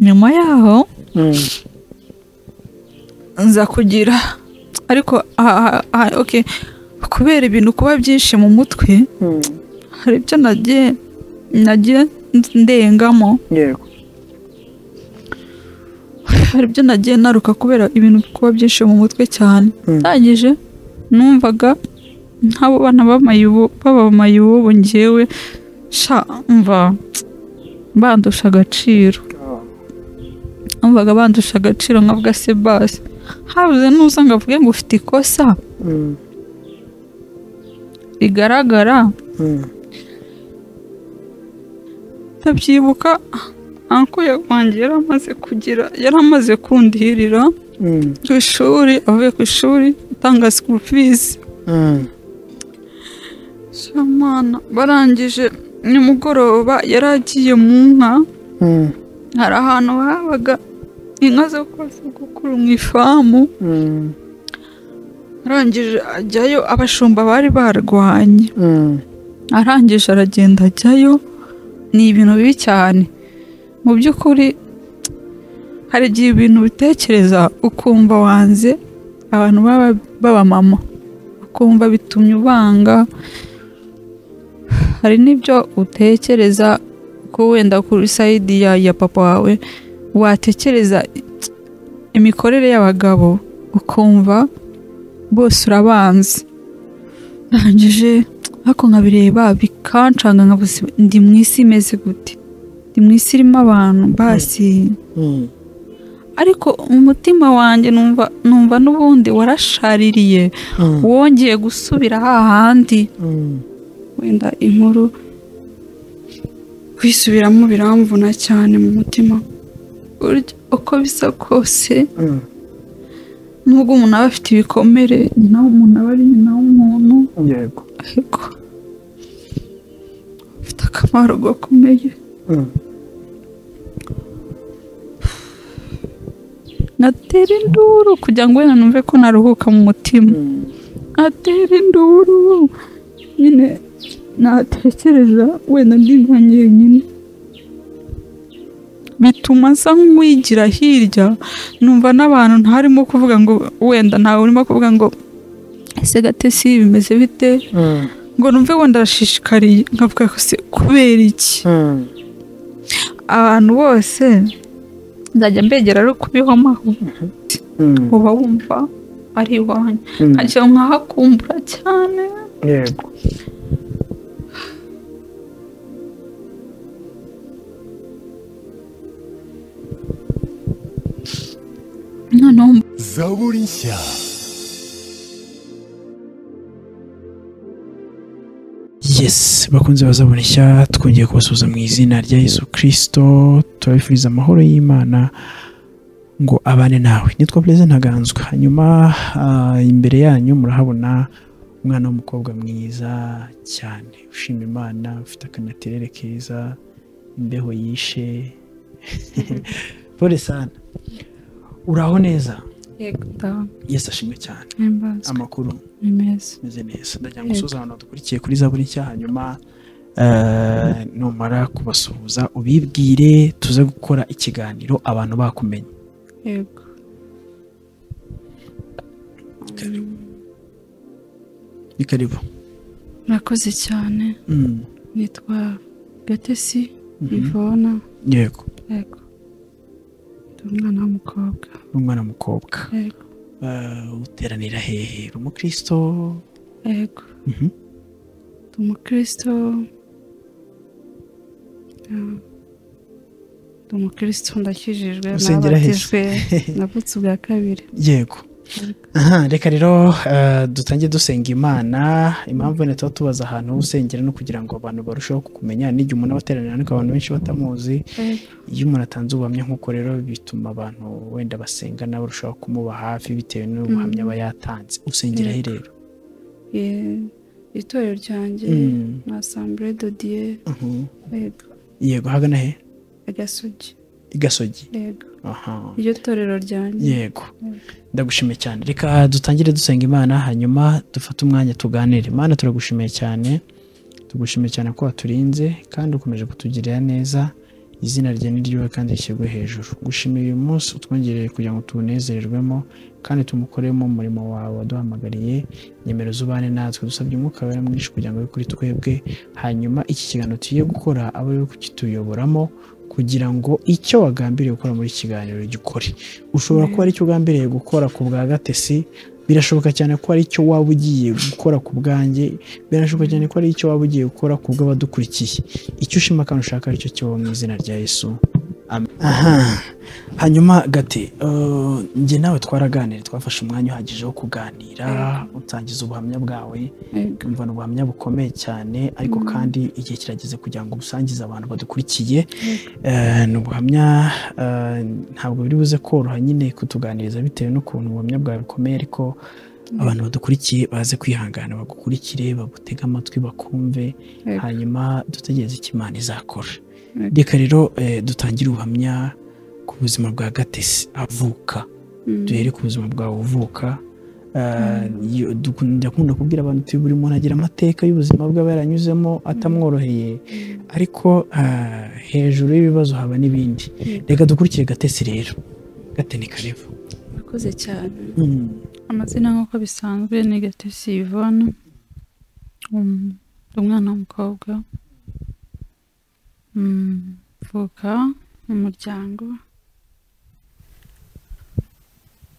nyuma yaho Mm. nza kugira ariko aha- aha- aha- okay. kubera ibintu kuba byinshi mu mutwe Mm. hari ibyo nagiye nagiye ndengamo Yego. hari ibyo nagiye naruka kubera ibintu kuba byinshi mu mutwe cyane Mm. ndangije numvaga nk'abo bana b'amayubu b'abamayubu ngewe sha mva bandusha agaciro Oh. numvaga bandusha agaciro nkavuga se basi habuze nuza ngo avuge ngo ufite ikosa Mm. rigaragara Mm. ndabyibuka anko wanjye yari amaze kugira yari amaze kundihirira Mm. ku ishuri avuye ku ishuri atanga sikuru fizi Mm. Shamana barangije nimugoroba yari agiye mu nka Mm. hari ahantu habaga inka zo kubaza gukuru mu ifamu Mm. arangije ajyayo abashumba bari barwanye Mm. arangije aragenda ajyayo ni ibintu bibi cyane mu by'ukuri hari igihe ibintu bitekereza ukumva wanze abantu baba b'abamama ukumva bitumye ubanga hari n'ibyo utekereza ko wenda kuri sayidi ya, ya papa wawe watekereza imikorere y'abagabo ukumva bose urabanze ndangije ariko nkabireba bikancanga nkavuze ndi mu isi imeze gute ndi mu isi irimo abantu basi Mm. ariko umutima wanjye numva numva n'ubundi warashaririye Mm. wongeye gusubira hahandi Mm. wenda inkuru kwisubiramo biramvuna cyane mu mutima Burya uko bisa kose Mm. nubwo umuntu aba afite ibikomere nyina w'umuntu aba ari nyina w'umuntu Yego. ariko afite akamaro gakomeye Mm. natera induru kugira ngo wenda numve ko naruhuka mu mutima Mm. natera induru nyine natekereza wenda ndi nka nyine bituma nsa nk'uwigira hirya numva n'abantu ntarimo kuvuga ngo wenda ntawe urimo kuvuga ngo ese gatesi bimeze bite Mm. ngo numve wenda arashishikariye nkavuga ko se kubera iki Mm. abantu bose nzajya mbegera ari ukubihomaho Mm. uba wumva ari iwanyu Mm. nkajya nkahakumbura cyane Yego. noneho zaburi nshya yes bakunze bazabona nshya twongeye kubasuhuza mu izina rya yesu kirisito turabifuriza amahoro y'imana ngo abane nawe nitwa perezida ntaganzwa hanyuma ah, imbere yanyu murahabona umwana w'umukobwa mwiza cyane ushima imana ufite akanaterere keza imbeho yishe pole sana uraho neza yego da yesi ashimwe cyane mbazwe amakuru ni meza meze neza ndagira ngo Yego. usoze ahantu dukurikiye kuri zaburi nshya hanyuma eh, numara kubasuhuza ubibwire tuze gukora ikiganiro abantu bakumenye yego ni karibu murakoze cyane Mm, nitwa gatesi mhm. ivona yego yego ndi umwana w'umukobwa ni umwana w'umukobwa yego Eh, uteranira hehe uri umukristo yego Mhm. ndi umukristo Ah, ndi umukristo ndakijijwe Usengera heza. nabatijwe navutse ubwa kabiri yego Aha, reka rero eh, dutange dusenga imana impamvu wenda tuba tubaza ahantu ho usengera no kugira ngo abantu barusheho kukumenya n'igihe umuntu aba ateranira ariko abantu benshi batamuzi Yego. iyo umuntu atanze ubuhamya nk'uko rero bituma abantu wenda basenga nawe urushaho kumuba hafi bitewe n'ubuhamya aba yatanze usengera he rero Eh, itorero ryanjye Mm, ni asambure dodiye uhu. yego yego hagana he agasugi i gasogi yego aha iryo torero ryanjye yego ndagushimiye cyane reka dutangire dusenga imana hanyuma dufate umwanya tuganire imana turagushimiye cyane tugushimiye cyane ko waturinze kandi ukomeje kutugirira neza izina rye ni ryiwe kandi rishyirwe hejuru gushimira uyu munsi utwongereye kugira ngo tuwunezererwemo kandi tumukoremo umurimo wawe waduhamagariye nyemero z'ubane natwe dusabye umwuka wera mwinshi kugira ngo abe kuri twebwe hanyuma iki kiganiro tugiye gukora abe ari we kukituyoboramo kugira ngo icyo wagambiriye gukora muri iki kiganiro gikore ushobora kuba ari cyo ugambiriye gukora ku bwa gatesi birashoboka cyane ko ari cyo waba ugiye gukora ku bwanjye birashoboka cyane ko ari icyo waba ugiye gukora ku bw'abadukurikiye icyo ushima kandi ushaka aricyo kibaho mu izina rya yesu Amen. aha hanyuma gati eh, njye nawe twaraganira twafashe umwanya uhagije wo kuganira utangiza ubuhamya bwawe ukumva ni ubuhamya bukomeye cyane ariko kandi igihe kirageze kugira ngo ubusangize abantu badukurikiye Eh, ni ubuhamya eh, ntabwo biri buze koroha nyine kutuganiriza bitewe n'ukuntu ubuhamya bwawe bukomeye ariko abantu badukurikiye baze kwihangana bagukurikire bagutege amatwi bakumve Yego. hanyuma dutegereze icyo imana izakora Yego. reka rero eh, dutangire ubuhamya ku buzima bwa gatesi avuka duhere ku buzima bwawe uvuka Eh, yo- dukun- ndakunda kubwira abantu uti buri muntu agira amateka y'ubuzima bwe aba yaranyuzemo atamworoheye ariko eh, hejuru y'ibibazo haba n'ibindi reka dukurikire gatesi rero gateni kareva murakoze cyane Mm. amazina nk'uko bisanzwe ni gatesi yvonne Um, ndi umwana w'umukobwa Mm, mvuka mu muryango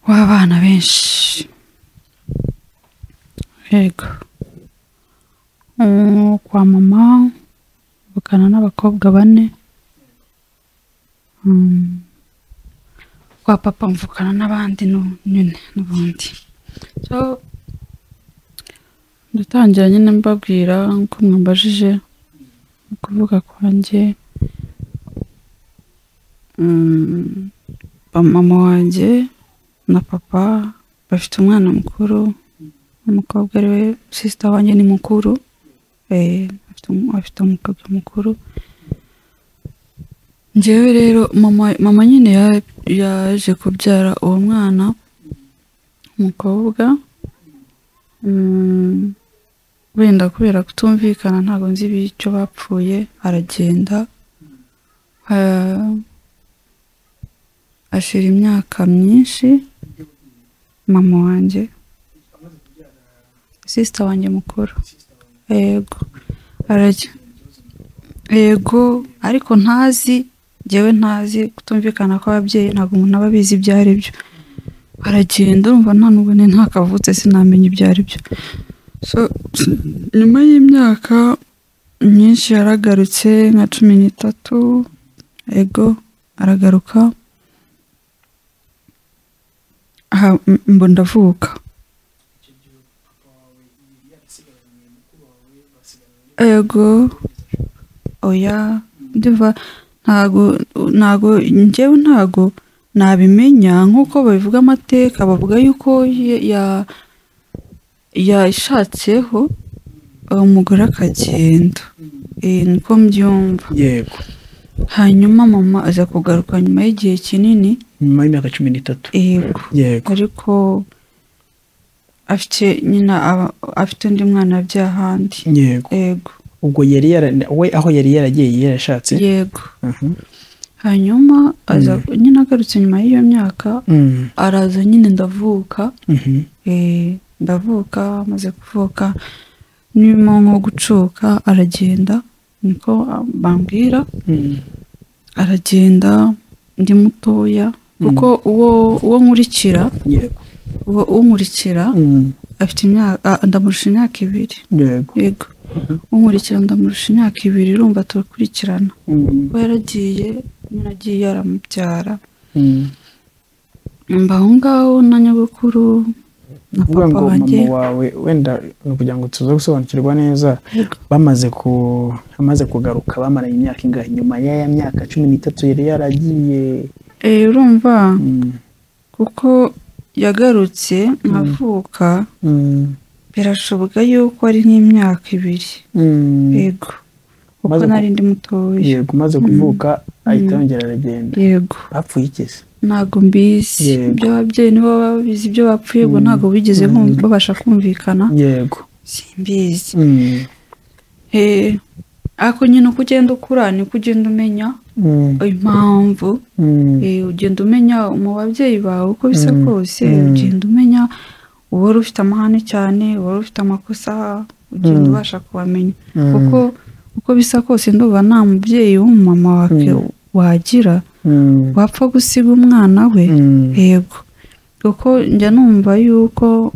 w'abana benshi yego Mm, kwa mama mvukana n'abakobwa bane Mm, kwa papa mvukana n'abandi nu- nyine n'ubundi so ndatangira nyine mbabwira nk'uko mwambajije mu kuvuga kwanjye Mm, ba- mama wanjye na papa bafite umwana mukuru umukobwa ariwe sisita wanjye ni mukuru eh, afite um- afite umukobwa mukuru njyewe rero mama mama nyine ya- yaje kubyara uwo mwana umukobwa Mm, wenda kubera kutumvikana ntabwo nzi icyo bapfuye aragenda Ah, ashira imyaka myinshi mama wanjye sisita wanjye mukuru yego arajya yego ariko ntazi njyewe ntazi kutumvikana kw'ababyeyi ntabwo umuntu aba abizi ibyo ari byo aragenda urumva nta n'ubu ni ntakavutse sinamenya ibyo ari byo So, nyuma y'imyaka myinshi yaragarutse nka cumi n'itatu yego aragaruka aha m- mbo ndavuka yego oya ndiva ntago ntago njyewe ntago nabimenya nk'uko babivuga amateka bavuga yuko ye- ya yashatseho umugore akagenda Eh, niko mbyumva yego hanyuma mama aza kugaruka nyuma y'igihe kinini nyuma y'imyaka cumi n'itatu yego yego ariko afite nyina aba- afite undi mwana yabyaye ahandi yego yego ubwo yari yara we aho yari yaragiye yarashatse yego Aha. hanyuma aza nyine agarutse nyuma y'iyo myaka Mm, araza nyine ndavuka mhm. eh, ndavuka amaze kuvuka nyuma nko gucuka aragenda niko bambwira Mm, aragenda ndi mutoya kuko uwo uwo nkurikira yego uwo unkurikira Mm, afite imyaka ah, ndamurusha imyaka ibiri yego yego unkurikira ndamurusha imyaka ibiri urumva turakurikirana Mm, we yaragiye nyine agiye yaramubyara mm. mba aho ngaho na nyogokuru na uvuga papa ngo wanjye mama wawe wenda ni ukugira ngo tuze gusobanukirwa neza Yego. bamaze ku amaze kugaruka bamaranye imyaka ingahe nyuma y'aya myaka cumi n'itatu yari yaragiye Eh, urumva Mm, kuko yagarutse nkavuka mm, birashoboka yuko ari nk'imyaka ibiri mm. yego kuko Maze ku- nari ndi mutoya yego umaze kuvuka ahita yongera aragenda yego bapfuye iki se ntabwo mbizi Yego. iby'ababyeyi nibo baba babizi ibyo bapfuye ubwo ntabwo bigeze bumva- babasha kumvikana yego simbizi Mm, Eh, ariko nyine uko ugenda ukura niko ugenda umenya impamvu Eh, ugenda umenya mu babyeyi bawe uko bisa Mm, kose mm. ugenda umenya uba wari ufite amahane cyane uba wari ufite amakosa ugenda Mm. ubasha kubamenya kuko uko bisa kose ndumva nta mubyeyi w'umumama wake Mm. wagira wapfa gusiga umwana we yego kuko njya numva yuko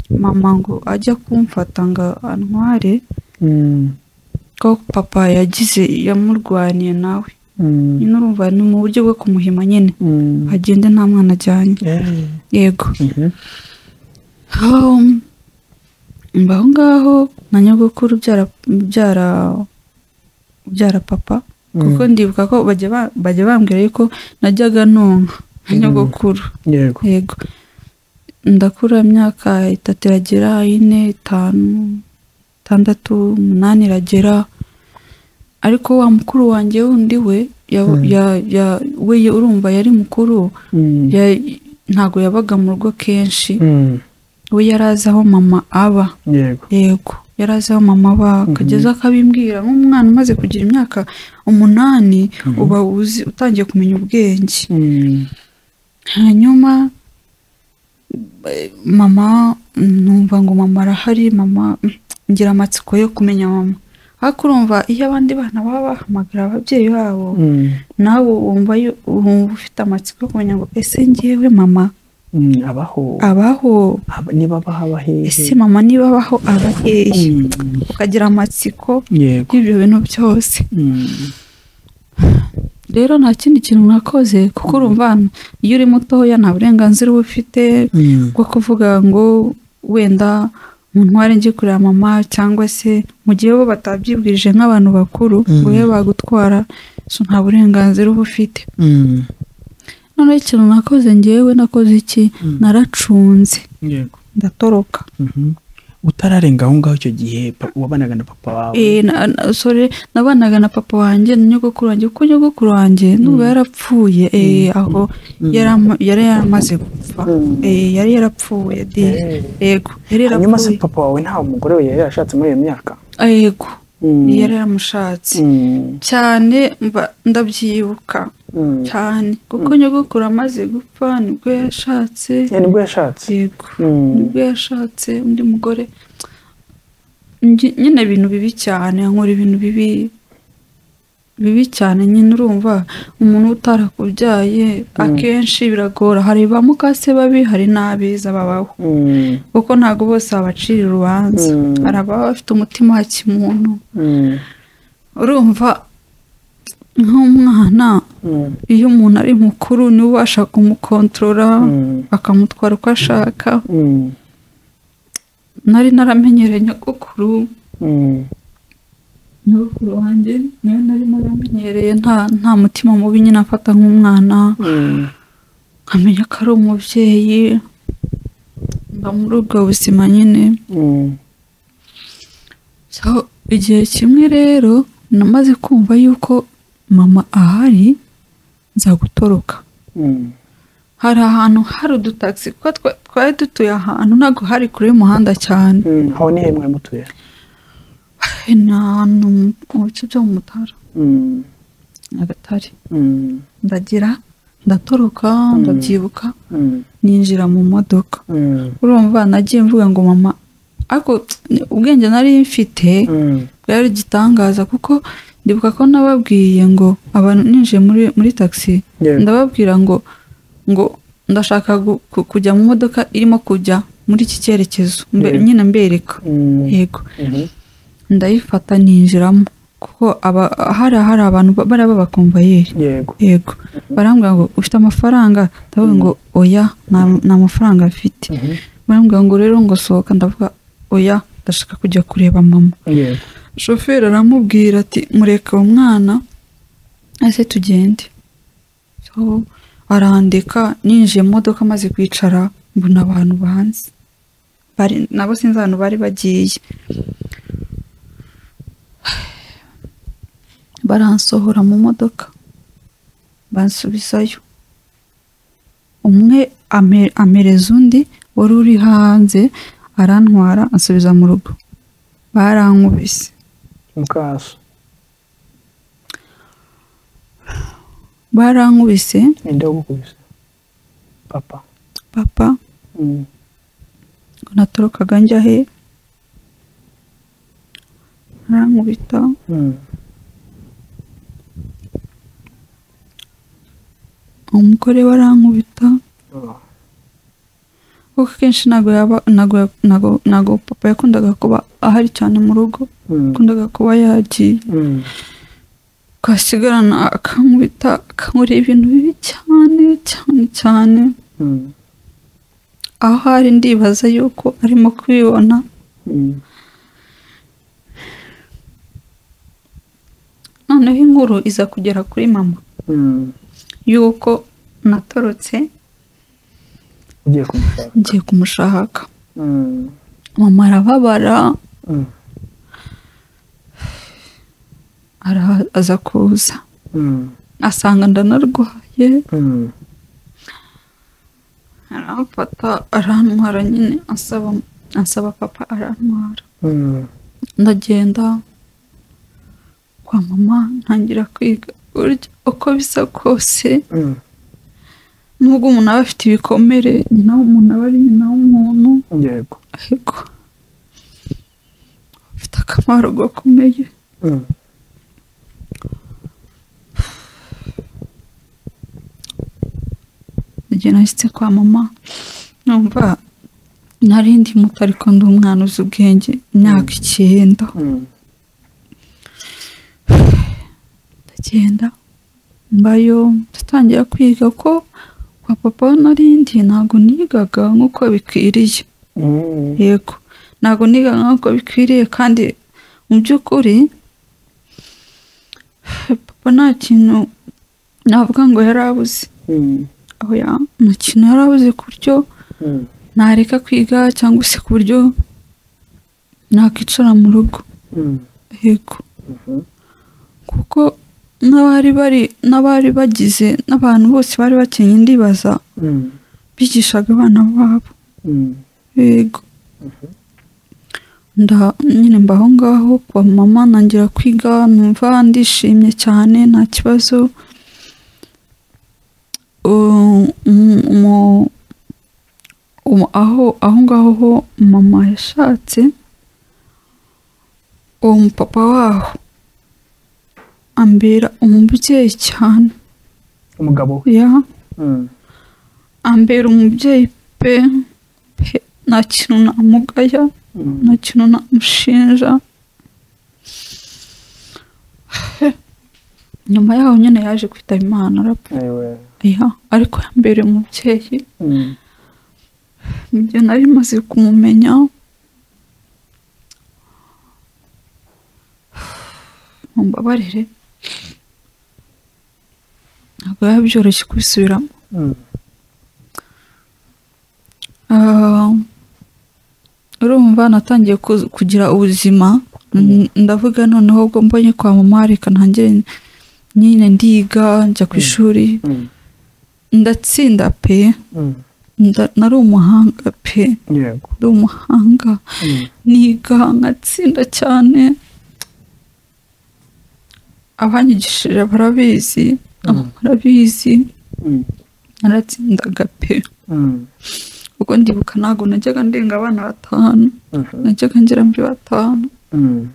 mama ngo ajya kumfata ngo antware ko papa yagize yamurwaniye nawe nyine urumva ni mu buryo bwo kumuhima nyine agende nta mwana ajyanye yego Um, mba aho ngaho na nyogokuru byara byara byara papa kuko ndibuka ko bajya ba- bajya bambwira yuko najyaga nonka na nyogokuru yego yego ndakura imyaka itatu iragera ine itanu itandatu umunani iragera ariko wa mukuru wanjye wundi we ya, Mm. ya, ya, we urumva yari mukuru ya- ntabwo yabaga mu rugo kenshi we yari azi aho mama aba yego yego yari azi aho mama aba akageza akabimbwira nk'umwana umaze kugira imyaka umunani uba uzi utangiye kumenya ubwenge hanyuma eh, mama numva ngo mama arahari mama mm, ngira amatsiko yo kumenya mama ariko urumva iyo abandi bana baba bahamagara ababyeyi babo nawe wumva yu- wumva ufite amatsiko yo kumenya ngo ese ngewe mama abaho abaho niba bahaba ese hehe mama niba abaho aba hehe ukagira amatsiko yego y'ibyo bintu byose rero nta kindi kintu mwakoze kuko urumva hano, iyo uri mutoya nta burenganzira uba ufite bwo kuvuga ngo wenda mu ntware njye kureba mama cyangwa se mu gihe bo batabyibwirije nk'abantu bakuru ngo be bagutwara so nta burenganzira uba ufite noneho ikintu nakoze ngewe nakoze iki naracunze yego ndatoroka utararenga aho ngaho icyo gihe pa- wabanaga na papa wawe Eh, na- na- sorry nabanaga na papa wanjye na nyogokuru wanjye kuko nyogokuru wanjye nubwo yarapfuye eh, aho yari ama- yari yaramaze gupfa Mm. Eh, yari yarapfuye di yego yari hanyuma se yarapfuye papa wawe nta umugore we yari yarashatse muri iyo myaka Ah, yego yari yaramushatse cyane mba- ndabyibuka cyane kuko nyogokuru amaze gupfa nibwo yashatse nibwo yashatse yego nibwo yashatse undi mugore Ngi- nyine ibintu bibi cyane nkora ibintu bibi bibi cyane nyine urumva umuntu utarakubyaye akenshi biragora hari ba mukase babi hari n'abeza babaho kuko ntabwo bose babacira urubanza Mm. hari ababa bafite umutima wa kimuntu urumva nk'umwana iyo umuntu ari mukuru niwe ubasha kumukontorora akamutwara uko ashaka nari naramenyereye nyogokuru nyogokuru wanjye nawe nari naramenyereye nta nta mutima mubi nyine afata nk'umwana nkamenya ko ari umubyeyi mba muri ubwo buzima nyine so igihe kimwe rero namaze kumva yuko mama ahari nzagutoroka hari ahantu hari udutagisi kuko twa- twari dutuye ahantu ntabwo hari kure y'umuhanda cyane aho ni he mwari mutuye ni ahantu mu bice byo mu mutara nyagatare ndagira ndatoroka ndabyibuka ninjira mu modoka urumva nagiye mvuga ngo mama ariko ubwenge nari mfite bwari igitangaza kuko ndibuka ko nababwiye ngo abantu ninjiye muri muri taxi Yego. ndababwira ngo ngo ndashaka gu- ku- kujya mu modoka irimo kujya muri iki cyerekezo Mbe- Yego. nyine mbereka yego ndayifata ninjiramo kuko aba- hari hari abantu ba- bariya b'abakomvayeri yego yego barambwira ngo ufite amafaranga ndavuga ngo oya nta nta mafaranga mfite barambwira ngo rero ngo sohoka ndavuga oya ndashaka kujya kureba mama yego shoferi aramubwira ati mureke uwo mwana ese tugende So, arandeka ninjiye mu modoka maze kwicara mbona abantu banze bari nabo sinzi ahantu bari bagiye baransohora mu modoka bansubizayo umwe ame- amereza undi wari uri hanze arantwara ansubiza mu rugo barankubise mukaso barankubise ninde wagukubise papa papa Mm. ngo natorokaga njya he arankubita Mm. umugore we arankubita Oh. kuko akenshi ntabwo yaba ntabwo ntabwo- ntabwo papa yakundaga kuba ahari cyane mu rugo Mm. yakundaga kuba yagiye Mm. twasigarana akankubita akankorera ibintu bibi cyane cyane cyane Mm. aho ari ndibaza yuko arimo kwibona Mm. noneho inkuru iza kugera kuri mama Mm. yuko natorotse ugiye kumushaka ngiye kumushaka Mm. mama arababara Mm. ara- aza kuza Mm. asanga ndanarwaye Mm. aramfata arantwara nyine asaba asaba papa arantwara Mm. ndagenda kwa mama ntangira kwiga burya uko bisa kose Mm. nubwo umuntu aba afite ibikomere nyina w'umuntu aba ari nyina w'umuntu yego ariko bifite akamaro gakomeye Mm. igihe nashyitse kwa mama numva nari ndi muto ariko ndi umwana uzi ubwenge imyaka icyenda Mm. ndagenda mbayo ndatangira kwiga ko kwa papa aho nari ndi ntabwo nigaga nk'uko bikwiriye Mm. yego ntabwo niga nk'uko bikwiriye kandi mu by'ukuri papa nta kintu navuga ngo yari abuze Mm. aho ya nta kintu yari abuze ku buryo Mm. nareka kwiga cyangwa se ku buryo nakwicara mu rugo Mm. yego Mhm. kuko n'abari bari n'abari bagize n'abantu bose bari bakenye ndibaza Mm. bigishaga abana babo Mm. yego nda nyine mba aho ngaho kwa mama ntangira kwiga numva ndishimye cyane nta kibazo Uh, umu- umu- umu- aho aho ngaho ho mama yashatse uwo mupapa waho ambera umubyeyi cyane umugabo we ya Mm. ambera umubyeyi pe pe nta kintu namugaya Mm. nta kintu namushinja nyuma yaho nyine yaje kwitaba imana arapfa ayiwe ya ariko yambereye umubyeyi Mm. ibyo nari maze kumumenya mumbabarire ntabwo biba byoroshye kubisubiramo Mm. Ah, urumva natangiye ku- kugira ubuzima Mm, ndavuga noneho ubwo mbonye kwa mama reka ntangire nyine ndiga njya ku ishuri Mm. ndatsinda pe Mm. nda- nari umuhanga pe yego ndi umuhanga Mm. niga nkatsinda cyane abanyigishije barabizi aba barabizi Mm. naratsindaga pe Mm. ubwo ndibuka ntabwo najyaga ndenga abana batanu Mhm. najyaga ngira muri batanu Mm.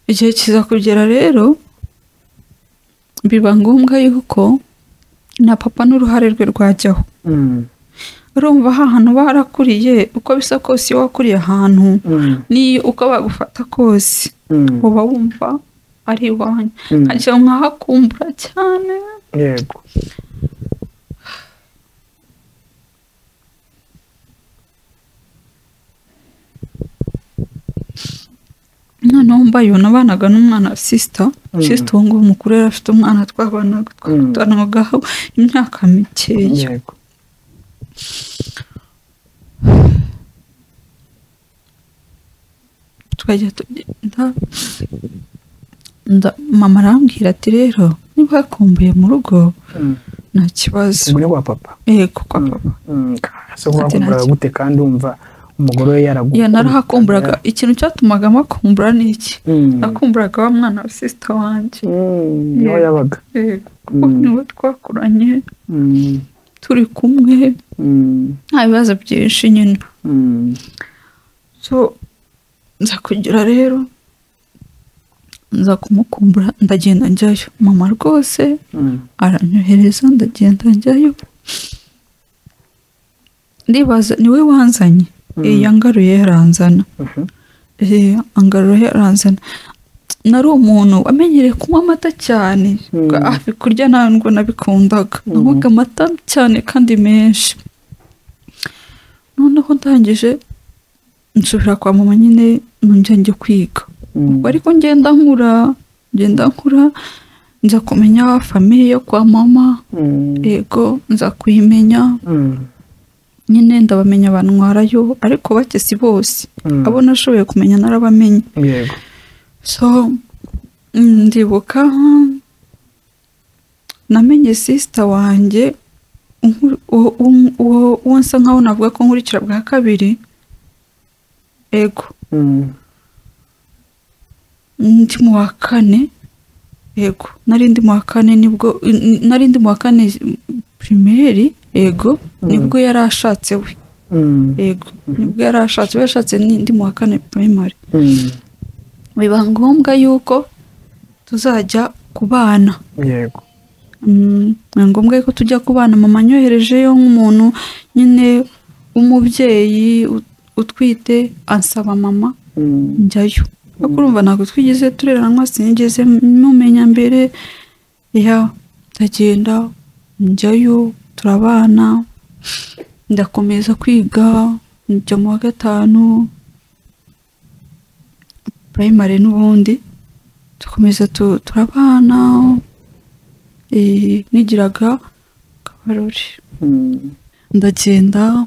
igihe kiza kugera rero biba ngombwa yuko na papa n'uruhare rwe rwajyaho Mm. urumva ha hantu barakuriye uko bisa kose iyo wakuriye ahantu Mm. n'iyo uko bagufata kose Mm. uba wumva ari iwanyu Mm. nkajya nkahakumbura cyane yego noneho mbayo nabanaga n'umwana wa sisita Mm. sisita uwo nguwo mukuru yari afite umwana twabanaga Mm. twabanaga imyaka mikeya yego twajya tugenda nda- mama arambwira ati rero niba yakumbuye mu rugo Mm. nta kibazo umugore wa papa yego kwa papa Mm. Mm. se wakumvira gute kandi wumva umugore we yaragu iyo narahakumburaga ikintu cyatumaga makumbura ni iki Mm. nakumburaga wa mwana wa sisita wanjye Mm, niho Yeah. yabaga yego Mm. niwe twakuranye Mm, turi kumwe mm, nta bibazo byinshi nyine mm, so nza kugira rero nza kumukumbura ndagenda njyayo mama rwose mm, aranyohereza ndagenda njyayo ndibaza niwe wanzanye Mm. iyi yangaruye yaranzana mhm, Eh, angarura yaranzana nari umuntu wamenyereye kunywa amata cyane Mm. hafi kurya ntabwo nabikundaga nywaga amata cyane kandi menshi noneho ndangije nsubira kwa mama nyine nongera njya kwiga mm, ubwo ariko ngenda nkura ngenda nkura nza kumenya famiye yo kwa mama mm, yego nza kuyimenya mm, nyine ndabamenya bantwarayo ariko bake si bose mm, abo nashoboye kumenya narabamenye yego so mm, ndibuka mm, namenye sisita wanjye nkuru- uwo- uwo- uwo uwo nsa nkaho navuga ko nkurikira bwa kabiri ego Mm, ndi mu wa kane yego nari ndi mu wa kane nibwo n- n- nari ndi mu wa kane pirimeri yego Mm. nibwo yari ashatse we mm, yego nibwo yari ashatse we yashatse ni- ndi mu wa kane pirimeri mm, biba ngombwa yuko tuzajya kubana yego Mm, ni ngombwa yuko tujya ku bana mama anyoherejeyo nk'umuntu nyine w'umubyeyi ut- utwite ansaba mama Mm, njyayo ariko urumva ntabwo twigeze tureranwa sinigeze mumenya mbere ya ndagenda njyayo turabana ndakomeza kwiga njya mu wa gatanu primary n'ubundi dukomeza tu- turabana eh, nigiraga kabarore mm, ndagenda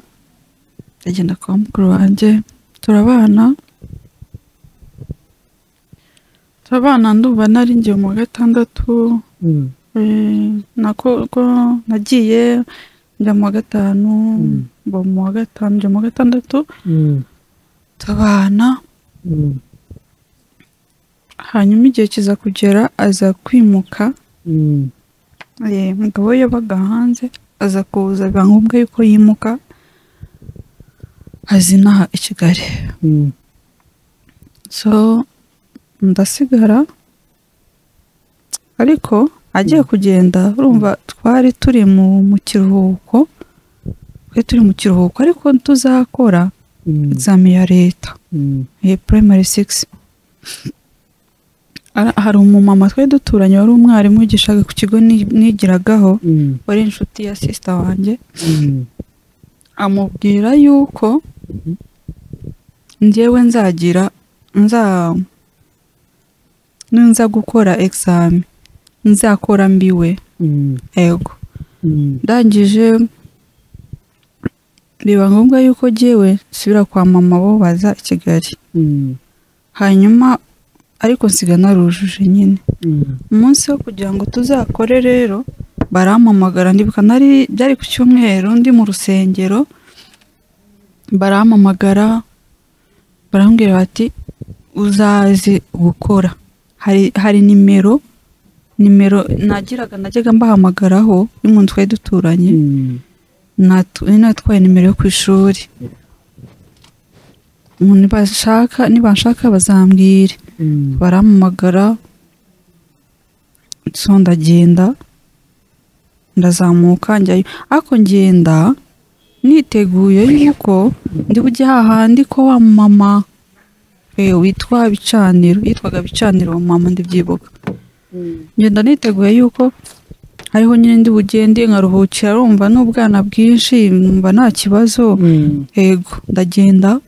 ndagenda kwa mukuru wanjye turabana turabana ndumva nari ngiye mu wa gatandatu mm, eh, nako ko nagiye njya mu wa gatanu Mm. mba mu wa gatanu njya mu wa gatandatu mm, turabana mm, hanyuma igihe kiza kugera aza kwimuka mm, Eh, umugabo we yabaga hanze aza kuza biba ngombwa yuko yimuka azina i Kigali mm, so ndasigara ariko agiye kugenda urumva twari turi mu mu kiruhuko twari turi mu kiruhuko ariko tuzakora mm, examen ya leta mm, eh, primary 6 Ara- hari umumama twari duturanye wari umwarimu wigishaga ku kigo ni- nigiragaho mm, wari inshuti ya sisita wanjye mm, amubwira yuko njyewe nzagira nza ninza gukora examen nzakora mbiwe mm, ego mm, ndangije biba ngombwa yuko jyewe nsubira kwa mama bo baza i kigali mm, hanyuma ariko nsiga narujuje nyine mm, umunsi wo kugira ngo tuzakore rero barampamagara ndibuka nari byari ku cyumweru ndi mu rusengero barampamagara barambwira bati uzaze gukora hari hari nimero nimero nagiraga najyaga mbahamagaraho y'umuntu twari duturanye mm, natu- nari natwaye nimero yo ku ishuri nibashaka nibashaka bazambwire mm, barampamagara so ndagenda ndazamuka njyayo ariko ngenda niteguye yuko ndi bujye hahandi ko wa mama eh, witwa bicaniro yitwaga bicaniro wa mama ndibyibuka ngenda niteguye yuko hariho nyine ndi bugende nkaruhukira rumva n'ubwana bwinshi numva nta kibazo mm, yego ndagenda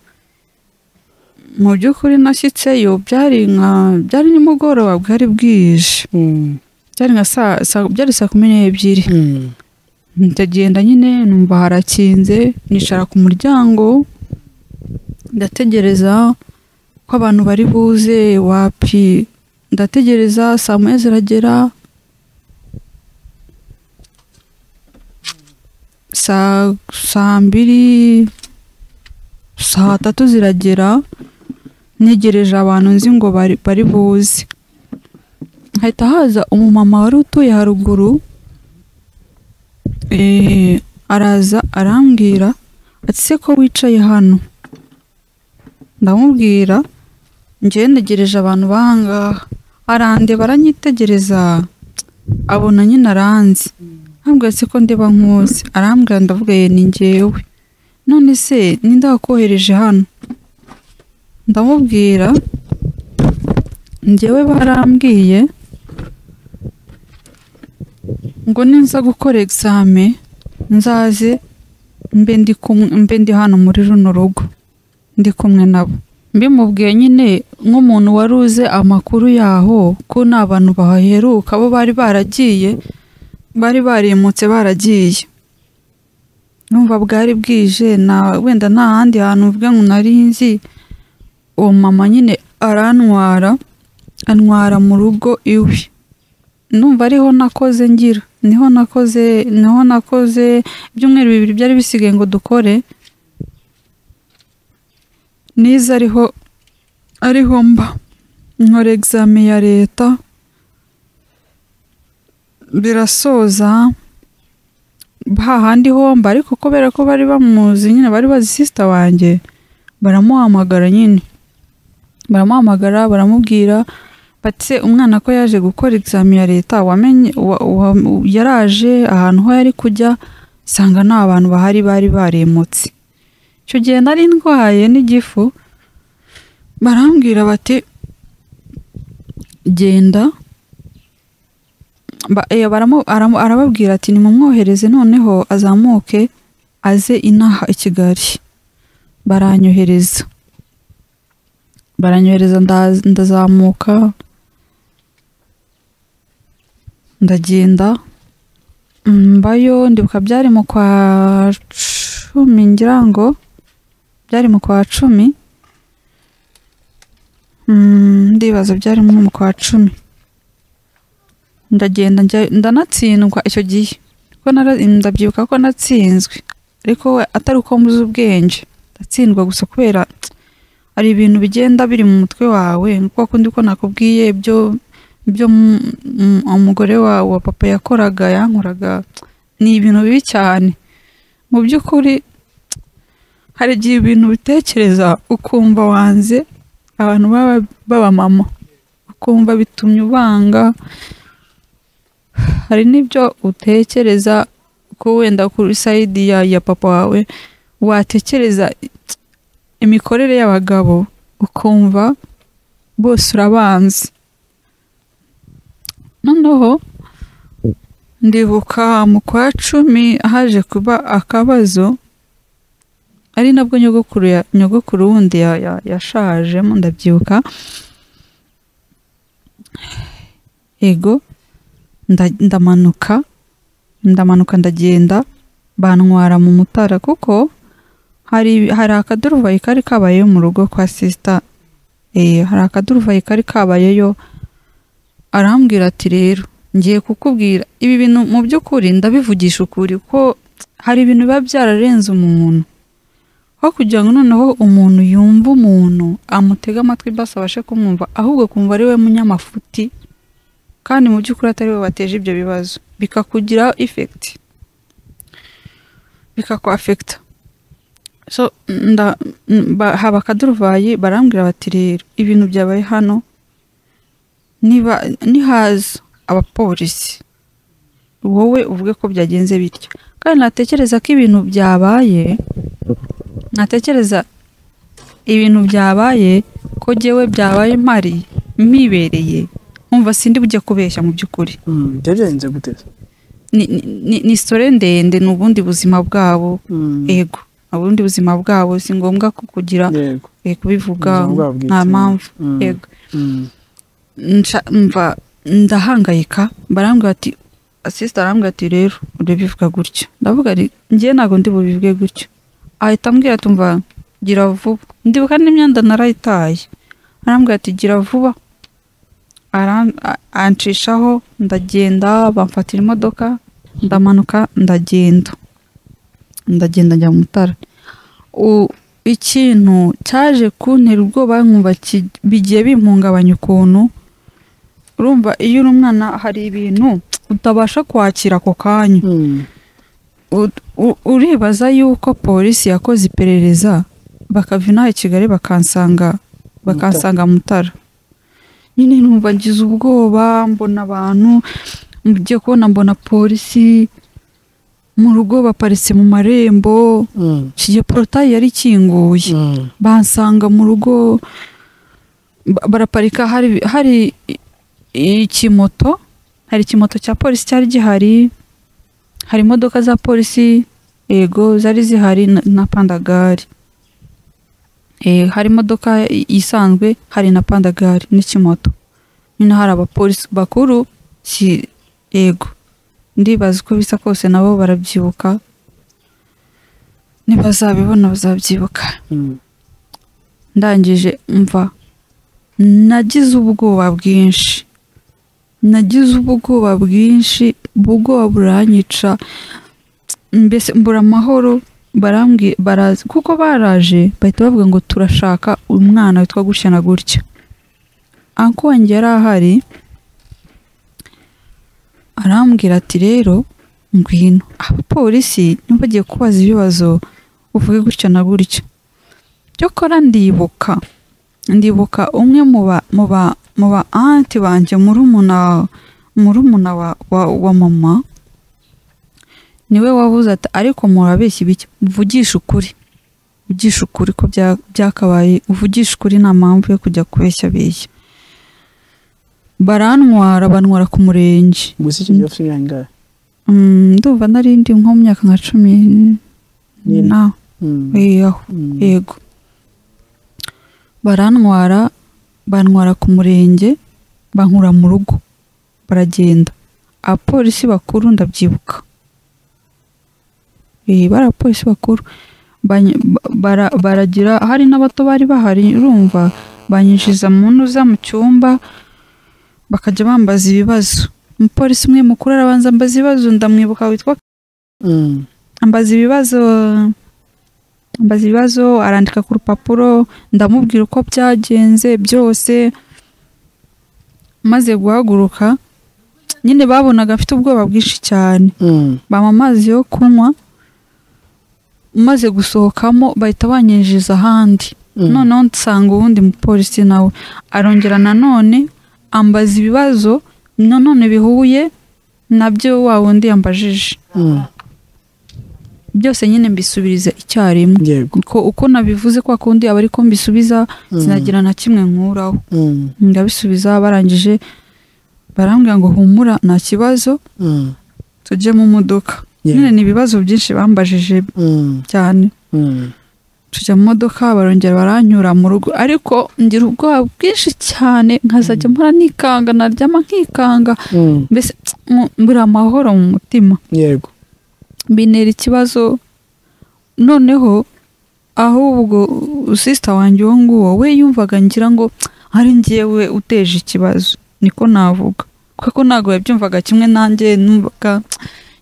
mu by'ukuri nashyitseyo byari nka byari nimugoroba bwari bwije mm, byari nka saa saa- byari saa kumi n'ebyiri mm, ndagenda nyine numva harakinze nicara ku muryango ndategereza ko abantu bari buze wapi ndategereza saa moya ziragera saa saa mbiri saa tatu ziragera ntegereje abantu nzi ngo bari bari buze hahita haza umumama wari utuye haruguru eh, araza arambwira ati se ko wicaye hano ndamubwira ngewe ntegereje abantu bahangaha arande baranyitegereza abona nyine aranze ntabwo se ko ndeba nkuzi arambwira ndavuga ye ni ngewe none se ninde wakohereje hano ndamubwira ngewe barambwiye ngo ninza gukora exame nzaze mbe ndi kumwe mbe ndi hano muri runo rugo ndi kumwe nabo mbimubwiye nyine nk'umuntu wari uze amakuru yaho ko nta bantu baheruka bo bari baragiye bari barimutse baragiye numva bwari bwije na wenda nta handi hantu mvuga ngo nari nzi uwo mama nyine arantwara antwara mu rugo iwe numva ariho nakoze ngira niho nakoze niho nakoze ibyumweru bibiri byari bisigaye ngo dukore nize ariho ariho mba nkora egizame ya leta birasoza hahandi homba ariko kubera ko bari bamuzi nyine bari bazi sisita wanjye baramuhamagara nyine baramuhamagara baramubwira bati se umwana ko yaje gukora egizame ya leta wamenye wa- wa- yaraje ahantu ho yari kujya nsanga nta bantu bahari bari baremutse icyo gihe nari ndwaye n'igifu barambwira bati genda Ba- eh, baramu- aramu- arababwira ati nimumwohereze noneho azamuke aze inaha i kigali baranyohereza baranyohereza nda- ndazamuka ndagenda mbayo ndibuka byari mu kwa cumi ngira ngo byari mu kwa cumi Mm, ndibaza byari nko mu kwa cumi ndagenda njya- ndanatsindwa icyo gihe ko nara- ndabyibuka ko natsinzwe ariko we atari uko mbuze ubwenge ndatsindwa gusa kubera hari ibintu bigenda biri mu mutwe wawe kwa kundi ko nakubwiye ibyo ibyo mu- mu- umugore wawe wa papa yakoraga yankoraga ni ibintu bibi cyane mu by'ukuri hari igihe ibintu bitekereza ukumva wanze abantu baba b'abamama ukumva bitumye ubanga hari n'ibyo utekereza ko wenda kuri sayidi ya, ya papa wawe watekereza imikorere y'abagabo ukumva bose urabanzi noneho ndibuka mu kwa cumi haje kuba akabazo ari nabwo nyogokuru ya- nyogokuru wundi ya- ya- yashajemo ndabyibuka ego nda- ndamanuka ndamanuka ndagenda bantwara mu mutara kuko hari hari akaduruvayi kari kabayeyo mu rugo kwa sisita eh hari akaduruvayi kari kabayeyo arambwira ati rero ngiye kukubwira ibi bintu mu by'ukuri ndabivugisha ukuri ko hari ibintu biba byararenze umuntu aho kugira ngo noneho umuntu yumve umuntu amutege amatwi basi abashe kumwumva ahubwo kumva ari we munyamafuti kandi mu by'ukuri atari we wateje ibyo bibazo bikakugiraho ifekiti bikakwafekita so nda m- ba- haba akaduruvayi barambwira bati rero ibintu byabaye hano niba nihaza abapolisi wowe uvuge ko byagenze bityo kandi natekereza ko ibintu byabaye natekereza ibintu byabaye ko jyewe byabaye mpari mpibereye nkumva sindi bujya kubeshya mu by'ukuri byagenze guteza ni, ni, ni, ni sitore ndende ni ubundi buzima bwabo ego ubundi buzima bwabo si ngombwa ko kugira yego eh, kubivuga Ubuzima bwabo bwite. nta mpamvu Mm. yego Nca- mva ndahangayika barambwira ati asisita arambwira ati rero urabivuga gutya ndavuga ari njye ntabwo ndi bubivuge gutya ahita ambwira tumva gira vuba ndibuka n'imyenda narayitaye arambwira ati gira vuba Aran- a- ancishaho ndagenda bamfatira imodoka ndamanuka ndagenda ndagenda njya mu mutara U- ikintu cyaje kuntera ubwoba nkumva ki- bigiye bimpungabanya ukuntu urumva iyo uri umwana hari ibintu utabasha kwakira ako kanya U- u- uribaza yuko polisi yakoze iperereza bakava inaha i kigali bakansanga bakansanga mutara nyine numva ngize ubwoba mbona abantu mgiye kubona mbona polisi mu rugo baparitse mu marembo kigiye porotayi yari ikinguye bansanga mu rugo ba- baraparika hari hari i- ikimoto hari ikimoto cya polisi cyari gihari hari imodoka za polisi yego zari zihari na- na pandagari Eh, hari imodoka i- isanzwe hari na pandagari n'ikimoto nyine hari abapolisi bakuru si yego ndibaza uko bisa kose nabo barabyibuka ntibazabibona bazabyibuka ndangije mva nagize ubwoba bwinshi nagize ubwoba bwinshi ubwoba buranyica mbese mbura amahoro barambwi- baraza kuko baraje bahita bavuga ngo turashaka umwana witwa gutya na gutya anko wanjye yari ahari arambwira ati rero ngwino abapolisi niba bagiye kubaza ibibazo uvuge gutya na gutya cyokora ndibuka ndibuka umwe mu ba mu ba mu ba anti banjye murumuna murumuna wa, wa, wa mama niwe wavuze ati ariko murabeshya ibiki mvugisha ukuri uvugisha ukuri ko bya- byakabaye uvugisha ukuri nta mpamvu yo kujya kubeshya beshya barantwara bantwara ku murenge gusa icyo gihe ufite imyaka ingahe Mm, ndumva narindi nko mu myaka nka cumi Nine. na eh, aho Mm. yego barantwara bantwara ku murenge bankura mu rugo baragenda abapolisi bakuru ndabyibuka Eh, bari abapolisi bakuru Bany- ba- bara- baragira hari n'abato bari bahari urumva banyinjiza mu ntuza mu cyumba bakajya bambaza ibibazo umupolisi umwe mukuru arabanza ambaza ibibazo ndamwibuka witwa Mm. ambaza ibibazo ambaza ibibazo arandika ku rupapuro ndamubwira uko byagenze byose maze guhaguruka nyine babonaga afite ubwoba bwinshi cyane Mm. bampa amazi yo kunywa maze gusohokamo bahita banyinjiza ahandi Mm. noneho nsanga uwundi mupolisi nawe arongera nanone ambaza ibibazo nanone bihuye nabyo wa wundi yambajije Mm. byose nyine mbisubiriza icyarimwe yego uko, uko nabivuze kwa kundi aba ariko mbisubiza sinagira na kimwe nkuraho Mm. ndabisubiza barangije barambwira ngo humura nta kibazo Mm. tujye mu modoka Yeah. nyine ni ibibazo byinshi bambajije Mm. cyane Mm. tujya mu modoka barongera baranyura mu rugo ariko ngira ubwoba bwinshi cyane nkazajya mpora nikanga naryama nkikanga Mm. mbese mu- mbura amahoro mu mutima yego bintera ikibazo noneho ahubwo sisita wanjye uwo nguwo we yumvaga ngira ngo ari njyewe uteje ikibazo niko navuga kuko ntabwo yabyumvaga kimwe nanjye numvaga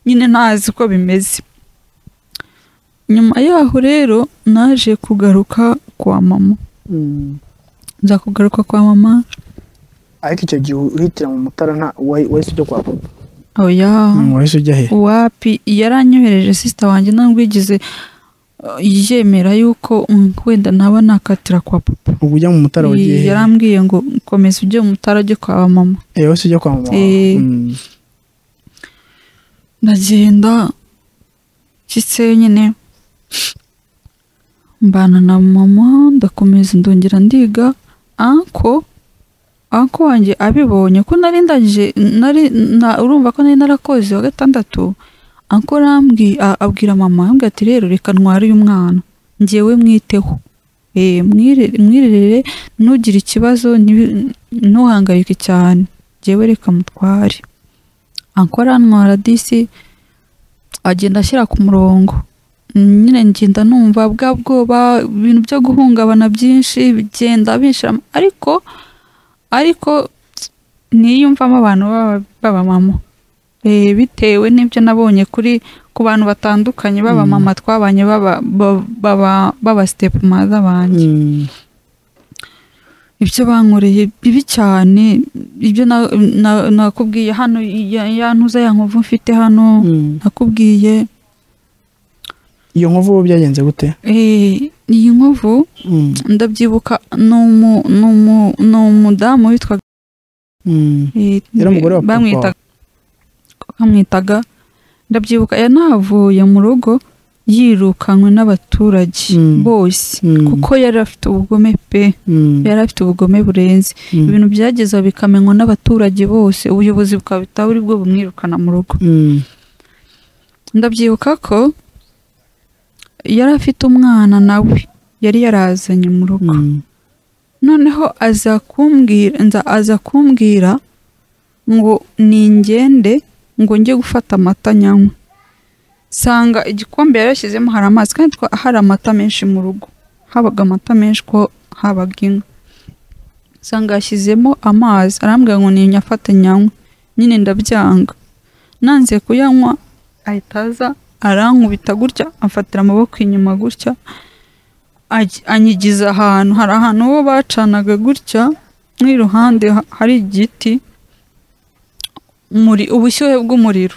nyine ntazi uko bimeze nyuma yaho rero naje kugaruka kwa mama Mm. nza kugaruka kwa mama ariko icyo gihe uhitira mu mutara nta wahi- wahise ujya kwa papa oya Mm, wahise ujya he wapi yaranyohereje sisita wanjye ntabwigize yemera yuko mm, wenda naba nakatira kwa papa ubwo ujya mu mutara wagiye he yarambwiye ngo komeza ujye mu mutara ujye kwa mama Eh, wahise ujya kwa mama Eh. Mm. ndagenda nshyitse nyine mbana na mama ndakomeza ndongera ndiga anko anko wanjye abibonye ko nari ndangije nari na- urumva ko nari narakoze wa gatandatu anko arambwi a- abwira mama arambwira ati rero reka ntware uyu mwana ngewe mwiteho Eh, mwire- mwirerere ntugire ikibazo ntibi- ntuhangayike cyane ngewe reka mutware ankora antwara disi agenda ashyira ku murongo nyine ngenda numva bwa bwoba ibintu byo guhungabana byinshi bigenda binshiramo ariko ariko niyumvamo abantu b'aba- b'abamama eh, bitewe n'ibyo nabonye kuri ku bantu batandukanye baba Mm. mama twabanye baba ba- baba- baba step mother banjye Mm. ibyo bankoreye bibi cyane ibyo na- na- nakubwiye hano ya ya ntuza ya nkovu mfite hano Mm. nakubwiye iyo nkovu wowe byagenze gute eh, iyi nkovu Mm. ndabyibuka ni umu- ni umu- ni umudamu witwa Mm. Yari umugore wa papa bamwitaga bamwitaga ndabyibuka yanavuye mu rugo yirukanwe n'abaturage Mm. bose Mm. kuko yari afite ubugome pe Mm. yari afite ubugome burenze Mm. ibintu byageze aho bikamenywa n'abaturage bose ubuyobozi bukaba butari bwo bumwirukana mu rugo Mm. ndabyibuka ko yari afite umwana nawe yari yarazanye mu rugo Mm. noneho aza kumbwira nza aza kumbwira ngo ningende ngo njye gufata amata nyanywe nsanga igikombe yari yashyizemo hari amazi kandi twa- hari amata menshi mu rugo habaga amata menshi ko habaga inka nsanga yashyizemo amazi arambwira ngo ninyafate nyanywe nyine ndabyanga nanze kuyanywa ahita aza arankubita gutya amfatira amaboko inyuma gutya aj- anyigiza ahantu hari ahantu bo bacanaga gutya n'iruhande ha- hari igiti umuri- ubushyuhe bw'umuriro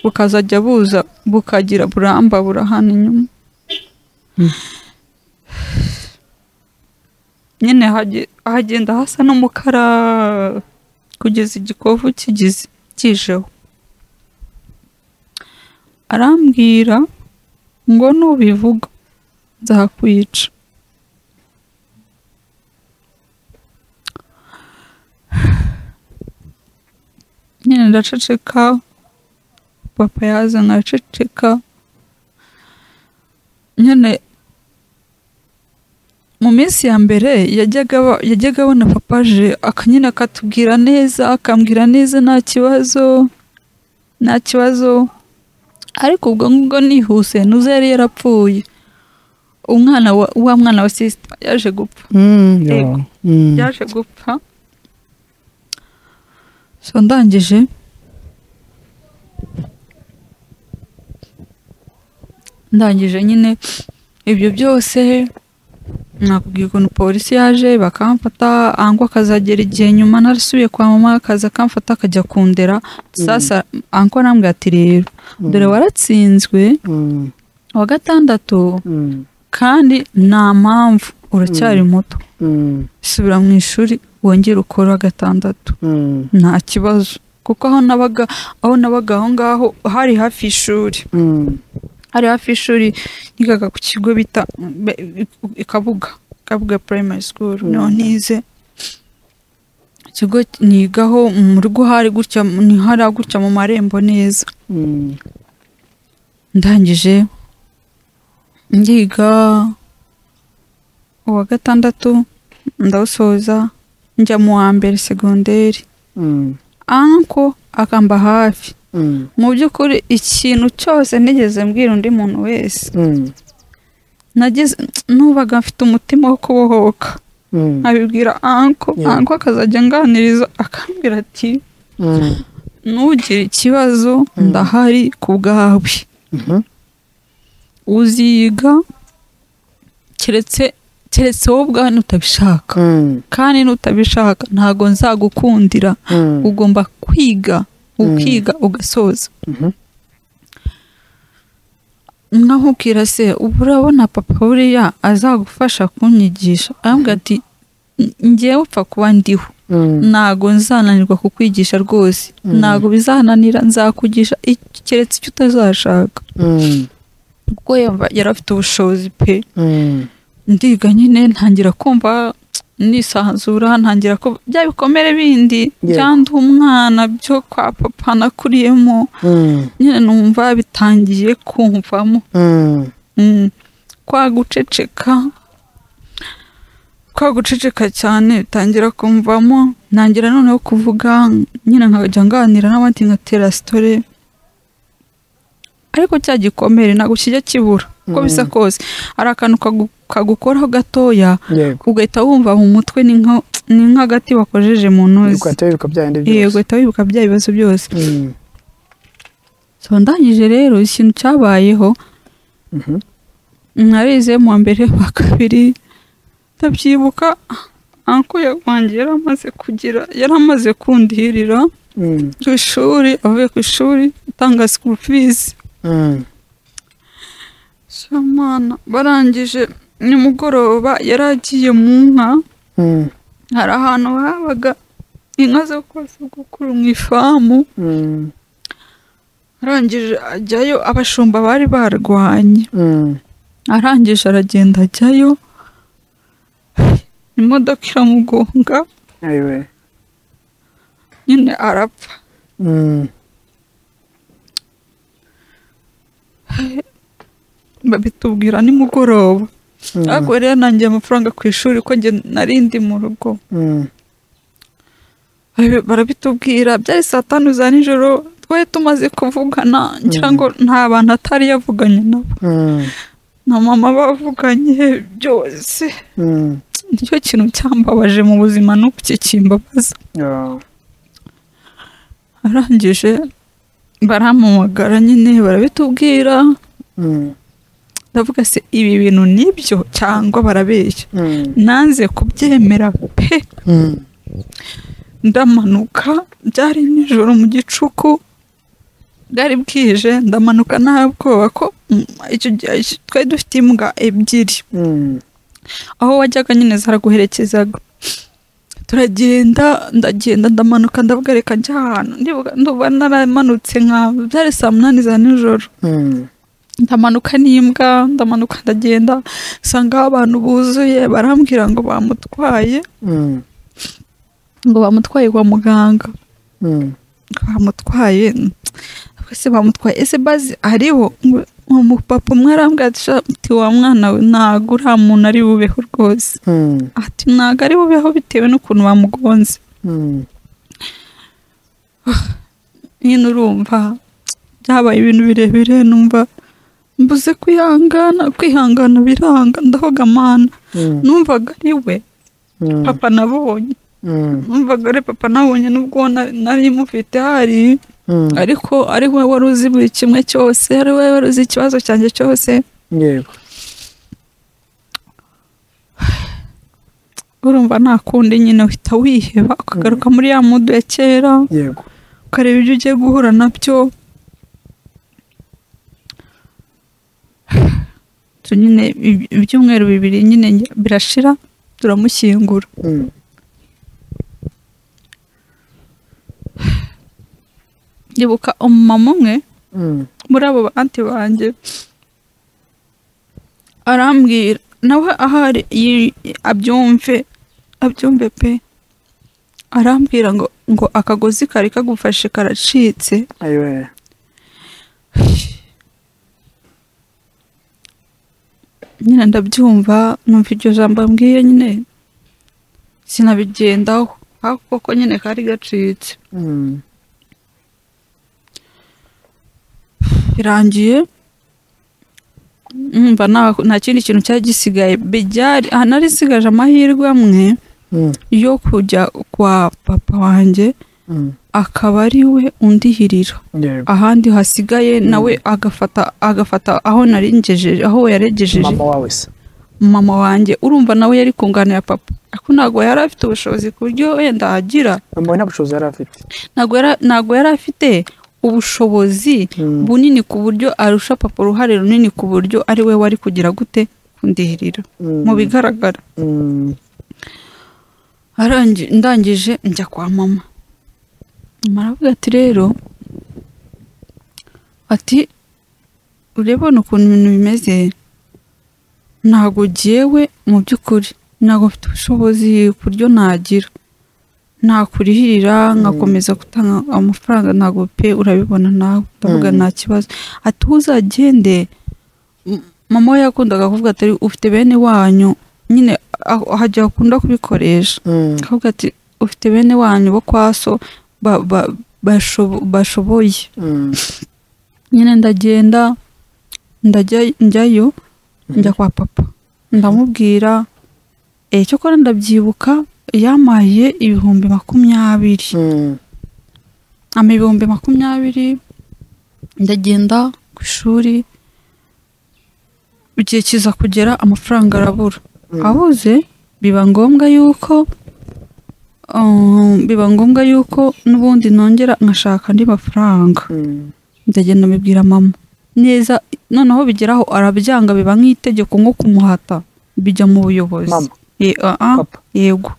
bukazajya buza bukagira buramba burahana inyuma Mm. nyine hage- hagenda hasa n'umukara kugeza igikovu kigize kijeho arambwira ngo nubivuga nzakwica nyine ndaceceka papa yaza nkaceceka nyine mu minsi ya mbere yajyaga aba- yajyaga abona papa aje aka- nyine akatubwira neza akambwira neza nta kibazo nta kibazo ariko ubwo ngubwo nihuse nuza yari yarapfuye umwana wa, wa mwana wa sisita yaje gupfa Mm. Yeah. Yego. Mm. yaje gupfa so ndangije ndangije nyine ibyo byose nakubwiye ukuntu polisi yaje bakamfata ango akazagera igihe nyuma narasubiye kwa mama akaza akamfata akajya kundera sasa ango arambwira ati rero dore waratsinzwe Mm. wa gatandatu Mm. kandi nta mpamvu uracyari muto Mm. subira mu ishuri wongere ukore wa gatandatu Mm. nta kibazo kuko aho nabaga aho nabaga aho ngaho hari hafi y'ishuri Mm. hari hafi y'ishuri nigaga ku kigo bita be- ikabuga ikabuga primary school Mm. niho nize ikigo nigaho mu rugo hari gutya ni hari gutya mu marembo neza Mm. ndangije ndiga uwa gatandatu ndawusoza njya mu wa mbere segonderi Mm. anko akamba hafi Mm. mu by'ukuri ikintu cyose nigeze mbwira undi muntu wese Mm. nageze nubaga mfite umutima wo kubohoka Mm. nkabibwira anko Yeah. anko akazajya anganiriza akambwira ati Mm. ntugire ikibazo Mm. ndahari ku bwawe Mhm. uziga keretse keretse wowe ubwawe nutabishaka Mm. kandi nutabishaka ntabwo nzagukundira Mm. ugomba kwiga ukiga ugasoza Mhm. nkakubwira se ubu urabona papa buriya azagufasha kunyigisha arambwira ati ngewe upfa kuba ndiho Mm. ntago nzananirwa kukwigisha rwose Mm. ntago bizananira nzakugisha i- keretse icyo utazashaka Mm. kuko yumva yari afite ubushobozi pe Mm. ndiga nyine ntangira kumva nisanzura ntangira ko bya bikomere bindi Yego. byandi umwana byo kwa papa nakuriyemo Mm. nyine numva bitangiye kumvamo Mm. Mm. kwa guceceka kwa guceceka cyane bitangira kumvamo ntangira noneho kuvuga nyine nkajya nganira n'abandi nkatera sitore ariko cya gikomere ntabwo kijya kibura uko bisa Mm. kose hari akantu kagu- kagukoraho gatoya Yego. ugahita wumva mu mutwe ni nka ni nk'agati bakojeje mu ntozi Ukateye bikabyaye ndi Iyo byose. ugahita wibuka bya bibazo byose Mm. so ndangije rero ikintu cyabayeho Mhm. narize mu wa mbere wa kabiri ndabyibuka anko wanjye yari amaze kugira yari amaze kundihirira Mm, ku ishuri avuye ku ishuri atanga sikuru fizi mm, shamana barangije nimugoroba yari agiye mu nka mm, hari ahantu habaga inka zo kose gukura mu ifamu mm, arangije ajyayo abashumba bari barwanye mm, arangije aragenda ajyayo imodoka iramugonga ayiwe, nyine arapfa mm, babitubwira nimugoroba mm, ariko rero nangiye amafaranga ku ishuri ko njye nari ndi mu rugo mm, Barabi- barabitubwira byari saa tanu za nijoro twari tumaze kuvugana ngira ngo nta bantu atari yavuganye nabo mm, na mama bavuganye byose mm, nicyo kintu cyambabaje mu buzima n'ubu kikimbabaza yeah, arangije barampamagara nyine barabitubwira mm, ndavuga se ibi bintu nibyo cyangwa barabeshya mm, nanze kubyemera pe mm, ndamanuka byari nijoro mu gicuku bwari bwije ndamanuka nta bwoba ko mm, icyo gihe icyo- twari dufite imbwa ebyiri mm, aho wajyaga nyine zaraguherekezaga turagenda ndagenda ndamanuka ndavuga reka njya ahantu ndibuka nduba naramanutse nka byari saa munani za nijoro mm, ndamanuka n'imbwa ndamanuka ndagenda nsanga abantu buzuye barambwira ngo bamutwaye mm, ngo bamutwaye kwa muganga mm, bamutwaye Ubwo se bamutwaye ese bazi hariho ngo- umupapa umwe arambwira ati "Sha, ati wa mwana we ntago uriya muntu ari bubeho rwose mm, ati ntago ari bubeho bitewe n'ukuntu bamugonze mm, nyine urumva byabaye ibintu birebire numva mbuze kwihangana kwihangana biranga ndahoga mana mm, numvaga ari we mm, papa nabonye mm, numvaga ari papa nabonye n'ubwo na- nari mufite hari mm, ariko ari we wari uzi buri kimwe cyose ari we wari uzi ikibazo cyanjye cyose yego, urumva nta kundi nyine uhita wiheba ukagaruka muri ya mudu ya kera yego, ukareba ibyo ugiye guhura nabyo Tu nyine ibi- ibyumweru bibiri nyine nge- birashira turamushyingura mm, ndibuka umumama umwe mm, muri abo banti banjye arambwira nawe ahari yi- abyumve abyumve pe arambwira ngo ngo akagozi kari kagufashe karacitse ayiwe, nyine ndabyumva numva iryo jambo mbwiye nyine sinabigendaho ariko koko nyine kari gacitse mm, birangiye numva nta- nta kindi kintu cyari gisigaye bijyari aha narisigaje amahirwe amwe mm, yo kujya kwa papa wanjye mm, akaba ari we undihirira yego, ahandi hasigaye nawe agafata agafata aho narengejeje aho yaregejeje mama wawe se mama wanjye urumva nawe yari kunganira papa ariko ntabwo yari afite ubushobozi ku buryo wenda agira mama we nta bushobozi yari afite ntabwo yari- ntabwo yari afite ubushobozi Mm, bunini ku buryo arusha papa uruhare runini ku buryo ari we wari kugira gute kundihirira mm, mu bigaragara mm, arangi ndangije njya kwa mama mama aravuga ati rero ati urebona ukuntu ibintu bimeze ntago jyewe mu by'ukuri ntago mfite ubushobozi ku buryo nagira nakurihirira nkakomeza gutanga amafaranga ntago pe urabibona nawe ndavuga Mm. nta kibazo ati "Wowe uzagende M- mama we yakundaga kuvuga ati ufite bene wanyu nyine aho- hajya akunda kubikoresha mm, akavuga ati ufite bene wanyu bo kwa so ba- ba- bashobo- bashoboye mm, nyine ndagenda ndajya njyayo Mhm. njya kwa papa ndamubwira e cyokora ndabyibuka yamaye ibihumbi makumyabiri mm, ama ibihumbi makumyabiri ndagenda ku ishuri igihe kiza kugera amafaranga arabura abuze biba ngombwa yuko um, biba ngombwa yuko n'ubundi nongera nkashaka andi mafaranga ndagenda mbibwira mama neza noneho bigeraho arabyanga biba nk'itegeko nko kumuhata bijya mu buyobozi Mama. Ye- ah, ah, Papa. yego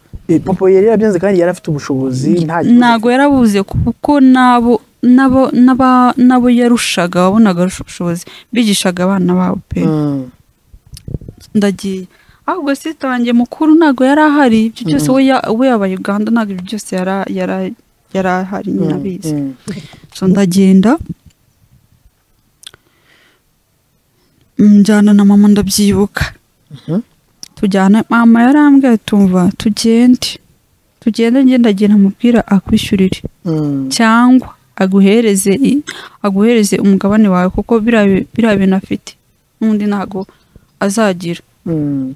papa yari yabyanze kandi yari afite ubushobozi nta ntabwo yarabuze kuko n'abo n'abo n'aba- n'abo yarushaga wabonaga arusha ubushobozi bigishaga abana babo pe Mm. ndagiye ahubwo sita wanjye mukuru ntabwo yari ahari ibyo byose we ya- we yabaye uganda ntabwo ibyo byose yara- yara- yari ahari nyine abizi Mm. so ndagenda njyana na mama ndabyibuka Mhm. tujyana mama yarambwiye tumva tugende tugende ngenda gihe namubwira akwishyurire Mm. cyangwa aguhereze i- aguhereze umugabane wawe kuko biriya bi- biriya bintu afite n'undi ntabwo azagira Mm.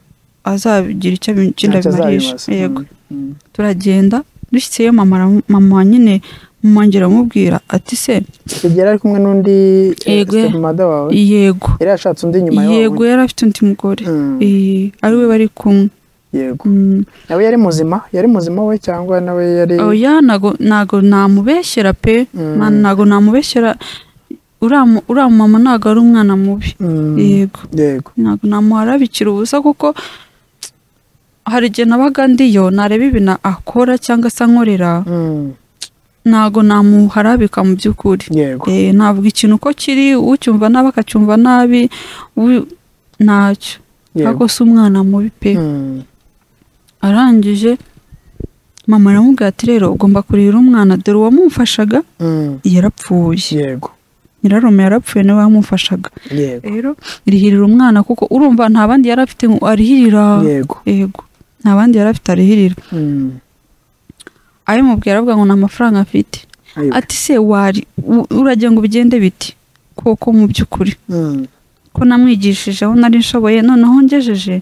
azagira icyo abi- icyo Ntacyo ndabimarisha azabibaza. yego Mm. turagenda dushyizeyo mama ara- mama nyine mama ngera amubwira ati se Icyo gihe yari ari kumwe n'undi Yego. mada wawe yego yari yashatse undi nyuma yawe yego yari afite undi mugore Mm. Eh, ari we bari kumwe yego Mm, nawe yari muzima yari muzima we cyangwa nawe yari oya ntago ntago namubeshyera pe Mm. Man, ntago namubeshyera uriya mu- uriya mama ntago ari umwana mubi Mm. yego yego ntabwo namuharabikira ubusa kuko hari igihe nabaga ndiyo nareba ibintu akora cyangwa se ankorera Mm. ntabwo namuharabika mu by'ukuri yego Eh, ntabwo ikintu uko kiri ucyumva nabi akacyumva nabi uwi- ntacyo yego ariko si umwana mubi pe Mm. arangije mama aramubwira ati rero ugomba kurira umwana dore uwamumfashaga Mm. yarapfuye yego nyirarume yarapfuye niwe wamufashaga yego rero rihirira umwana kuko urumva nta bandi yari afite ngo arihirira yego yego nta bandi yari afite arihirira Mm. abimubwira aravuga ngo nta mafaranga afite Ayo. ati se wari u- uragira ngo bigende biti koko mu by'ukuri Mm. ko namwigishije aho nari nshoboye noneho ngejeje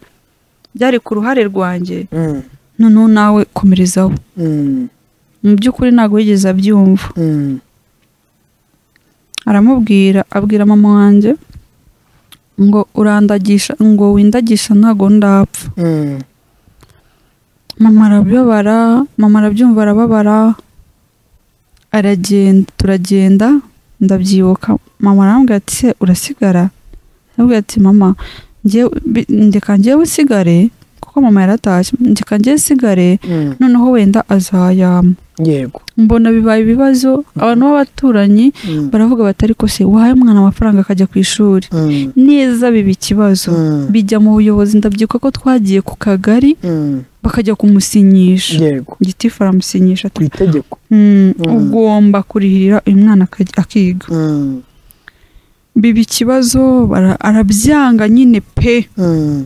byari ku ruhare rwanjye Mm. noneho nawe komerezaho Mm. mu by'ukuri ntabwo yigeze abyumva Mm. aramubwira abwira mama wanjye ngo urandagisha ngo windagisha ntabwo ndapfa Mm. mama arababara mama arabyumva arababara aragenda turagenda ndabyibuka mama arambwira ati se urasigara ndabwira ati mama njyewe- bi- ndeka njyewe usigare kuko mama yaratashye ndeka njyewe usigare Mm. noneho wenda azayama yego mbona bibaye ibibazo abantu b'abaturanyi Mm. baravuga bati ariko se wahaye umwana amafaranga akajya ku ishuri Mm. neza biba ikibazo Mm. bijya mu buyobozi ndabyibuka ko twagiye ku kagari Mm. bakajya kumusinyisha yego gitifu aramusinyisha ku ati itegeko "Mm, Mm. ugomba kurihirira uyu mwana akajya- akiga Mm. biba ikibazo bara- arabyanga nyine pe Mm.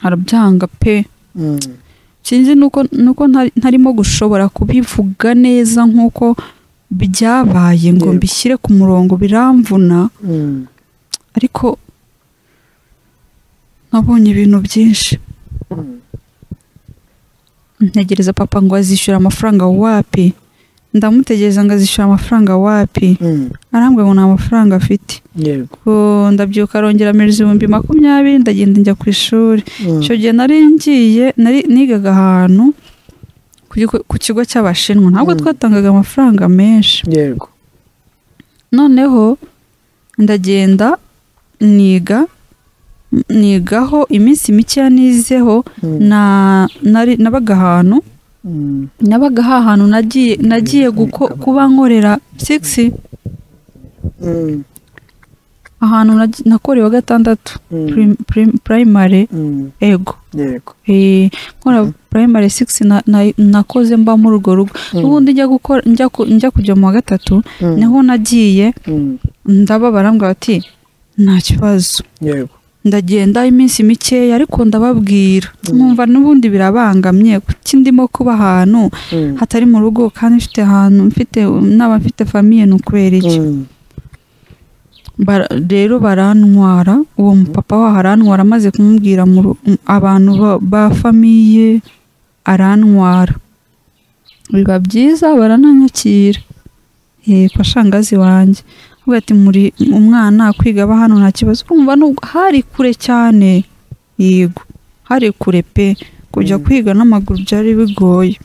arabyanga pe Mm. sinzi nuko nuko ntari- ntarimo gushobora kubivuga neza nk'uko byabaye ngo Yego. mbishyire ku murongo biramvuna Mm. ariko nabonye ibintu byinshi Mm. ntegereza papa ngo azishyura amafaranga wapi ndamutegereza ngo azishyura amafaranga wapi Mm. arambwira ngo nta mafaranga afite yego Ngo ndabyuka arongera amereza ibihumbi makumyabiri ndagenda njya ku ishuri Mm. icyo gihe nari ngiye nari nigaga ahantu ku kigo- ku kigo cy'abashinwa ntabwo Mm. twatangaga amafaranga menshi yego noneho ndagenda niga nigaho iminsi mikeya nizeho Mm. na nari nabaga ahantu Mm. nabaga hahantu nagiye nagiye guko kuba nkorera six Mm. ahantu nagi- nakorewe gatandatu Mm. prim- prim- primary Mm. ego yego Eh, nkora primary six na- na- nakoze mba muri urwo rugo Mm. n'ubundi njya gukora njya ku- njya kujya mu wa gatatu Mm. niho nagiye Mm. ndababara mbwira bati nta kibazo yego ndagenda iminsi mikeya ariko ndababwira mwumva n'ubundi birabangamye kuki ndimo kuba ahantu Mm. hatari mu rugo kandi mfite ahantu mfite n'aba mfite famiye ni ukubera iki Mm. Bara- rero barantwara uwo mupapa waho arantwara amaze kumubwira mu ru- m- abantu ba- ba famiye arantwara biba byiza barananyakira yego shangazi wanjye kuvuga ati muri umwana kwiga aba hano nta kibazo kumva hari kure cyane yego hari kure pe kujya Mm. kwiga n'amaguru byari bigoye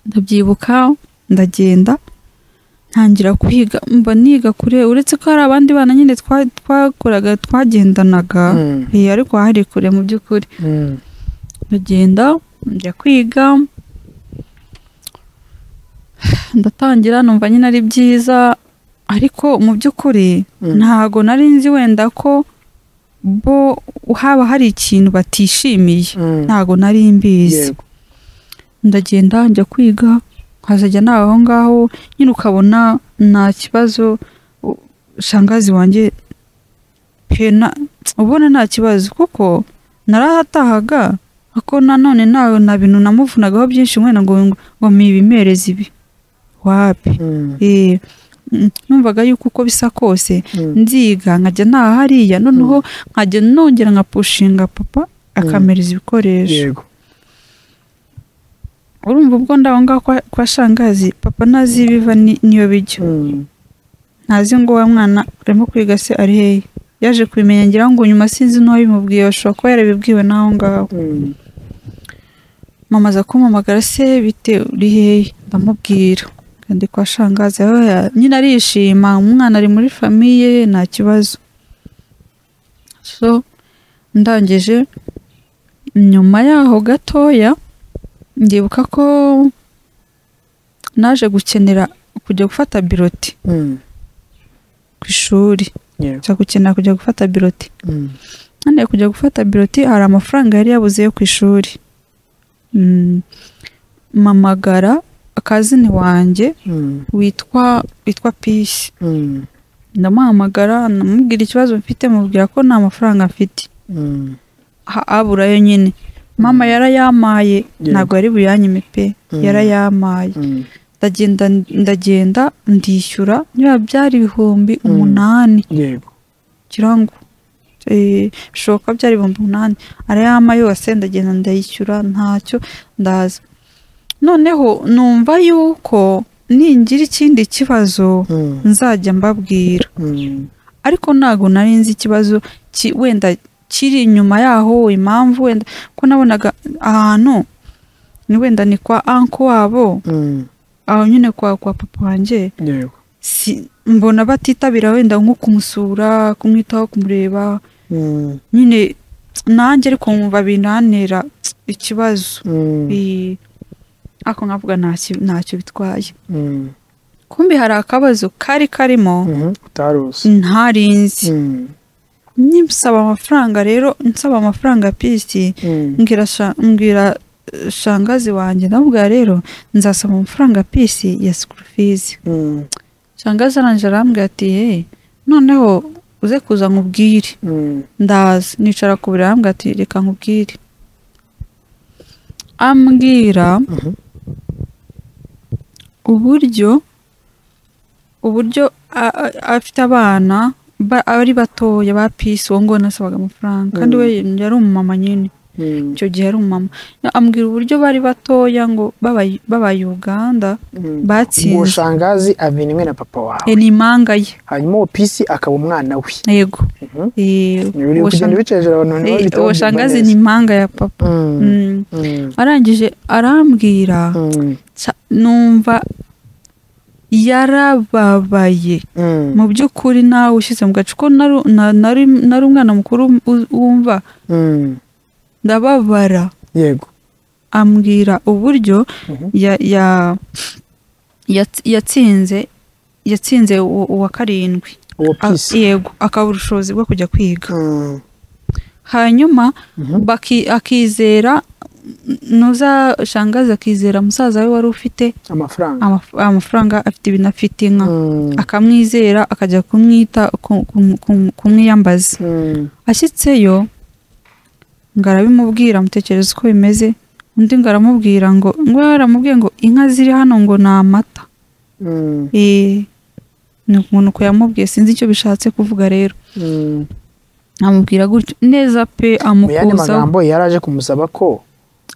ndabyibuka ndagenda ntangira kwiga mba niga kure uretse ko hari abandi bana nyine twa- twakoraga twagendanaga Eh, ariko hari kure mu by'ukuri ndagenda njya kwiga ndatangira numva nyine ari byiza ariko mu by'ukuri ntago nari nzi wenda ko bo haba hari ikintu batishimiye ntago nari mbizi Yego. ndagenda njya kwiga nkazajya nawe aho ngaho nyine ukabona nta kibazo u- shangazi wanjye pe na- ubona nta kibazo kuko narahatahaga ako nanone nawe nta bintu namuvunagaho byinshi mwene ngo ngo mibimereze ibi wapi Eh, mm, numvaga yuko uko bisa kose nziga nkajya ntaha hariya noneho nkajya nongera nkapushinga papa akamereza ibikoresho yego urumva ubwo ndaho ngaho kwa, kwa shangazi papa ntazi ibiva ni- niyo bijya Mm. ntazi ngo wa mwana urimo kwiga se ari hehe yaje kubimenya ngira ngo nyuma sinzi n'uwabimubwiye bashobora kuba yarabibwiwe n'aho ngaho Mm. mama aza kumpamagara se bite uri hehe ndamubwira kandi kwa shangazi "Oya, nyine arishima umwana ari muri famiye nta kibazo so ndangije nyuma yaho gatoya ndibuka ko naje gukenera kujya gufata biroti Mm. ku ishuri Yego. nza gukenera kujya gufata biroti Mm. naniye kujya gufata biroti hari amafaranga yari yabuze yo ku ishuri Mm, mpamagara akazini wanjye Mm. witwa witwa pisi Mm. ndamuhamagara ndamubwira ikibazo mfite mubwira ko nta mafaranga mfite Mm. ha- aburayo nyine mama yarayampaye Yego. ntabwo yari buyanyime pe Mm. yarayampaye Mm. ndagenda ndagenda ndishyura niba byari ibihumbi umunani Yego. kirango Eh, bishoboka byari ibihumbi umunani arayama yose ndagenda ndayishyura ntacyo ndaza noneho numva yuko ningira ikindi kibazo Mm. nzajya mbabwira Mm. ariko ntabwo nari nzi ikibazo ki- wenda kiri inyuma yaho impamvu wenda ko nabonaga ahantu ni wenda ni kwa anko wabo Mm. aho nyine kwa kwa papa wanjye Yego. si mbona batitabira wenda nko kumusura kumwitaho kumureba Mm. nyine nanjye ariko nkumva bintantera ikibazo Mm. I- ako nkavuga ntacyo ntacyo bitwaye Mm. kumbi hari akabazo kari karimo Mhm. Utaruzi. ntarinzi Mm. nimusaba amafaranga rero nsaba amafaranga pisi Mm. mbwira sha- mbwira eh, shangazi wanjye ndavuga rero nzasaba amafaranga pisi ya sikuru fizi Mm. shangazi arangije arambwira ati "Eh, noneho uze kuza nkubwire Mm. ndaza nicara ku buriri arambwira ati reka nkubwire ambwira Mhm. uburyo uburyo a- a- afite abana ba- ari batoya ba pisi uwo ngona asabaga amafaranga kandi we yari umumama nyine Mm. icyo gihe yari umumama ambwira uburyo bari batoya ngo b'aba- b'abayuganda Mm. Uwo batsinze shangazi avinimwe na papa wawe Eh, ni impanga ye hanyuma uwo pisi akaba umwana we yego Mhm. Eh, biri uwo kugenda shang- bica hejuru abantu eh, ntibabitaho uwo kumva shangazi neza. ni impanga ya papa Mm. Mm. Mm. arangije arambwira Mm. nsa- numva yarababaye Mm. mu by'ukuri nawe ushyize mu gace ko nari na- nari- nari umwana mukuru u- wumva Mm. ndababara yego ambwira uburyo Mhm. ya- ya- yats- yatsinze yatsinze uwo- uwa karindwi uwo A- pisi yego akabura ubushobozi bwo kujya kwiga Mm. hanyuma Mhm. baki- akizera nuza shangazi akizera musaza we wari ufite amafaranga amaf- amafaranga afite ibintu afite inka Mm. akamwizera akajya kumwita ku- ku- ku- kumwiyambaza Mm. ashyitseyo ngo arabimubwira amutekereza uko bimeze undi ngo aramubwira ngo ngo yaramubwiye ngo inka ziri hano ngo ni amata Mm. Eh, ni umuntu uko yamubwiye sinzi icyo bishatse kuvuga rero Mm. amubwira gutyo neza pe mu yandi amukuzaho magambo yari aje kumusaba ko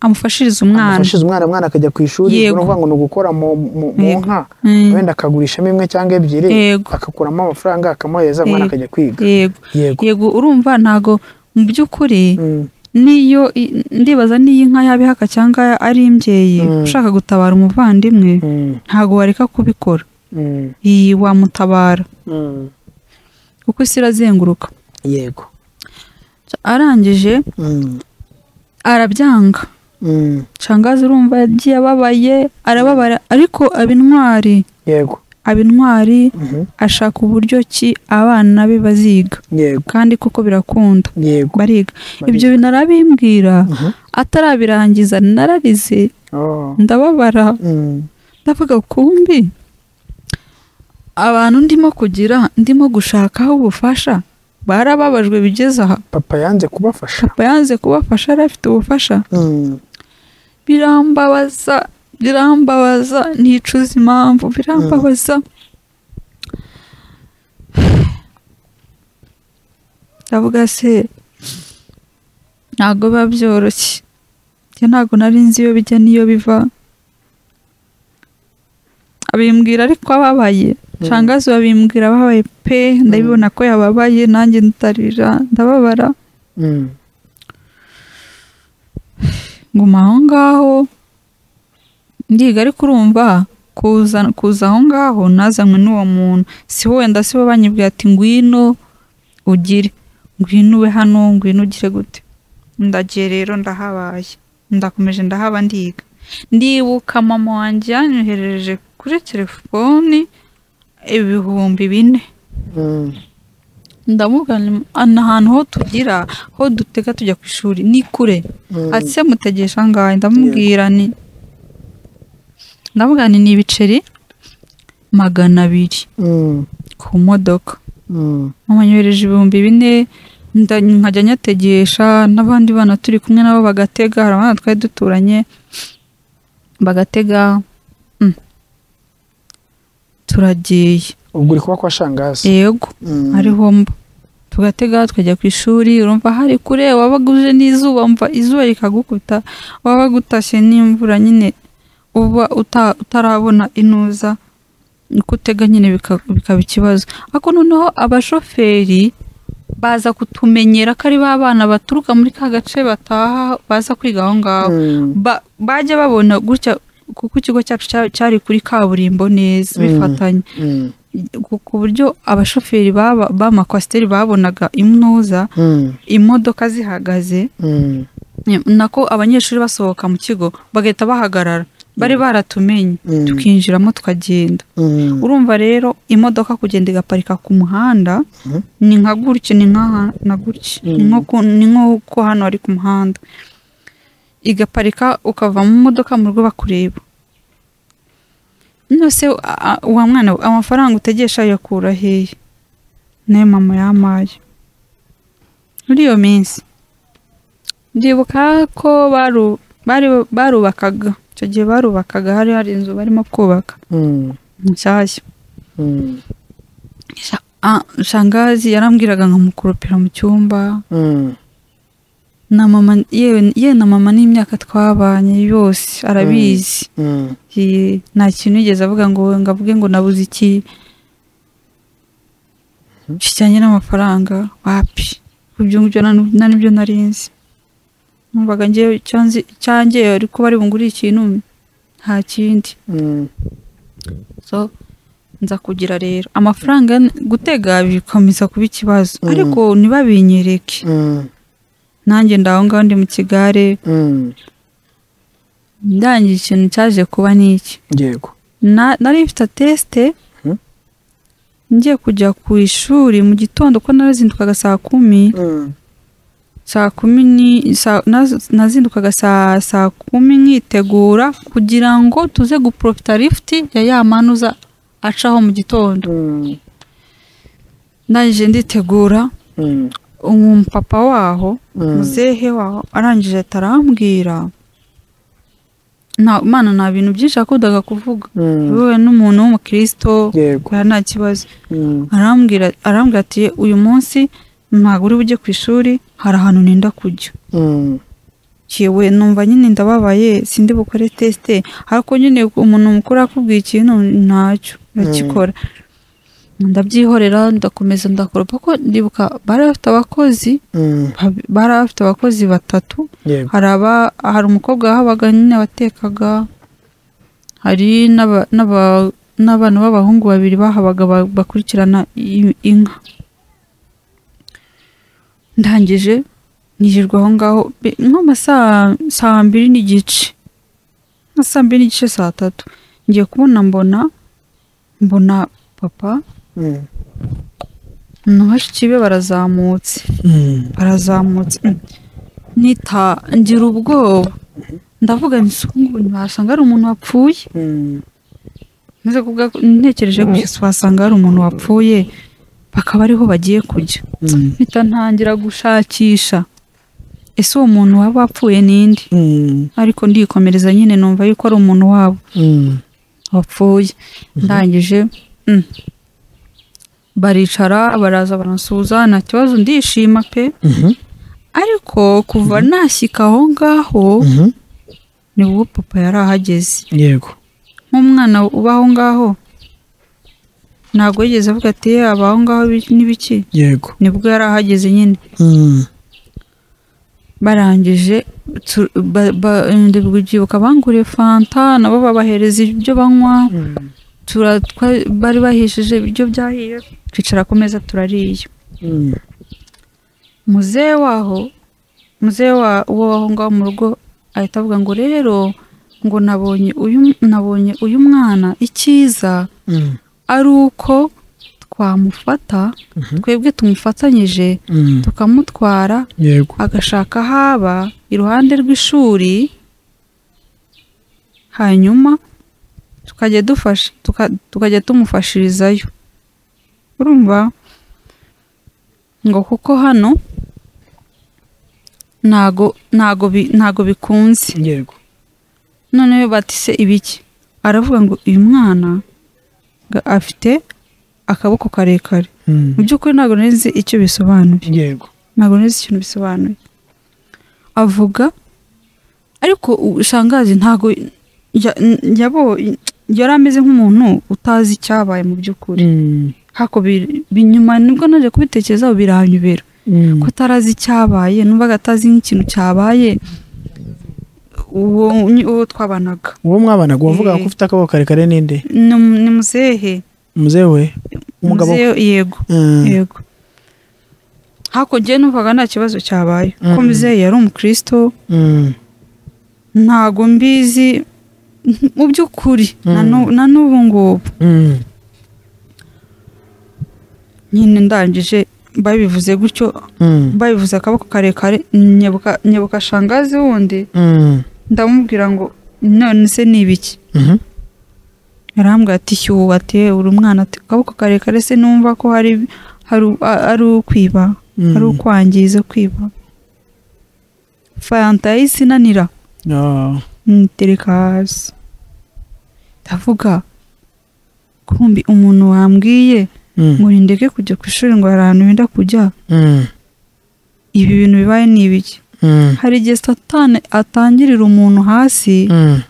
amufashirize umwana amufashize umwana mwana akajya ku ishuri ni Yego. ukuvuga ngo ni ugukora mu mu- mu Yego. nka Mm, wenda akagurishamo imwe cyangwa ebyiri Yego. agakuramo amafaranga akamuhereza umwana Yego. akajya kwiga yego yego yego urumva ntago mu by'ukuri Mm, niyo i- ndibaza n'iyi nka yaba ihaka cyangwa ari imbyeyi Mm. ushaka gutabara umuvandimwe mm, ntago wareka kubikora mm, iyi wamutabara mm. kuko isi irazenguruka yego arangije Mm, arabyanga mm, cangazi urumva yagiye ababaye arababara ariko abintwari yego abintwari Mhm. ashaka uburyo ki abana be baziga yego kandi kuko birakunda yego bariga Bariga. ibyo binarabimbwira Mhm. atarabirangiza nararize Oh. ndababara Mm, ndavuga kumbi abantu ndimo kugira ndimo gushakaho ubufasha barababajwe bigeze aha papa yanze kubafasha papa yanze kubafasha yari afite ubufasha Mm, birambabaza birambabaza nticuza impamvu birambabaza ndavuga se ntabwo biba byoroshye njye ntabwo nari nzi iyo bijya n'iyo biva abimbwira ariko ababaye shangazi babimbwira ababaye pe ndabibona ko yababaye nanjye ndarira ndababara mm, nguma aho ngaho ndiga ariko urumva kuza kuza aho ngaho nazanywe n'uwo muntu si we wenda si bo banyibwira ati ngwino ugire ngwino ube hano ngwino ugire gute ndagiye rero ndahabaye ndakomeje ndahaba ndiga ndibuka mama wanjye yanyoherereje kuri telefoni ibihumbi bine mm, ndamubwira nti, "Ah, ni ahantu ho tugira ho dutega tujya ku ishuri ni kure mm, ati se mutegesha angahe ndamubwira ni ndamubwira ni ni ibiceri magana abiri mm, ku modoka mm, mumanyohereje ibihumbi bine nda- nkajya nyategesha n'abandi bana turi kumwe nabo bagatega hari abana twari duturanye bagatega mm. turagiye ubwo uri kuba kwa shangazi yego Mm, ariho mba tugatega tukajya ku ishuri urumva hari kure wabaga uje n'izuba mva izuba rikagukubita waba gutashye n'imvura nyine uba uta- utarabona inuza uko utega nyine bika- bikaba ikibazo ariko noneho abashoferi baza kutumenyera ko ari ba bana baturuka muri ka gace bataha baza kwiga aho ngaho mm, ba, bajya babona gutya kuko ikigo cyacu cya- cyari kuri kaburimbo neza Mm. bifatanye mm, ku ku buryo abashoferi baba- b'amakwasiteri babonaga imnuza mm, imodoka zihagaze mm, nako abanyeshuri basohoka mu kigo bagahita bahagarara bari baratumenye mm, tukinjiramo tukagenda mm, urumva rero imodoka kugenda igaparika ku muhanda Mhm. ni nka gutya ni nka na gutya Mm. ni nko ku- ni nk'uko hano ari ku muhanda igaparika ukava mu modoka mu rugo bakureba nose a- a- wa mwana we, amafaranga utegesha yakura hehe nayo mama yamaye muri iyo minsi ndibuka ko baru- bari- barubakaga icyo gihe barubakaga hari hari inzu barimo kubaka mm, nshyashya mm, Ah, shangazi yarambwiraga nkamukurupira mu cyumba mm, na mama yewe yewe na mama n'imyaka twabanye yose arabizi mm, Ye- nta kintu yigeze avuga ngo ngo avuge ngo nabuze iki kijyanye n'amafaranga wapi ibyo ngibyo na na nibyo nari nzi numvaga ngewe icyo nzi icyanjye ari kuba ari bungure ikintu nta kindi mm, so nza kugira rero amafaranga n- gutega bikomeza kuba ikibazo Mm. ariko ntibabinyereke mm, nanjye ndaho ngaho ndi mu kigare mm, ndangiye ikintu cyaje kuba ni iki yego Na- nari mfite tesite Mhm. ngiye kujya ku ishuri mu gitondo ko narazindukaga saa kumi Mm, saa kumi ni saa- naz- nazindukaga saa saa kumi nkitegura kugira ngo tuze guprofita lifuti ya ya manuza acaho mu gitondo mm, ndangije nditegura mm, umupapa waho mm, muzehe waho arangije atarambwira nta mana nta bintu byinshi yakundaga kuvuga mm, yewe n'umuntu w'umukristo yego yari nta kibazo mm, arambwira arambwira ati uyu munsi ntabwo uri bujye ku ishuri hari ahantu nenda kujya mm, we numva nyine ndababaye sindi bukore tesite ariko nyine umuntu mukuru akubwiye ikintu ntacyo ndakikora ndabyihorera ndakomeza ndakora kuko ndibuka bari bafite abakozi bab- bari bafite abakozi batatu yego hari aba hari umukobwa wahabaga nyine watekaga hari n'aba- n'aba- n'abana b'abahungu babiri bahabaga ba- bakurikirana i- inka ndangije nirirwa aho ngaho be- nko mu ma saa- saa mbiri n'igice nka saa mbiri n'igice saa tatu ngiye kubona mbona mbona papa Mm. na bashiki be barazamutse barazamutse Mm. nita ngira ubwoba ndavuga nti "Se ubu ngubu ntibasanga ari umuntu wapfuye Mm. maze kuvuga ko- ntekereje gusa wasanga hari umuntu wapfuye bakaba ariho bagiye kujya Mm. mpita ntangira gushakisha ese uwo muntu waba wapfuye ninde Mm. ariko ndikomereza nyine numva yuko ari umuntu wabo Mm. wapfuye ndangije mm. baricara baraza baransuhuza nta kibazo ndishima pe Mhm. ariko kuva nashyika aho ngaho Mhm. nibwo papa yari ahageze yego nk'umwana uba aho ngaho ntabwo yigeze avuga ati "Eh, aba aho ngaho bi- n'ibiki yego nibwo yari ahageze nyine Mm. barangije tu- ba- ba- ndibwo ubyibuka banguriye fanta nabo babahereza ibyo banywa Mm. tura- twa- bari bahishije ibiryo byahiye twicara ku meza turariye Mm. muzehe waho muzehe wa- wo aho ngaho mu rugo ahita avuga ngo rero ngo nabonye uyu nabonye uyu mwana icyiza Mm. ari uko twamufata Mhm. twebwe tumufatanyije Mm. tukamutwara yego agashaka aho aba iruhande rw'ishuri hanyuma tukajya dufasha tuka- tukajya tumufashirizayo urumva ngo kuko hano ntago ntago bi- ntago bikunze yego noneho bati se ibiki aravuga ngo uyu mwana ga- afite akaboko karekare Mm. mu by'ukuri ntabwo nari nzi icyo bisobanuye yego ntabwo nari nzi ikintu bisobanuye avuga ariko ushangazi ntabwo ya- yabo yari ameze nk'umuntu utazi icyabaye mu by'ukuri Mm. hako bi- bi- nyuma nibwo naje kubitekerezaho biranyobera Mm. ko atarazi icyabaye numvaga atazi nk'ikintu cyabaye uwo uwo twabanaga uwo mwabanaga wavuga Eh. ko ufite akaboko karekare n'inde ni umu- ni muzehe umuzehe we umugabo we Muzehe- yego Mm. yego hakurya numvaga nta kibazo cyabaye ko Mm. muzehe yari umukristo Mm. ntago mbizi mu by'ukuri na Mm. nu- na n'ubu ngubu Mm. nyine ndangije babivuze gutyo Mm. babivuze akaboko karekare nyebuka nyebuka shangazi wundi Mm. ndamubwira ngo none se ni ibiki Mhm. yarambwira ati shyuba ati uri umwana ati akaboko karekare se numva ko hari hari a- ari ukwiba Mm. ari ukwangiza kwiba fanta yahise inanira Ah. ntereka hasi ndavuga kumbi umuntu wambwiye Mm. ngo ndeke kujya ku ishuri ngo hari ahantu wenda kujya Mm. ibi bintu bibaye ni ibiki Mm. hari igihe satani atangirira umuntu hasi Mm.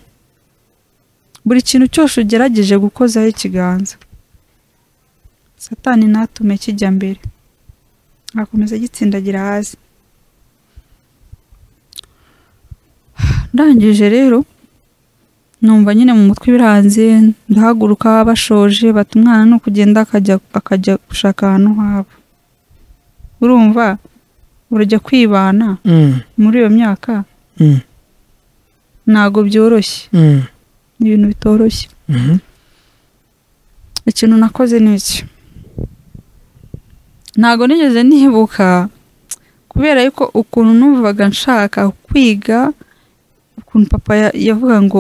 buri kintu cyose ugerageje gukozaho ikiganza satani natume kijya mbere akomeza agitsindagira hasi ndangije rero numva nyine mu mutwe biranze ndahaguruka bashoje bata umwana ni ukugenda akajya akajya gushaka ahantu habo urumva urajya kwibana Mm. muri iyo myaka Mm. ntabwo byoroshye Mm. ni ibintu bitoroshye Mhm. ikintu nakoze ni iki ntabwo nigeze nibuka kubera yuko ukuntu numvaga nshaka kwiga ukuntu papa ya- yavuga ngo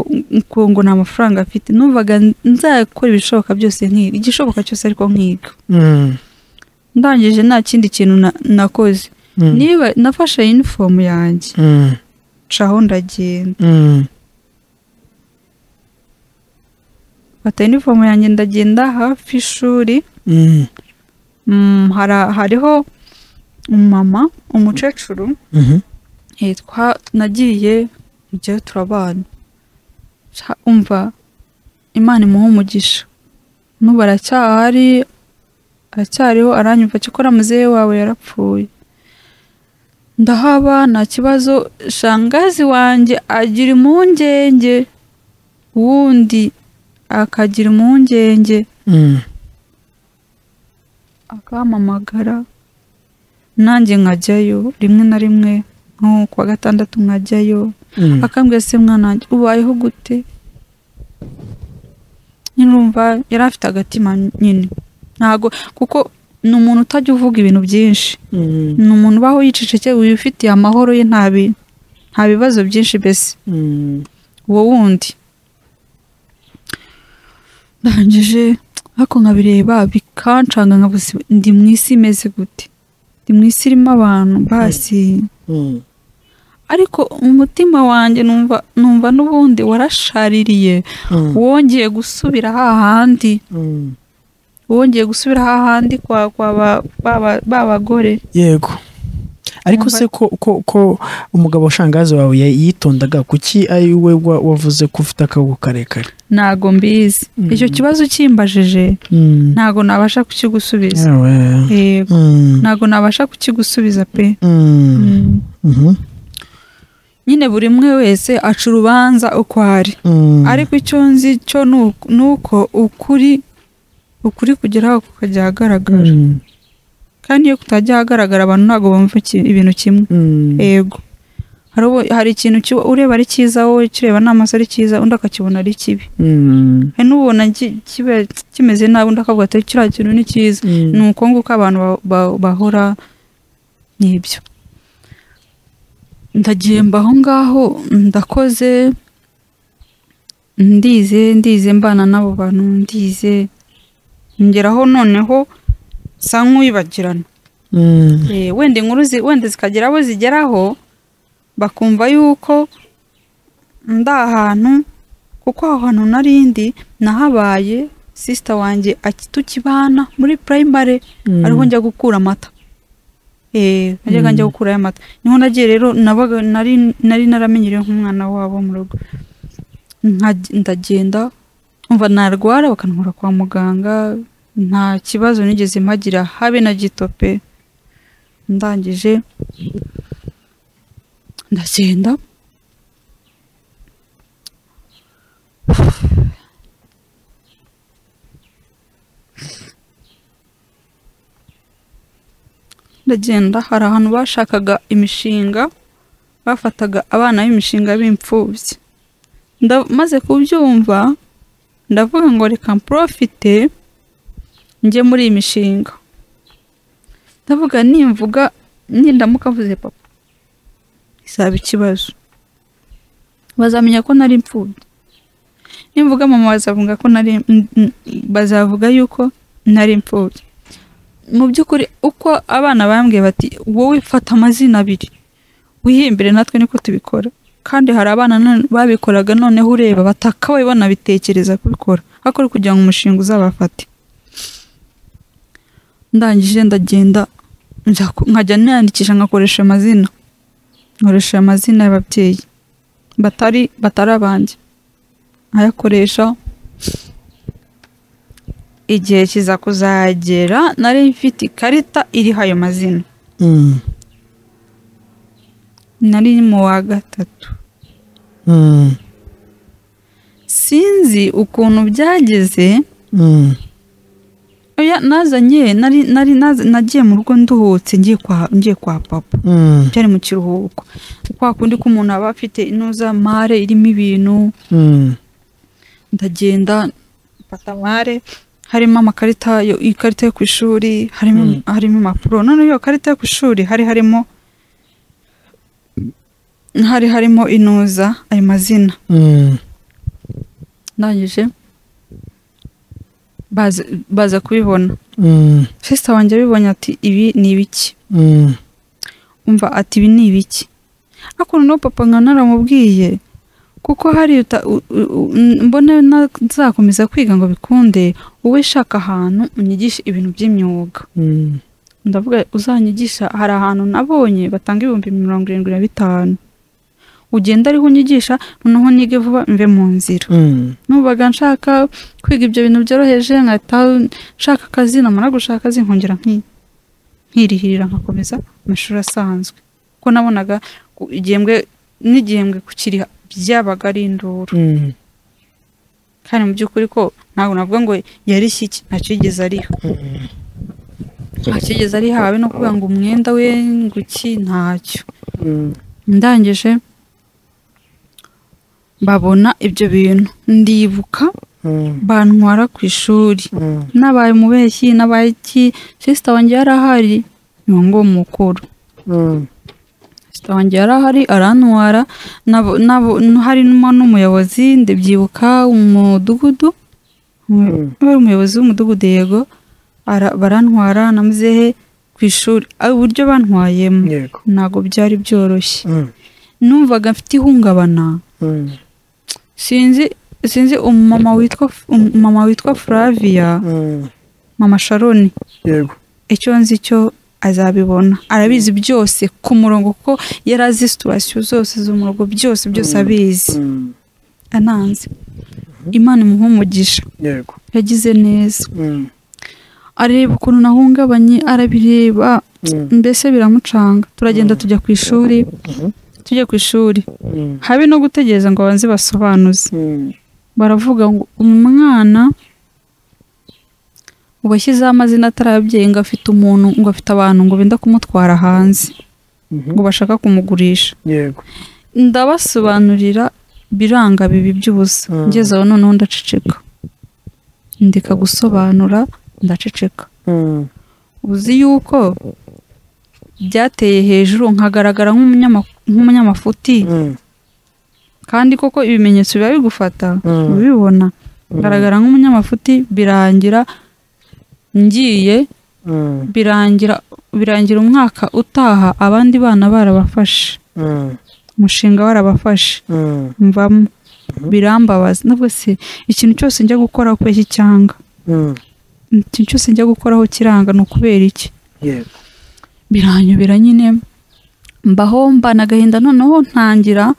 ngo ngo nta mafaranga afite numvaga nzakora ibishoboka byose nkiga igishoboka cyose ariko nkiga Mm. ndangije nta kindi kintu na- nakoze Mm. niba nafashe inifomu yanjye Mm. ncaho ndagenda Mm. fata inifomu yanjye ndagenda hafi y'ishuri Mm. Mm, hari- hariho umumama umukecuru Mhm. Eh, twa- nagiye njyewe turabana Ca- umva imana imuha umugisha n'ubu aracyahari aracyariho aranyumva cyakora muzehe wawe yarapfuye ndahaba nta kibazo shangazi wanjye agira impungenge wundi akagira impungenge Mm. akampamagara nanjye nkajyayo rimwe na rimwe nko ku wa gatandatu nkajyayo Mm. akambwira se mwana wanjye ubayeho gute nyine urumva yari afite agatima nyine ntago kuko ni umuntu utajya uvuga ibintu byinshi Mm. ni umuntu ubaho yicecekeye wifitiye amahoro ye nta bi- nta bibazo byinshi mbese Mm. uwo wundi ndangije ariko nkabireba bikancanga nkabuze ndi mu isi imeze gute ndi mu isi irimo abantu basi Mm. ariko umutima wanjye numva numva n'ubundi warashaririye Mm. wongeye gusubira hahandi Mm. wongeye gusubira hahandi kwa kwa ba- ba- ba- ba bagore yego ariko Umva- se ko ko ko umugabo shangazi wawe ya- yitondaga kuki ari we wa- wavuze ko ufite akago karekare ntago mbizi Mm. icyo kibazo ukimbajije Mm. ntago nabasha kukigusubiza Yewe. yego Mm. ntago nabasha kukigusubiza pe Mm. Mm. Mhm. nyine buri umwe wese aca urubanza uko ari Mm. ariko icyo nzi cyo ni uku- ni uko ukuri ukuri kugeraho kukajya ahagaragara Mm. kandi iyo kutajya ahagaragara abantu ntabwo bumva iki- ibintu kimwe Mm. yego hari ubu- hari ikintu kiba- ureba ari cyiza wowe kireba n'amaso ari cyiza undi akakibona ari kibi Mm. hari n'ubona ki- kiba kimeze nabi undi akavuga ati kiriya kintu ni cyiza Mm. ni uko nguko abantu ba- ba- bahora n'ibyo ndagiye mba aho ngaho ndakoze ndize ndize mbana n'abo bantu ndize ngeraho noneho sa nk'uwibagirana Mm. Eh, wenda inkuru zi- wenda zikagera abo zigeraho bakumva yuko ndi ahantu kuko aho hantu narindi nahabaye sisita wanjye aki- tukibana muri primary Mm. ariho njya gukura amata eh najyaga Mm. njya gukurayo amata niho nagiye rero nabaga nari nari naramenyereye nk'umwana wabo mu rugo Nka- ndagenda umva narwara bakantwara kwa muganga nta kibazo nigeze mpagira habe na gito pe ndangije ndagenda ndagenda hari ahantu bashakaga imishinga bafataga abana b'imishinga b'imfubyi Nda- maze kubyumva ndavuga ngo reka mporofite njye muri iyi mishinga ndavuga nimvuga nindamuka mvuze papa izaba ikibazo bazamenya ko nari imfubyi nimvuga mama bazavuga ko nari n- n- bazavuga yuko nari imfubyi mu by'ukuri uko abana bambwiye bati wowe fata amazina abiri wihimbire natwe niko tubikora kandi hari abana none- babikoraga noneho ureba batakabaye banabitekereza kubikora ariko ari kugira ngo umushinga uzabafate ndangije ndagenda njya ku- nkajya niyandikisha nkakoresha amazina nkoresha amazina y'ababyeyi batari batari abanjye nkayakoresha igihe kiza kuzagera nari mfite ikarita iriho ayo mazina Mm. nari mu wa gatatu Mm. sinzi ukuntu byageze Mm. oya nazanye nari nari naz- nagiye mu rugo nduhutse ngiye kwa ngiye kwa papa Mm. byari mu kiruhuko kwa kundi k'umuntu aba afite inuza mare irimo ibintu Mm. ndagenda mfata mare harimo amakarita yo- ikarita yo ku ishuri harimo Mm. harimo impapuro none iyo karita yo ku ishuri hari harimo hari harimo inuza ayo mazina Mm. ndangije baza baza kubibona Mm. sisita wanjye abibonye ati ibi ni ibiki Mm. umva ati ibi ni ibiki ariko noneho papa nka naramubwiye kuko hari uta- u- u- u- mbona nazakomeza kwiga ngo bikunde wowe shaka ahantu unyigishe ibintu by'imyuga Mm. ndavuga uzanyigisha hari ahantu nabonye batanga ibihumbi mirongo irindwi na bitanu ugenda ariho unyigisha noneho nige vuba mve mu nzira nubaga nshaka kwiga ibyo bintu byoroheje nkahita nshaka akazi namara gushaka akazi nkongera nki- nkirihirira nkakomeza amashuri asanzwe kuko nabonaga ku- igihembwe n'igihembwe kukiriha byabaga ari induru kandi mu by'ukuri ko ntabwo navuga ngo yarishye iki ntacyo yigeze ariha ntacyo yigeze ariha habe no kuvuga ngo umwenda we ngo iki ntacyo ndangije babona ibyo bintu ndibuka bantwara ku ishuri nabaye umubeshyi nabaye iki sisita wanjye yari ahari ni ngo mukuru sisita wanjye yari ahari arantwara nabo- nabo- harimo n'umuyobozi ndabyibuka umudugudu wari umuyobozi w'umudugudu yego ara- barantwara na muzehe ku ishuri Ah, uburyo bantwayemo yego ntabwo byari byoroshye Mm, numvaga mfite ihungabana mm, sinzi sinzi umumama witwa umumama witwa Flavia mm, mama Sharon yego icyo nzi cyo azabibona arabizi byose ku murongo kuko yari azi situwasiyo zose zo mu rugo byose byose Mm. abizi mm, ananze imana imuha umugisha yego yagize neza Mm, areba ukuntu nahungabanye arabireba mm, mbese biramucanga turagenda tujya ku ishuri Mhm. tujya ku ishuri mm, habe no gutegereza ngo abanze basobanuze mm, baravuga ngo umwana ubu ashyizeho amazina atarabyeyi ngo afite umuntu ngo afite abantu ngo benda kumutwara hanze mhm, ngo bashaka kumugurisha yego ndabasobanurira biranga bibi by'ubusa Mm. ngeze aho noneho ndaceceka ndeka gusobanura ndaceceka Mm, uzi yuko byateye hejuru nkagaragara nk'umunyama- nk'umunyamafuti mm, kandi koko ibimenyetso biba bigufata Mm. ubibona Mm. ngaragara nk'umunyamafuti birangira ngiye mm, birangira birangira umwaka utaha abandi bana barabafashe mm, umushinga warabafashe mm, mvamo Mhm. birambabaza nabwo se ikintu cyose njya gukoraho kubeshya icyanga mm, ikintu cyose njya gukoraho kiranga ni ukubera iki yego biranyobera nyine mbaho mbana agahinda noneho ntangira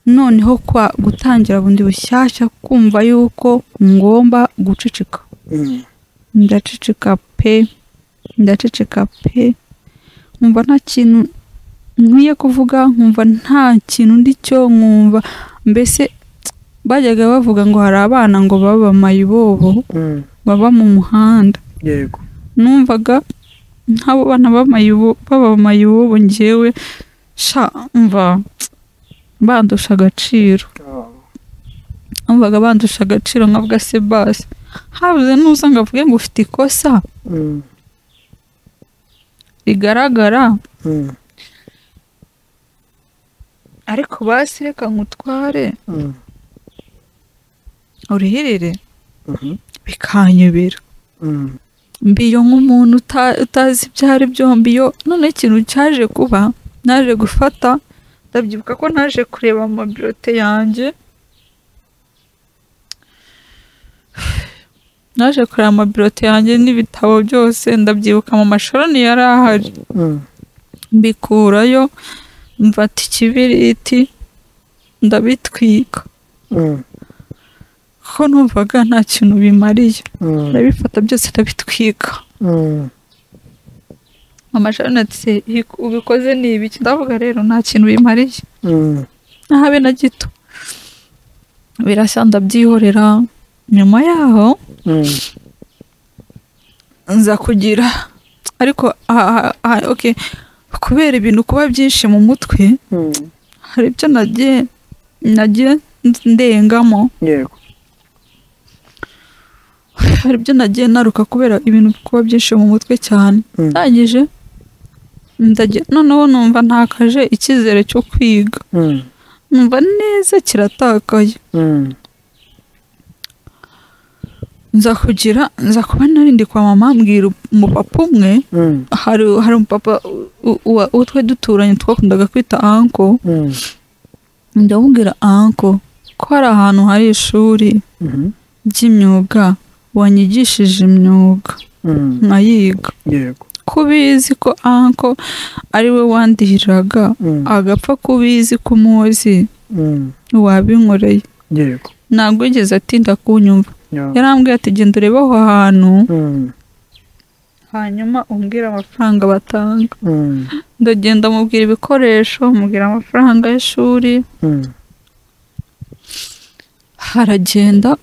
noneho kwa gutangira bundi bushyashya kumva yuko ngomba guceceka Mm, ndaceceka pe ndaceceka pe nkumva nta kintu nkwiye kuvuga nkumva nta kintu ndi cyo nkumva mbese bajyaga bavuga ngo hari abana ngo baba mayibobo mm, baba mu muhanda yego numvaga nk'abo bana b'amayibo baba mayibobo ngewe sha mva bandusha agaciro Ah, numvaga bandusha agaciro nkavuga se basi habuze n'uza ngo avuge ngo ufite ikosa mm, bigaragara mm, ariko basi reka nkutware mm, urihirire mhm, bikanyobera mm, mbiyo nk'umuntu uta- utazi ibyo ari byo mbiyo noneho ikintu cyaje kuba naje gufata ndabyibuka ko naje kureba amabirote yanjye naje kureba amabirote yanjye n'ibitabo byose ndabyibuka mu mashoroni yari ahari mm, mbikurayo mfata ikibiriti ndabitwika mm, kuko numvaga nta kintu bimariye mm, ndabifata byose ndabitwika mm, mama Sharon ati "Ibi- ubikoze ni ibiki ndavuga rero nta kintu bimariye mm, ntabe na gito birashya ndabyihorera nyuma yaho mm, nza kugira ariko aha- aha- aha- okay kubera ibintu kuba byinshi mu mutwe mm, hari ibyo nagiye nagiye ndengamo yego hari ibyo nagiye naruka kubera ibintu kuba byinshi mu mutwe cyane Mm. ndangije ndagiye noneho numva ntakaje icyizere cyo kwiga Mm, numva neza kiratakaye mm, nza kugira nza kuba narindi kwa mama mbwira umupapa umwe mm, hari hari umupapa u- u- uwa- uwo twe duturanye twakundaga kwita anko mm, ndamubwira anko ko hari ahantu hari ishuri mhm, ry'imyuga wanyigishije imyuga mm, nkayiga yego kubizi ko anko ari we wandihiraga Mm, agapfa kubizi kumuzi mm, wabinkoreye yego ntabwo yigeze atinda kunyumva Yeah. yarambwiye ati genda urebe aho hantu Mm, hanyuma umbwire amafaranga batanga mm, ndagenda mubwira ibikoresho mubwira amafaranga y'ishuri mm, haragenda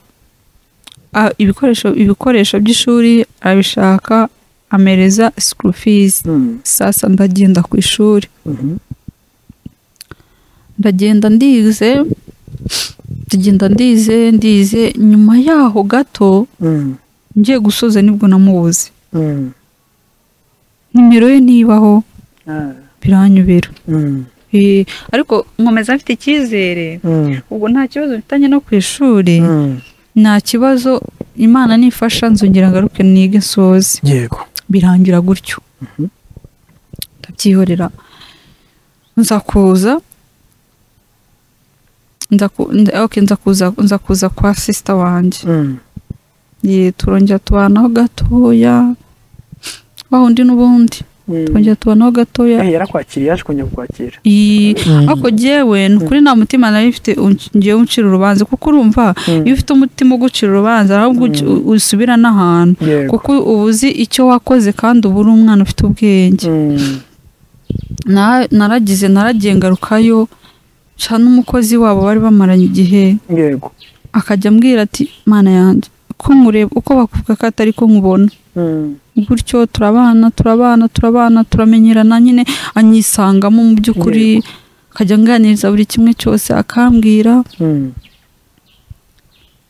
a- ibikoresho ibikoresho by'ishuri arabishaka amereza sikuru fizi mm, sasa ndagenda ku ishuri mhm, ndagenda ndize ndagenda ndize ndize nyuma yaho gato mm, ngiye gusoza nibwo namubuze mm, nimero ye ntibaho ah, biranyubera mm, Eh, ariko nkomeza afite icyizere mm, ubwo nta kibazo mfitanye no ku ishuri mm, nta kibazo imana nifasha nzongera ngaruke nige nsoze yego birangira gutyo Mhm. ndabyihorera nza kuza nza ku- nda- okay, nza kuza nza kuza kwa sisita wanjye Mm, Ye, turongera tubanaho gatoya wa wundi n'ubundi mm. turongera tubanaho gatoya Eh, yarakwakiriye yaje kongera kukwakira iyi Mm. ariko njyewe ni ukuri nta mutima nari mfite unc- njyewe uncira urubanza kuko urumva Mm, iyo ufite umutima ugucira urubanza ahubwo uci- Mm. usubira n'ahantu yego kuko uba uzi icyo wakoze kandi uba uri umwana ufite ubwenge Mm, Na- naragize naragiye ngarukayo nca n'umukozi wabo bari bamaranye igihe yego akajya ambwira ati mana yanjye ko nkureba uko bakuvuga ko atari ko nkubona Mm, gutyo turabana turabana turabana turamenyerana nyine anyisangamo mu by'ukuri akajya anganiriza buri kimwe cyose akambwira mm,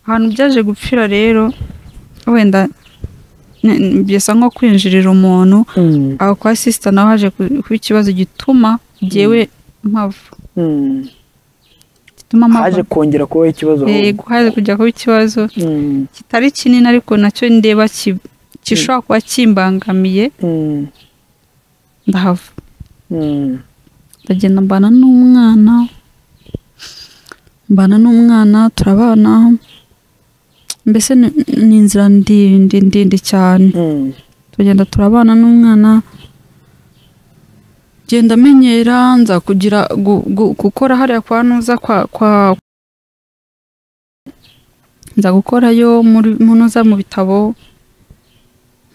ahantu byaje gupfira rero wenda n- n- bisa nko kwinjirira umuntu mm, aho kwa sisita nawe haje ku- kuba ikibazo gituma jyewe mpava mm. gituma haje mpava kongera kubaho ikibazo ahubwo. yego haje kujya kuba ikibazo Mm, kitari kinini ariko nacyo ndeba ki- gishobora kuba kimbangamiye mm, ndahava mm, ndagenda mbana n'umwana mbana n'umwana turabana mbese ni- ni inzira ndende ndende cyane mm, tugenda turabana n'umwana genda amenyera nza kugira gu- gu- gukora hariya kwa nuza kwa kwa nza gukorayo muri mu nuza mu bitabo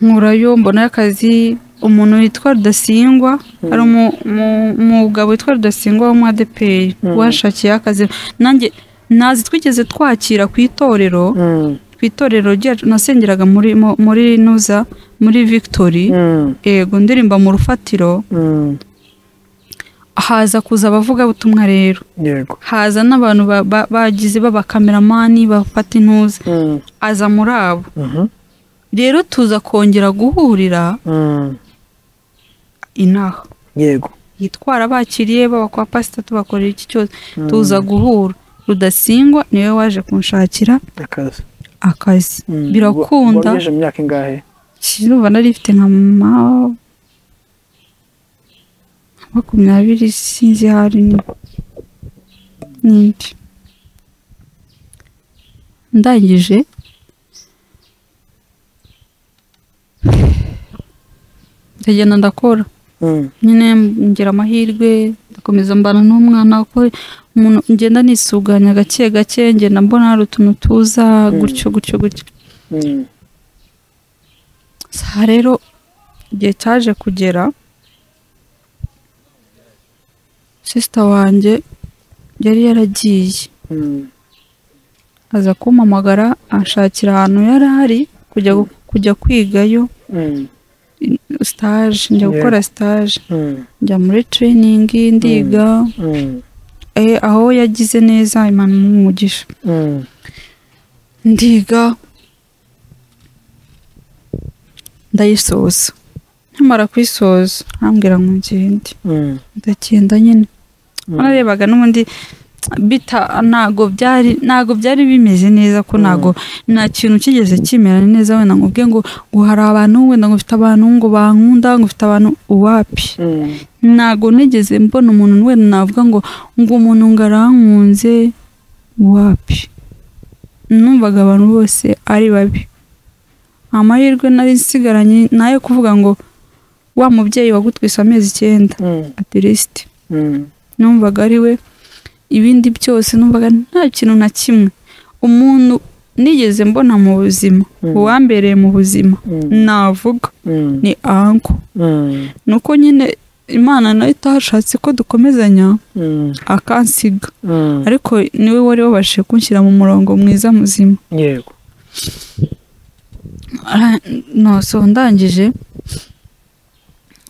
nkurayo mbonayo akazi umuntu witwa rudasingwa Mm. hari umu- umu- umugabo witwa rudasingwa wo mu adepeyi Mm. washakiye akazi nanjye nazi twigeze twakira ku itorero mm, ku itorero ryacu nasengeraga muri mu- muri nuza muri victory mm, yego ndirimba mu rufatiro mm, haza kuza abavugabutumwa rero yego haza n'abantu ba- ba- bagize b'abakameramani bafata intuza Mm, aza muri abo mhm, rero tuza kongera guhurira mm, inaha yego yitwara bakiriye baba kwa pasita tubakorera iki cyose Mm, tuza guhura rudasingwa niwe waje kunshakira akazi akazi Mm, birakunda wabigejeje mu myaka ingahe kirumva nari ifite nka ma makumyabiri sinzi hari ni- n'indi ndangije ndagenda ndakora Mm, nyine ngira amahirwe ndakomeza mbana n'umwana kuko umuntu ngenda nisuganya gake gake ngenda mbona hari utuntu tuza gutyo gutyo gutyo mm, Saha rero igihe cyaje kugera sisita wanjye yari yaragiye mm, aza kumpamagara anshakira ahantu yari ari kujya gu- kujya kwigayo mm, sitaje njya Yeah. gukora sitaje mm, njya muri tereyiningi ndiga mm, Eh, aho yagize neza imana umugisha mm, ndiga ndayisoza nkimara kuyisoza arambwira ngo ngende mm, ndagenda nyine mm, narebaga n'ubundi bita ntago byari ntago byari bimeze neza ko ntago nta kintu kigeze kimera neza wenda ngo ubwe ngo ngo hari abantu wenda ngo ufite abantu ngo bankunda ngo ufite abantu uwapi mm, ntago nigeze mbona umuntu wenda navuga ngo ngo umuntu ngo arankunze wapi numvaga abantu bose ari babi amahirwe nari nsigaranye nayo kuvuga ngo wa mubyeyi wagutwise amezi icyenda atirisite numvaga ari we ibindi byose numvaga nta kintu na kimwe umuntu nigeze mbona mu buzima uwambereye mu buzima navuga ni anko nuko nyine imana nayo itashatse ko dukomezanya akansiga ariko niwe wari wabashije kunshyira mu murongo mwiza muzima yego Ara- noso ndangije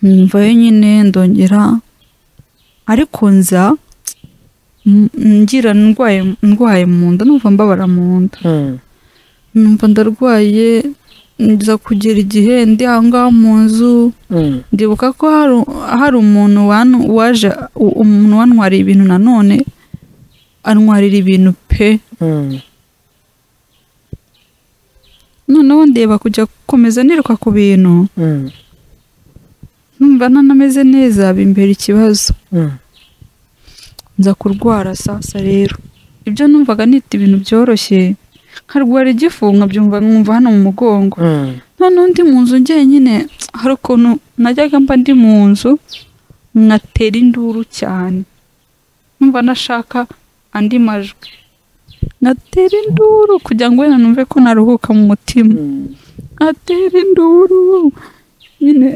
mvayo nyine ndongera ariko nza m- ngira ndwaye ndwaye mu nda numva mbabara mu nda numva ndarwaye nza kugera igihe ndi aho ngaho mu nzu ndibuka ko hari, hari umuntu wanu- waje u- umuntu wantwariye ibintu nanone antwarira ibintu pe noneho ndeba kujya gukomeza niruka ku bintu numva ntanameze neza bimbera ikibazo nza kurwara sasa rero ibyo numvaga nita ibintu byoroshye nkarwara igifu nkabyumva nkumva hano mu mugongo noneho ndi mu nzu njyenyine hari ukuntu najyaga mba ndi mu nzu nkatera induru cyane numva nashaka andi majwi nkatera induru kugira ngo wenda numve ko naruhuka mu mutima nkatera induru nyine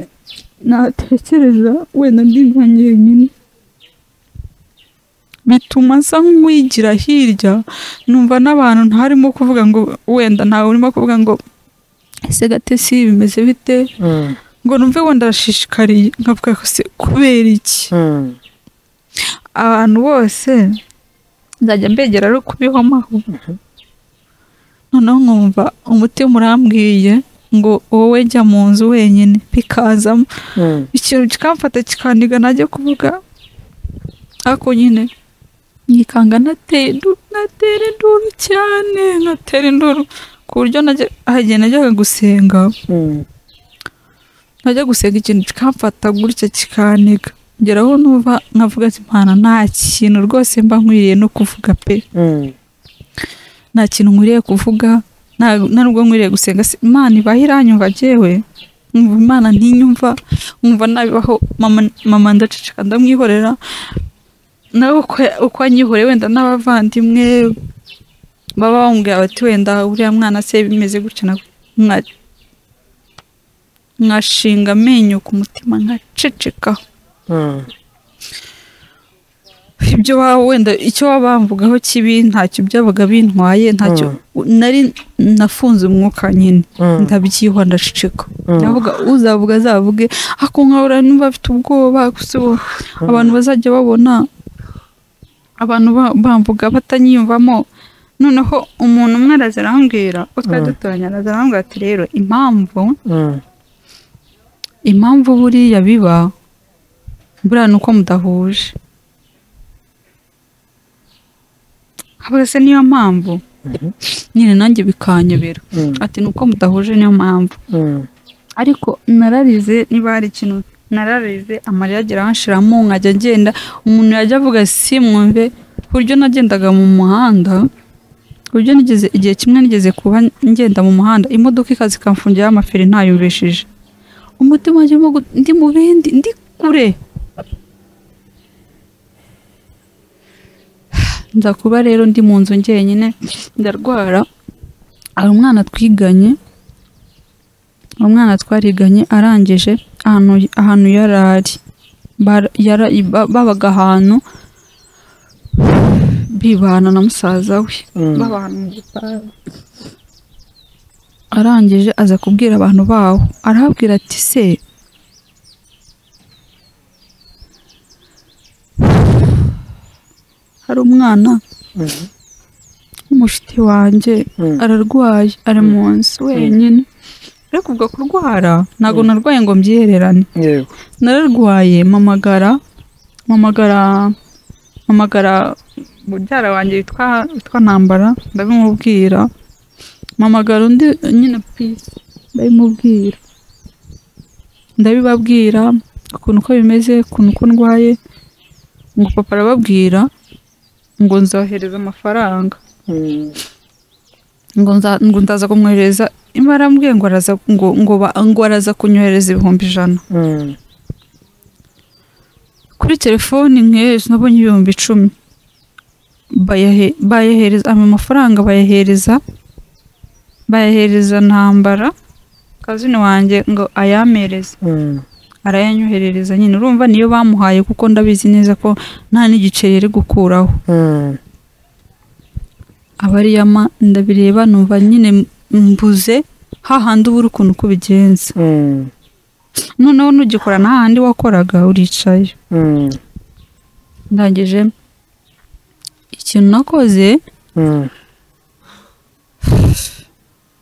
natekereza wenda ndi nka njyenyine bituma nsa nk'uwigira hirya numva n'abantu ntarimo kuvuga ngo wenda ntawe urimo kuvuga ngo ese gatesi bimeze bite ngo numve wenda ndashishikariye nkavuga ko se kubera iki abantu bose nzajya mbegera ari ukubihomaho noneho nkumva umutima urambwiye ngo wowe jya mu nzu wenyine bikazamo ikintu kikamfata kikandiga najya kuvuga ariko nyine nyikanga natera indu- natera induru cyane natera induru ku buryo najya- hari igihe najyaga gusenga najya gusenga ikintu kikamfata gutya kikaniga ngeraho numva nkavuga ati mpana nta kintu rwose mba nkwiriye no kuvuga pe nta kintu nkwiriye kuvuga nta- nta nubwo nkwiriye gusenga Se- imana ibaho iranyumva jyewe nkumva imana ntinyumva nkumva nabibaho mama, mama ndaceceka ndamwihorera nawe uko, uko anyihoreye wenda n'abavandimwe baba bamubwira bati wenda uriya mwana se bimeze gutya na nka- nkashinga amenyo ku mutima nkaceceka ibyo waba wenda icyo waba bamvugaho kibi ntacyo byabaga bintwaye ntacyo nari nafunze umwuka nyine ndabyihwa ndaceceka ndavuga uzavuga azavuge ako nkahora numva afite ubwoba gusa ubu abantu bazajya babona abantu ba- bamvuga batanyiyumvamo noneho umuntu umwe araza arambwira utwa duturanye araza arambwira ati rero impamvu impamvu buriya biba buriya ni uko mudahuje ahubwo se niyo mpamvu nyine nanjye bikanyobera ati ni uko mudahuje niyo mpamvu ariko nararize niba hari ikintu nararize amarira agera hanshiramo nkajya ngenda umuntu yajya avuga simwumve ku buryo nagendaga mu muhanda ku buryo nigeze igihe kimwe nigeze kuba ngenda mu muhanda imodoka ikaza ikamfungiraho amaferi ntayumvishije umutima wanjye urimo gu- ndi mu bindi ndi kure nza kuba rero ndi mu nzu njyenyine ndarwara hari umwana twiganye umwana twariganye arangije ahantu ahantu yari ari Bar- yara- ba- babaga ahantu bibana na musaza we babana mu gipangu arangije aza kubwira abantu baho arahabwira ati se hari umwana w'umushiti wanjye ararwaye ari mu nzu wenyine ariko ubwo kurwara ntabwo narwaye ngo mbyihererane yego nararwaye mamagara mamagara mamagara mubyara wanjye witwa witwa ntambara ndabimubwira mamagara undi nyine pisi ndabimubwira ndabibabwira ukuntu uko bimeze ukuntu uko ndwaye ngo papa arababwira ngo nzohereza amafaranga ngo nza- ngo ndaza kumwohereza imana arambwiye ngo araza ngo ngo ba- ngo araza kunyohereza ibihumbi ijana Mm. kuri telefoni nk'ejo nabonye ibihumbi icumi Bayahe- bayahereza ayo mafaranga bayahereza bayahereza ntambara kazini wanjye ngo ayamereze Mm. arayanyoherereza nyine urumva niyo bamuhaye kuko ndabizi neza ko nta n'igiceri yari gukuraho Mm. abariyama ndabireba numva nyine mbuze hahandi uba uri ukuntu uko ubigenza Mm. noneho nugikora nta handi wakoraga uricaye Mm. ndangije ikintu nakoze Mm.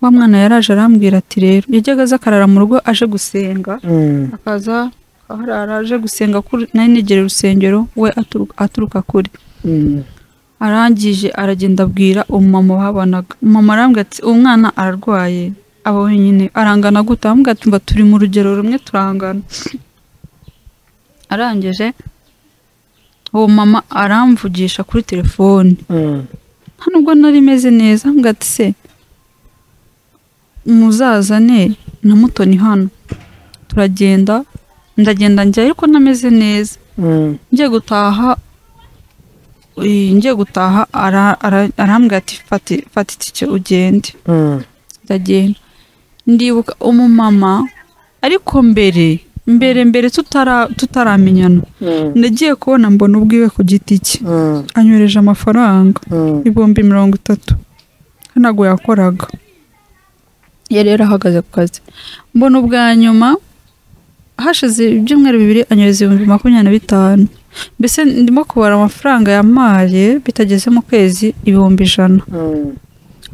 wa mwana yaraje arambwira ati rero yajyaga aza akarara mu rugo aje gusenga Mm. akaza akarara aje gusenga kuri nari negere urusengero we aturuka- aturuka kure Mm. arangije aragenda abwira umumama wahabanaga umumama arambwira ati umwana ararwaye aba wenyine arangana gute aramubwira ati mba turi mu rugero rumwe turangana arangije uwo mama aramvugisha kuri telefoni Mm. nta nubwo nari meze neza aramubwira ati se muzazane na mutoni hano turagenda ndagenda njyayo ariko nameze neza Mm. ngiye gutaha eh, ngiye gutaha ara- ara- arambwira ati fata fata itike ugende Mm. ndagenda ndibuka umumama ariko mbere mbere mbere tutara- tutaramenyana Mm. nagiye kubona mbona ubwiwe ku giti cye Mm. anyohereje amafaranga Mm. ibihumbi mirongo itatu ntabwo yakoraga yari yarahagaze ku kazi mbona ubwa nyuma hashize ibyumweru bibiri anyohereza ibihumbi makumyabiri na bitanu mbese ndimo kubara amafaranga yamaye bitageze mu kwezi ibihumbi ijana Mm.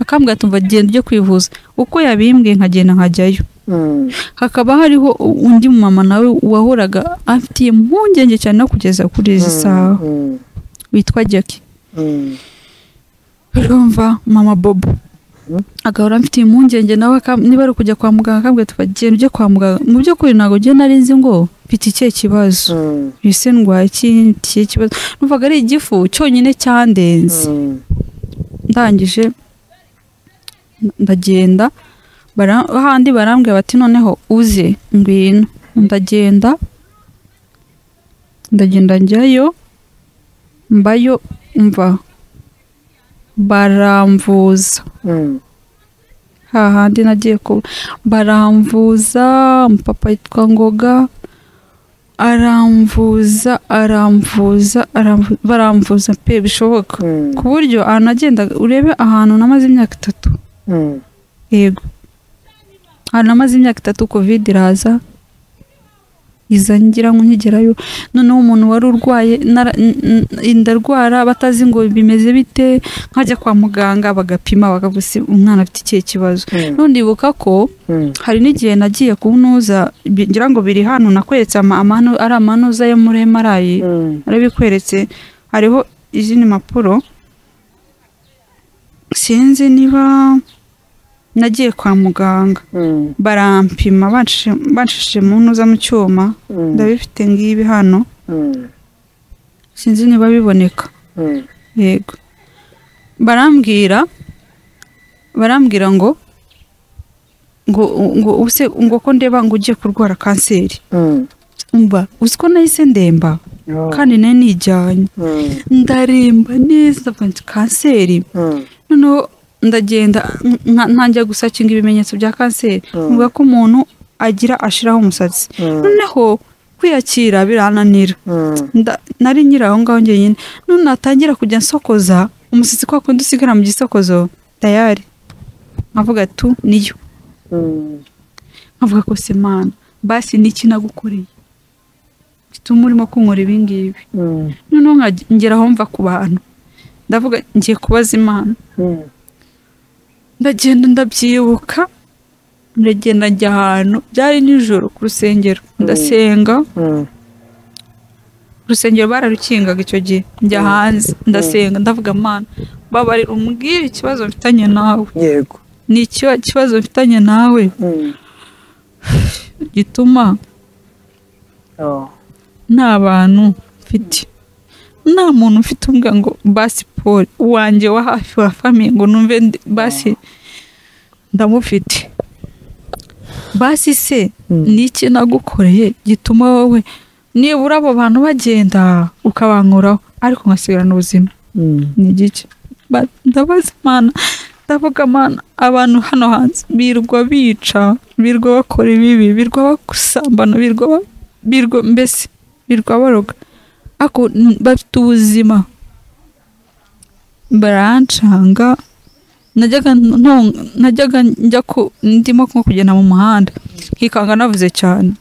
akambwira ati umva genda ujye kwivuza uko yabimbwiye nkagenda nkajyayo Mm. hakaba hariho undi mumama nawe wahoraga afitiye impungenge cyane no kugeza kuri izi saha Mm. witwa jackie Mm. urumva mama bobo Mhm. agahora amfitiye impungenge nawe akam- niba ari ukujya kwa muganga akambwira tuba genda ujye kwa muganga mu by'ukuri ntabwo ugenda ari nzi ngo mfite ikihe kibazo Mm. ese ndwaye iki- ikihe kibazo numvaga ari igifu cyonyine cyandenze Mm. ndangije ndagenda bara- hahandi barambwira bati noneho uze ngwino ndagenda ndagenda njyayo mbayo mva baramvuza Mm. hahandi nagiye ku baramvuza papa yitwa ngoga aramvuza aramvuza aramvu- baramvuza pe bishoboka Mm. ku buryo ahantu nagendaga urebe ahantu namaze imyaka itatu Mm. yego ahantu namaze imyaka itatu kovide iraza iza ngira ngo nkigerayo noneho umuntu wari urwaye nara- n- n- ndarwara batazi ngo bimeze bite nkajya kwa muganga bagapima bakavuga ati umwana afite ikihe kibazo Mm. nundibuka ko Mm. hari n'igihe nagiye kunuza ngira ngo biri hano nakweretse ama- amanu- ari amanuza yo muri emarayi Mm. arabikweretse hariho izindi mpapuro sinzi niba nagiye kwa muganga Mm. barampima bancishe- banshishije mu ntuza mu cyuma Mm. ndabifite ngibi hano Mm. sinzi niba biboneka Mm. yego barambwira barambwira ngo ngo ngo use ngo ko ndeba ngo ugiye kurwara kanseri Mm. mba uzi ko nahise ndemba Oh. kandi nari nijyanye Mm. ndaremba neza ndavuga nti kanseri Mm. noneho ndagenda nka- ntangiye gusakinga ibimenyetso bya kanseri Mm. mvuga ko umuntu agira ashiraho umusatsi Mm. noneho kwiyakira birananira Mm. Nda- nari nyiri aho ngaho njyenyine none natangira kujya nsokoza umusatsi kwa kundi usigara mu gisokozo tayari nkavuga tu niyo Mm. nkavuga ko semana basi niki nagukoreye gituma urimo kunkora ibingibi Mm. noneho nkaje- ngera aho mva ku bantu ndavuga ngiye kubaza imana Mm. ndagenda ndabyibuka ndagenda njya ahantu byari nijoro ku rusengero ndasenga Mm. urusengero bararukingaga icyo gihe njya hanze ndasenga ndavuga mana babarira umbwire ikibazo mfitanye nawe yego ni icyo kibazo mfitanye nawe Mm. gituma Oh. nta bantu mfite nta muntu mfite umbwa ngo basi paul wanjye wa hafi wa famiye ngo numve ndi- basi ndamufite basi se Mm. ni iki nagukoreye gituma wowe nibura abo bantu bagenda ukabankuraho ariko nkasigarana ubuzima Mm. ni igice Ba- ndabaza imana ndavuga mana abantu hano hanze birwa bica birwa bakora ibibi birwa basambana birwa ba- birwa mbese birwa baroga ariko n- bafite ubuzima barancanga najyaga nto- najyaga njya ku ndimo nko kugenda mu muhanda nkikanga navuze cyane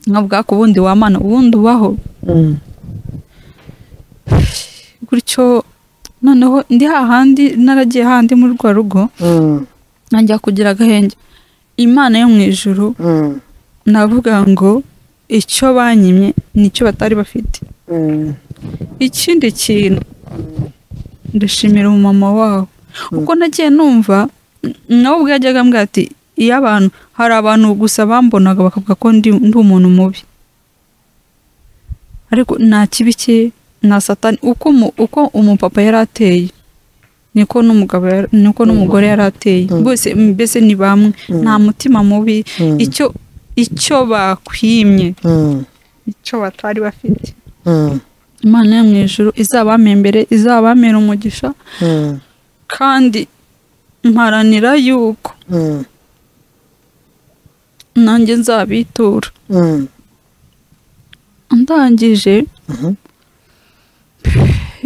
nkavuga ko ubundi wamana ubundi ubaho Mm. gutyo noneho ndi hahandi naragiye hahandi muri rwa rugo Mm, najya kugira agahenge imana yo mu ijuru mm, navuga ngo icyo banyimye nicyo batari bafite mm, ikindi kintu ndashimira umumama wabo kuko nagiye numva nawe ubwo yajyaga ambwira ati iyo abantu hari abantu gusa bambonaga bakavuga ko ndi ndi umuntu mubi ariko nta kibi cye nta satani uko umu- uko umupapa yari ateye niko n'umugabo yari- niko n'umugore yari ateye Mm. bose mbese ni bamwe Mm. nta mutima mubi mm, icyo icyo bakwimye mm, icyo batari bafite mm, imana yo mu ijuru izabamembere izabamera umugisha mm, kandi mparanira yuko mm, nanjye nzabitura mm, ndangije mhm,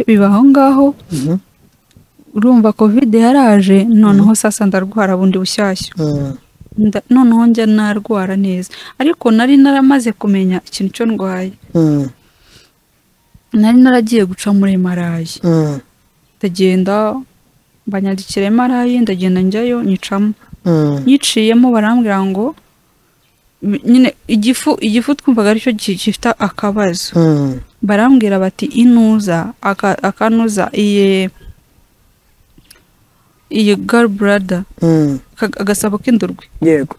biba aho ngaho mhm, urumva kovide yaraje noneho sasa ndarwara bundi bushyashya mm, Nda- noneho njya narwara neza ariko nari naramaze kumenya ikintu cyo ndwaye mm, nari naragiye guca muri emarayi mm, ndagenda banyandikira emarayi ndagenda njyayo nyicamo mm, yiciyemo barambwira ngo bi- nyine igifu igifu twumvaga aricyo gi- gifite akabazo mm, barambwira bati inuza aka- akanuza iye iyi garburada mm, agasabo k'indurwe yego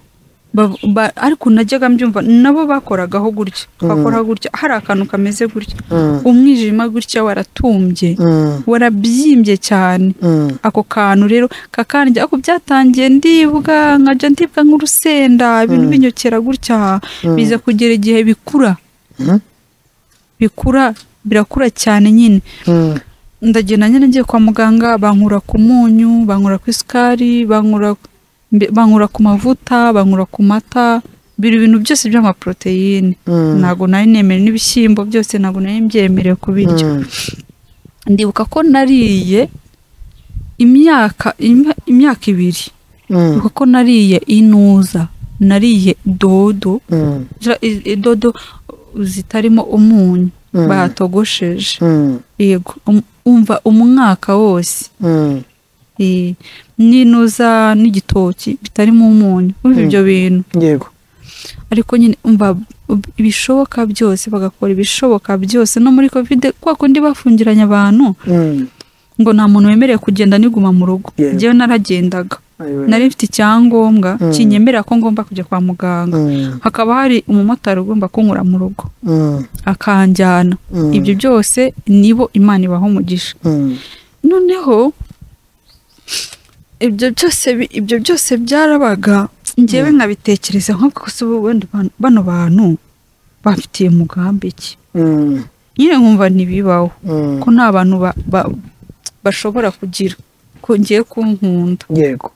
Bav- ba- ariko najyaga mbyumva nabo bakoragaho gutya bakoraho gutya hari akantu kameze gutya mm, umwijima gutya waratumbye mm, warabyimbye cyane mm, ako kantu rero kakandya ako byatangiye ndibwa nkajya ndibwa nk'urusenda ibintu Mm. binyokera gutya Mm. biza kugera igihe bikura mhm, bikura birakura cyane nyine mm, ndagenda nyine ngiye kwa muganga bankura ku munyu bankura ku isukari bankura mbe- bankura ku mavuta bankura ku mata biri ibintu byose by'amaporoteyine mm, ntabwo nari nemerewe n'ibishyimbo byose ntabwo nari mbyemerewe kubirya mm, ndibuka ko nariye imyaka imya- imyaka ibiri mm, kuko nariye inuza nariye dodo mm, Ja- i- i- dodo zitarimo umunyu Mm. batogosheje mm, yego um- umva umwaka wose mm, Eh, n'inuza n'igitoki bitarimo umunyu umva Mm. ibyo bintu yego ariko nyine umva ub- ibishoboka byose bagakora ibishoboka byose no muri covid kwa kundi bafungiranye abantu mm, ngo nta muntu wemerewe kugenda niguma mu rugo Yego. njyewe naragendaga ayo, nari mfite icyangombwa Mm. kinyemerera ko ngomba kujya kwa muganga mm, hakaba hari umumotari ugomba kunkura mu rugo mm, akanjyana mm, ibyo byose nibo imana ibaha umugisha mm, noneho ibyo byose bi- ibyo byose byarabaga njyewe nkabitekereza nko gusa ubu wenda abantu- bano bantu bafitiye umugambi iki mm, nyine nkumva ntibibaho mm, ko nta bantu ba- ba- bashobora kugira ko ngiye kunkunda yego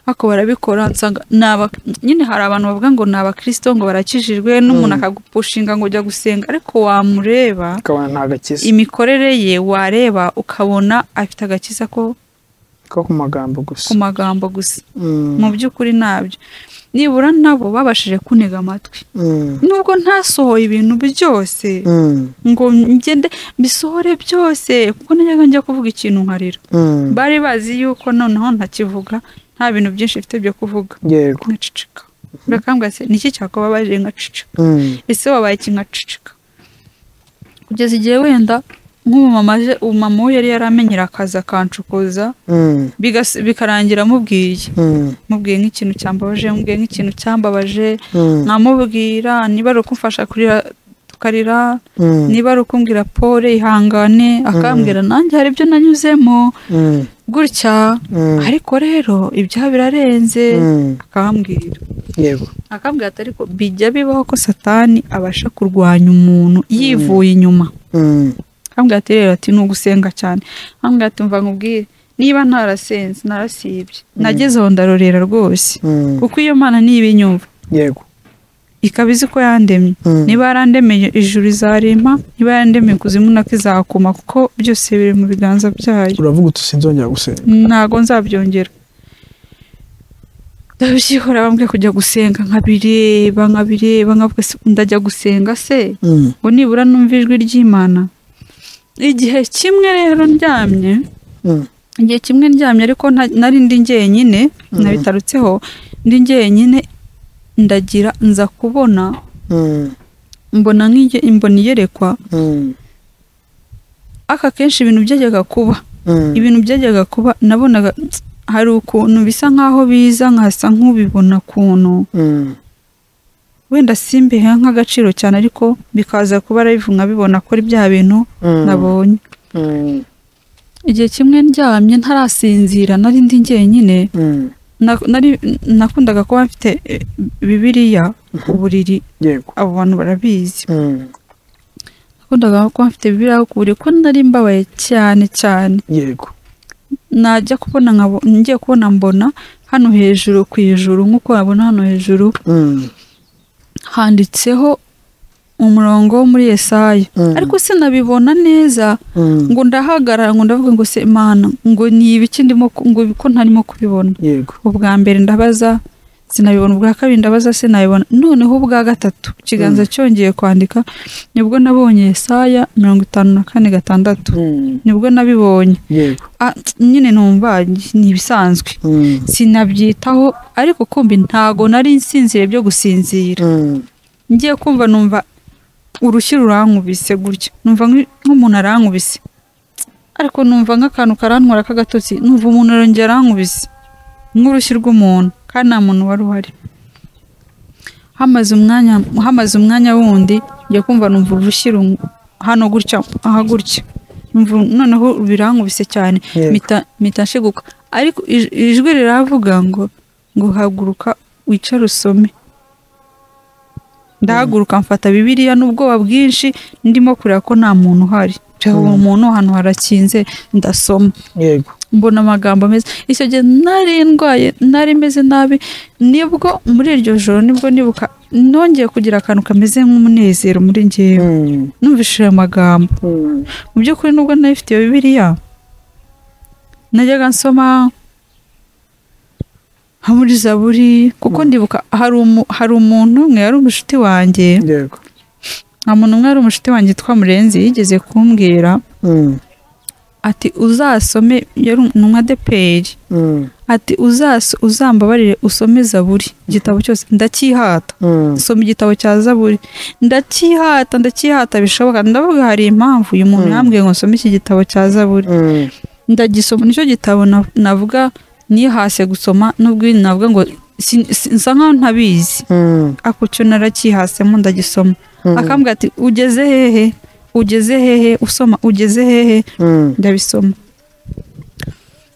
ariko barabikora nsanga ni aba- nyine hari abantu bavuga ngo ni abakirisito ngo barakijijwe n'umuntu Mm. akagupushinga ngo ujya gusenga ariko wamureba ukabona nta gakiza imikorere ye wareba ukabona afite agakiza ko ko ku magambo gusa ku magambo gusa Mm, mu by'ukuri ntabyo nibura nabo babashije kuntega amatwi mm, nubwo ntasohoye ibintu byose mm, ngo ngende mbisohore byose kuko najyaga njya kuvuga ikintu nkarira mm, bari bazi yuko noneho ntakivuga nta bintu byinshi mfite byo kuvuga yego nkacicika urakambwira se niki cyakubabaje nkacicika mm, ese wabaye iki nkacicika kugeza igihe wenda nk'umumama aje umumama we yari yaramenyera akazi akancukuza mm, bigas- bikarangira amubwiye mm, mubwiye nk'ikintu cyambabaje mubwiye nk'ikintu cyambabaje mm, nkamubwira niba ari ukumfasha kurira tukarira mm, niba ari ukumbwira pole ihangane akambwira nanjye hari ibyo nanyuzemo mm, gutya Mm, ariko rero ibyaha birarenze mm, akambwira yego akambwira ati ariko bijya bibaho ko satani abasha kurwanya umuntu yivuye inyuma Mm, akambwira ati rero ati ni ugusenga cyane akambwira ati mva nkubwire niba ntarasenze narasibye nageze aho ndarorera rwose mm, kuko iyo mana ntibinyumva yego ikaba izi ko yandemye Mm, niba yarandemeye ijuru izarema niba yarandemeye kuzimu nako izakoma kuko byose biri mu biganza byayo uravuga uti sinzongera gusenga ntago nzabyongera ndabyihora bambwiye kujya gusenga nkabireba nkabireba nkavuga se ndajya gusenga se Mm, ngo nibura numva ijwi ry'imana igihe kimwe rero ndyamye mm, igihe kimwe ndyamye ariko nta- nari ndi njyenyine Mhm. nabitarutseho ndi njyenyine ndagira nza kubona mm, mbona nk'iye mbona iyerekwa mm, aka kenshi ibintu byajyaga kuba mm, ibintu byajyaga kuba nabonaga hari ukuntu bisa nk'aho biza nkasa nk'ubibona ukuntu mm, wenda simbihe nk'agaciro cyane ariko bikaza kuba live nkabibona ko ari bya bintu mm, nabonye mm, igihe kimwe ndyamye ntarasinzira nari ndi njyenyine mm, na- nari- nakundaga kuba mfite eh, bibiriya ku buriri yego abo bantu barabizi Mm, nakundaga kuba mfite bibiriya ku buriri ko nari mbabaye cyane cyane yego najya kubona nkabo ngiye kubona mbona hano hejuru ku ijuru nk'uko wabona hano hejuru Mm, handitseho umurongo wo muri Yesaya mm, ariko sinabibona neza mm, ngo ndahagarara ngo ndavuga ngo se imana ngo ni ibiki ndimo ku- ngo ko ntarimo kubibona yego ubwa mbere ndabaza sinabibona ubwa kabiri ndabaza sinabibona noneho ubwa gatatu ikiganza cyongeye kwandika nibwo nabonye Yesaya mirongo itanu na kane gatandatu Mm, nibwo nabibonye yego Ah, nyine numva ni ibisanzwe Mm, sinabyitaho ariko kumbi ntago nari nsinzire byo gusinzira mm, ngiye kumva numva urushyi rurankubise gutya numva nk'i- nk'umuntu arankubise ariko numva nk'akantu karantwara k'agatotsi numva umuntu arongera arankubise nk'urushyi rw'umuntu kandi nta muntu wari uhari hamaze umwanya hamaze umwanya wundi njya kumva numva urushyi run- hano gutya aha gutya numva noneho birankubise cyane yego mpita mpita nshiguka ariko ij- ijwi riravuga ngo ngo haguruka wicare usome ndahaguruka mfata bibiliya n'ubwoba bwinshi ndimo kureba ko nta muntu uhari Nshaho uwo muntu ahantu harakinze ndasoma yego mbona amagambo meza icyo gihe nari ndwaye nari meze nabi nibwo muri iryo joro nibwo nibuka nongeye kugira akantu kameze nk'umunezero muri ngewe Mm, numvishije ayo magambo mm, mu by'ukuri nubwo nari mfite iyo bibiliya najyaga nsoma nka muri zaburi kuko ndibuka hari umu- hari umuntu umwe yari umushuti wanjye yego nta muntu umwe yari umushuti wanjye witwa murenzi yigeze kumbwira Mm, ati uzasome yari umwadeperi mm, ati uzaso uzambabarire usome zaburi igitabo cyose ndacyihata mm, soma igitabo cya zaburi ndacyihata ndacyihata bishoboka ndavuga hari impamvu uyu muntu Mm. yambwiye ngo nsome iki gitabo cya zaburi mm, ndagisoma nicyo gitabo na- navuga nihase gusoma nubwo navuga ngo sin- sin- nsa nkaho ntabizi mm, ako cyo naracyihasemo ndagisoma mm, akambwira ati ugeze hehe ugeze hehe usoma ugeze hehe mm, ndabisoma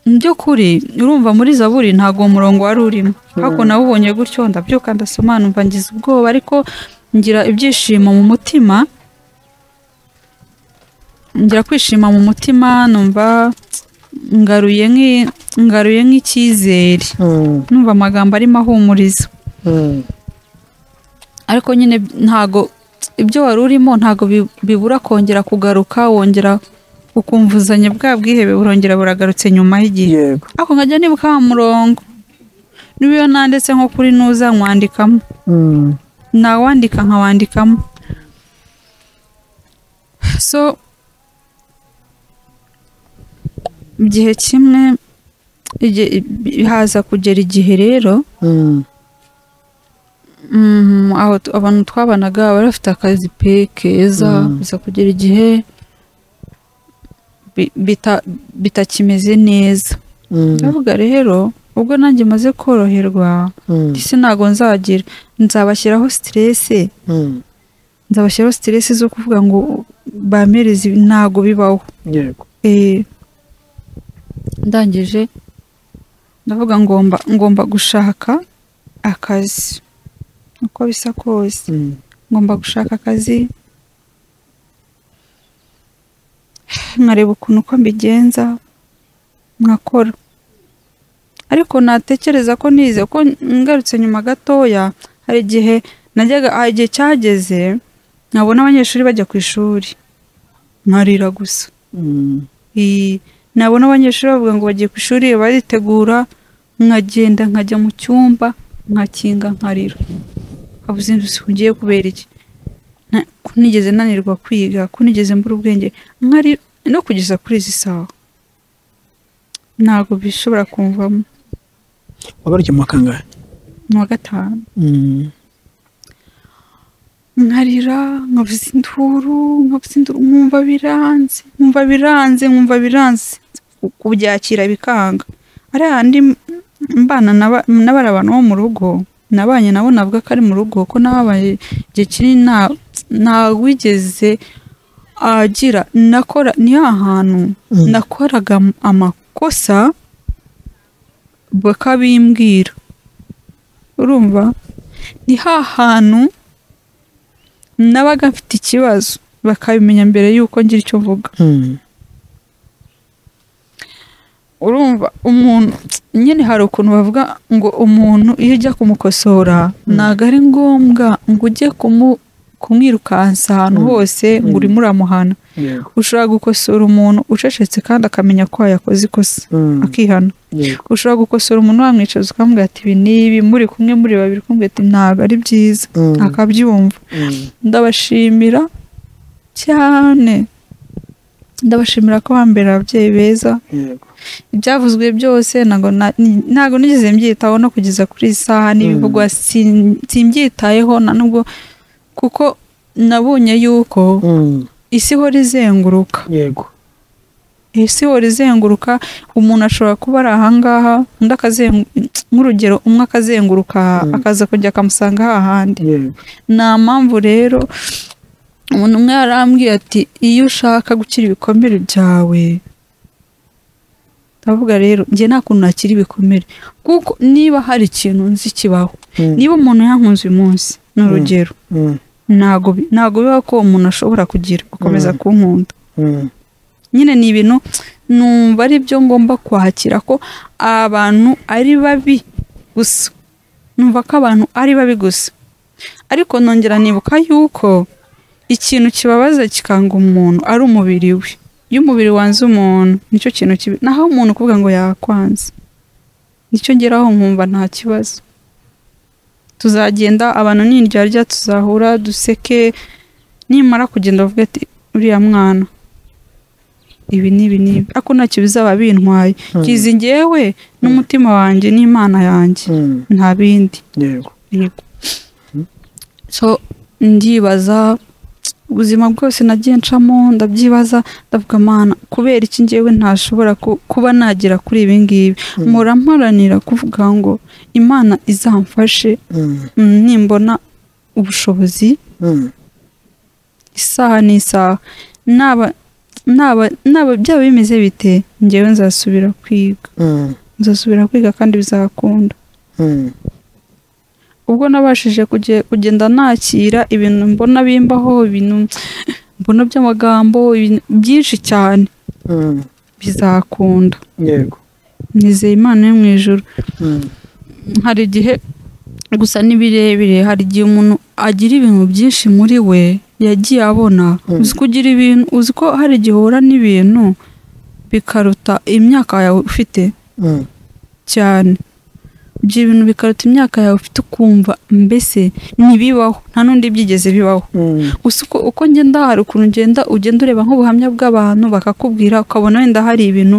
mu by'ukuri urumva muri zaburi ntabwo uwo murongo wari urimo ariko nawubonye gutyo ndabyuka ndasoma numva ngize ubwoba ariko ngira ibyishimo mu mutima ngira kwishima mu mutima numva ngaruye nk'i- ngaruye nk'icyizere mm, numva amagambo arimo ahumuriza mm, ariko nyine ntago ibyo wari urimo ntago bi- bibura kongera kugaruka wongera ukumvuzanya bwa bwihebe burongera buragarutse nyuma y'igihe yego ariko nkajya nibuka wa murongo niba iyo nanditse nko kuri nuza nkwandikamo Mm, nawandika nkawandikamo so igihe kimwe igihe- haza kugera igihe rero mm, Mm, aho tu- abantu twabanaga bari bafite akazi pe keza Mm. biza kugera igihe bi- bita- bitakimeze neza mm, ndavuga rero ubwo nanjye maze koroherwa mm, isi ntago nzagira nzabashyiraho siterese mm, nzabashyiraho siterese zo kuvuga ngo bamereze ibi- ntago bibaho yego Eh, ndangije ndavuga ngomba ngomba gushaka akazi uko bisa kose Mm. ngomba gushaka akazi nkareba ukuntu uko mbigenza nkakora ariko natekereza ko nize ko ngarutse nyuma gatoya hari igihe najyaga hari igihe cyageze nkabona abanyeshuri bajya ku ishuri nkarira gusa Mm. Iyi- nabona abanyeshuri bavuga ngo bagiye ku ishuri baritegura nkagenda nkajya mu cyumba nkakinga nkarira habuze inzu ngiye kubera iki Na- ko nigeze nanirwa kwiga ko nigeze mbura ubwenge nkarira no kugeza kuri izi saha ntabwo bishobora kumvamo wabarukiye mu mwaka angahe ni uwa gatanu Mm. nkarira nkavuza induru nkavuza induru nkumva biranze nkumva biranze nkumva biranze Ku- kubyakira bikanga ariya handi mbana n'aba- n'abari abantu bo mu rugo nabanye nabo navuga ko ari mu rugo ko nababaye igihe kinini nta- ntawigeze agira nakora ni ahantu Mm. nakoraga am- amakosa bakabimbwira urumva ni hahantu nabaga mfite ikibazo bakabimenya mbere y'uko ngira icyo mvuga Mm. urumva umuntu nyine hari ukuntu bavuga ngo umuntu iyo ujya kumukosora ntabwo ari ngombwa ngo ujye kumu- kumwirukansa ahantu Mm. hose ngo Mm. urimo uramuhana Yego. ushobora gukosora umuntu ucecetse kandi akamenya ko yakoze ikosa Mm. akihana Yego. ushobora gukosora umuntu wamwicaza ukamubwira ati ibi n'ibi muri kumwe muri babiri kumubwira ati ntabwo ari byiza Mm. akabyumva Mm. ndabashimira cyane ndabashimira ko bambera ababyeyi beza Yego. ibyavuzwe byose ntabwo na- ni- ntabwo nigeze mbyitaho no kugeza kuri iyi saha n'ibivugwa sin- simbyitayeho na nubwo kuko nabonye yuko Mm. isi ihora izenguruka Yego. isi ihora izenguruka umuntu ashobora kuba ari ahangaha undi akazengu- nk'urugero umwe akazenguruka aha, Mm. akaza kujya akamusanga hahandi Yego. nta mpamvu rero umuntu umwe yarambwiye ati iyo ushaka gukira ibikomere byawe ndavuga rero njye nta kuntu nakira ibikomere kuko niba hari ikintu nzi kibaho Mm. niba umuntu yankunze uyu munsi ni urugero Mm. ntago bi- ntago biba ko uwo muntu ashobora kugira gukomeza Mm. kunkunda Mm. nyine ni ibintu numva ari byo ngomba kwakira ko abantu ari babi gusa numva ko abantu ari babi gusa ariko nongera nibuka yuko ikintu kibabaza kikanga umuntu ari umubiri we iyo umubiri wanze umuntu nicyo kintu kibi naho umuntu kuvuga ngo yakwanze nicyo ngeraho nkumva nta kibazo tuzagenda abantu n'indyarya tuzahura duseke nimara kugenda bavuga ati uriya mwana ibi n'ibi n'ibi ariko ntacyo bizaba bintwaye Mm. kizi ngewe n'umutima wanjye n'imana yanjye Mm. nta bindi Yego. yego so ndibaza ubuzima bwose nagiye ncamo ndabyibaza ndavuga mana kubera iki ngewe ntashobora ku- kuba nagera kuri ibi ngibi Mm. mpora mparanira kuvuga ngo imana izamfashe Mm. mm, nimbona ubushobozi Mm. isaha n'isaha naba naba naba byaba bimeze bite ngewe nzasubira kwiga Mm. nzasubira kwiga kandi bizakunda Mm. ubwo nabashije kuge- kugenda nakira ibintu mbona bimbaho ibintu mbona by'amagambo ibintu byinshi cyane Mm. bizakunda Yego. nizeye imana yo mu ijuru Mm. hari igihe gusa ni birebire hari igihe umuntu agira ibintu byinshi muri we yagiye abona Mm. uzi ko ugira ibintu uzi ko hari igihe uhura n'ibintu bikaruta imyaka yawe ufite Mm. cyane ibyo bintu bikaruta imyaka yawe ufite ukumva mbese ntibibaho nta n'undi byigeze bibaho Mm. gusa uko uko ngenda hari ukuntu ugenda ugenda ureba nk'ubuhamya bw'abantu bakakubwira ukabona wenda hari ibintu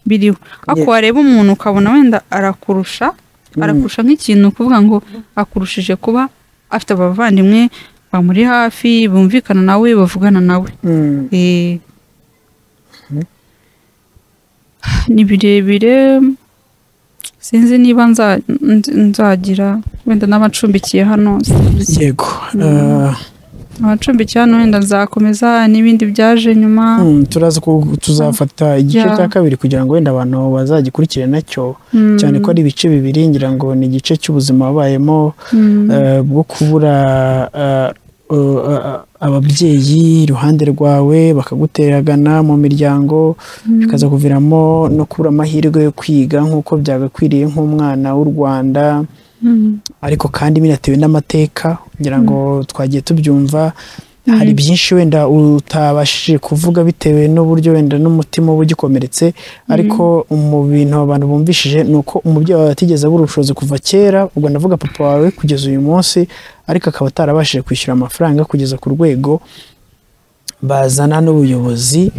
biriho ariko Yeah. wareba umuntu ukabona wenda arakurusha arakurusha nk'ikintu kuvuga ngo akurushije kuba afite abavandimwe bamuri hafi bumvikana nawe bavugana nawe Mm. Eh. ni birebire sinzi niba nza- nz- nzagira wenda n'abacumbikiye hano yego Mm. Ah, amacumbikiye hano wenda nzakomeza n'ibindi byaje nyuma Mm, turaza ku- tuzafata igice Yeah. cya kabiri kugira ngo wenda abantu bazagikurikire nacyo Mm, cyane ko ari ibice bibiri ngira ngo ni igice cy'ubuzima wabayemo mm, eh, bwo kubura eh, eh, eh, ababyeyi iruhande rwawe bakaguteragana mu miryango mm, bikaza kuviramo no kubura amahirwe yo kwiga nk'uko byagakwiriye nk'umwana w'u Rwanda mm, ariko kandi binatewe n'amateka ngira ngo twagiye tubyumva hari byinshi wenda utabashije kuvuga bitewe n'uburyo wenda n'umutima uba ugikomeretse ariko mu bintu abantu bumvishije ni uko umubyeyi wawe atigeze abura ubushobozi kuva kera ubwo ndavuga papa wawe kugeza uyu munsi ariko akaba atarabashije kwishyura amafaranga kugeza ku rwego bazana n'ubuyobozi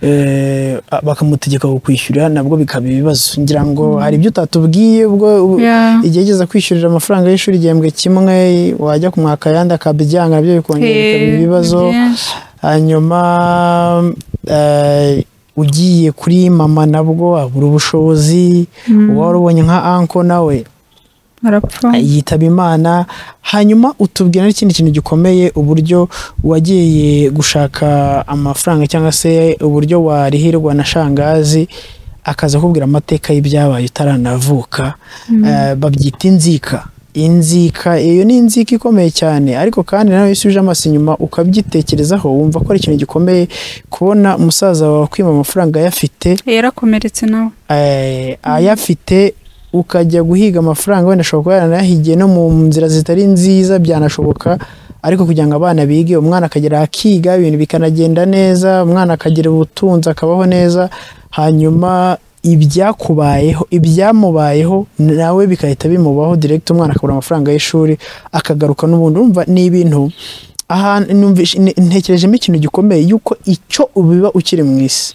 eh, bakamutegeka kukwishyura nabwo bikaba ibibazo ngira ngo hari ibyo utatubwiye ubwo yeah. igihe igeze kwishyurira amafaranga y'ishuri igihembwe kimwe wajya kumwaka ayandi akabyanga nabyo bikongera bikaba Eh, ibibazo ni byinshi. hanyuma eh, ugiye kuri mama nabwo abura ubushobozi Mm, uba warubonye nka anko nawe arapfa yitaba imana hanyuma utubwira n'ikindi kintu gikomeye uburyo wagiye gushaka amafaranga cyangwa se uburyo warihirwa na shangazi akaza akubwira amateka y'ibyabaye utaranavuka Eh, babyita inzika inzika iyo ni inzika ikomeye cyane ariko kandi nawe iyo usubije amaso inyuma ukabyitekerezaho wumva ko ari ikintu gikomeye kubona umusaza wawe akwima amafaranga ayafite yarakomeretse nawe eh, ayafite ukajya guhiga amafaranga wenda ashobora kuba yaranayahigiye no mu nzira zitari nziza byanashoboka ariko kugira ngo abana bige umwana akagera akiga ibintu bikanagenda neza umwana akagira ubutunzi akabaho neza hanyuma ibyakubayeho ibyamubayeho nawe bigahita bimubaho direct umwana akabura amafaranga y'ishuri akagaruka n'ubundi urumva ni ibintu aha numvishe- ne- ntekerejemo ikintu gikomeye yuko icyo ubiba ukiri mu isi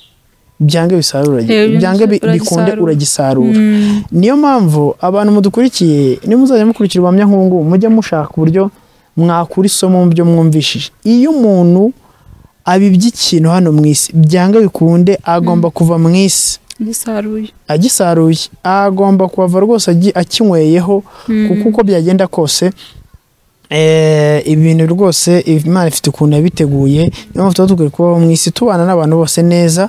byange bisarura Eh, byange bi- uragisarura. bikunde uragisarura Mm, niyo mpamvu abantu mudukurikiye nimuzajya mukurikira ubuhamya nk'ubungubu mujye mushaka uburyo mwakura isomo mu byo mwumvishije iyo umuntu abibye ikintu hano mu isi byanga bikunde agomba kuva mu isi gisaruye agisaruye agomba kuhava rwose agi- akinyweyeho Mm. kuko uko byagenda kose eh, ibintu rwose imana ifite ukuntu yabiteguye niyo mpamvu tuba dukwiye kubaho mu isi tubana n'abantu bose neza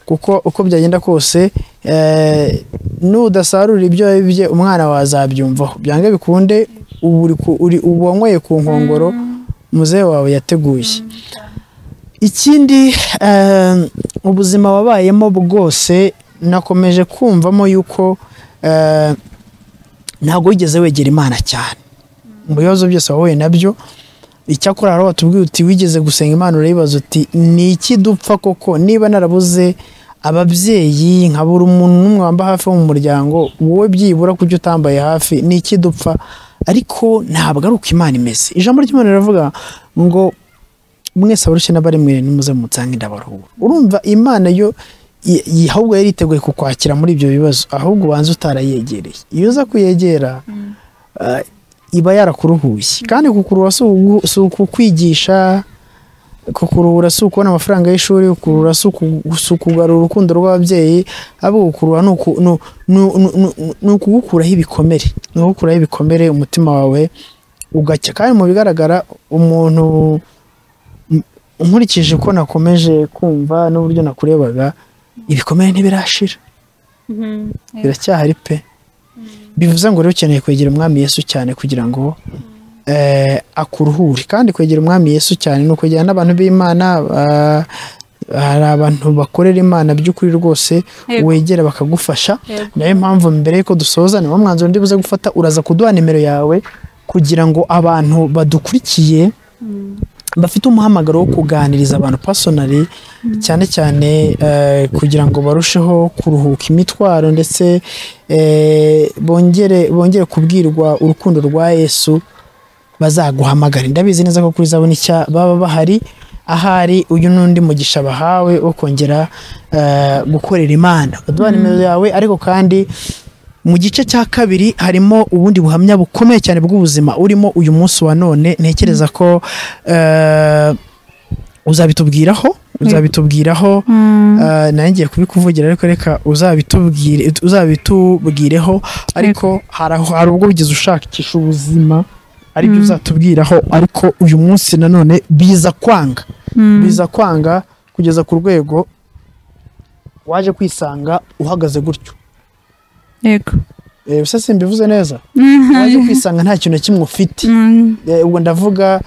kuko uko byagenda kose eh, nudasarura ibyo wabibye umwana wawe azabyumvaho byange bikunde ubu uri ku- uri- ubu wanyweye ku nkongoro muzehe wawe yateguye ikindi eh, ubuzima wabayemo bwose nakomeje kumvamo yuko eh, ntabwo wigeze wegera imana cyane mu bibazo byose wahuye nabyo icyakora hari watubwiye uti wigeze gusenga imana urayibaza uti ni iki dupfa koko niba narabuze ababyeyi nkabura umuntu n'umwe wamba hafi wo mu muryango wowe byibura kubyo utambaye hafi ni iki dupfa ariko ntabwo ari uko imana imeze ijambo ry'imana riravuga ngo mwese abarushye n'abari mwe nimuze mutsange ndabaruhura urumva imana yo i- i- ahubwo yari yiteguye kukwakira muri ibyo bibazo ahubwo ubanza utarayegereye iyo uza kuyegera ah, iba yarakuruhuye kandi kukuruha si ugu- si ukukwigisha kukuruhura si ukubona amafaranga y'ishuri kukuruhura si uku- si ukugarura urukundo rw'ababyeyi ahubwo kukuruha ni uku- ni- ni- ni- ni- ni ukugukuraho ibikomere ni ukugukuraho ibikomere umutima wawe ugacya kandi mu bigaragara umuntu nkurikije uko nakomeje kumva n'uburyo nakurebaga ibikomere ntibirashira biracyahari pe bivuze ngo rero ukeneye kwegera umwami yesu cyane kugira ngo eh, akuruhure kandi kwegera umwami yesu cyane ni ukwegera n'abantu b'imana ba- hari abantu bakorera imana by'ukuri rwose Yego. wegera bakagufasha Yego. niyo mpamvu mbere y'uko dusoza niwo mwanzuro ndi buze gufata uraza kuduha nimero yawe kugira ngo abantu badukurikiye bafite umuhamagaro wo kuganiriza abantu personally cyane cyane eh, kugira ngo barusheho kuruhuka imitwaro ndetse eh, bongere bongere kubwirwa urukundo rwa Yesu bazaguhamagara ndabizi neza ko kuri zabona icya baba bahari ahari uyu n'undi mugisha bahawe wo kongera eh, gukorera imana baduha nimero yawe ariko kandi mu gice cya kabiri harimo ubundi buhamya bukomeye cyane bw'ubuzima urimo uyu munsi wa none ntekereza ko eh, uzabitubwiraho uzabitubwiraho Mm, eh, nari ngiye kubikuvugira ariko reka uzabitubwire uzabitubwireho ariko hari aho- hari ubwo wigeze ushakisha ubuzima ari byo uzatubwiraho ariko uyu munsi nanone biza kwanga Mm. biza kwanga kugeza ku rwego waje kwisanga uhagaze gutyo Yego. Eh, bisa simbivuze neza waje Mhm. kwisanga nta kintu na kimwe ufite Mm. Eh, ubwo ndavuga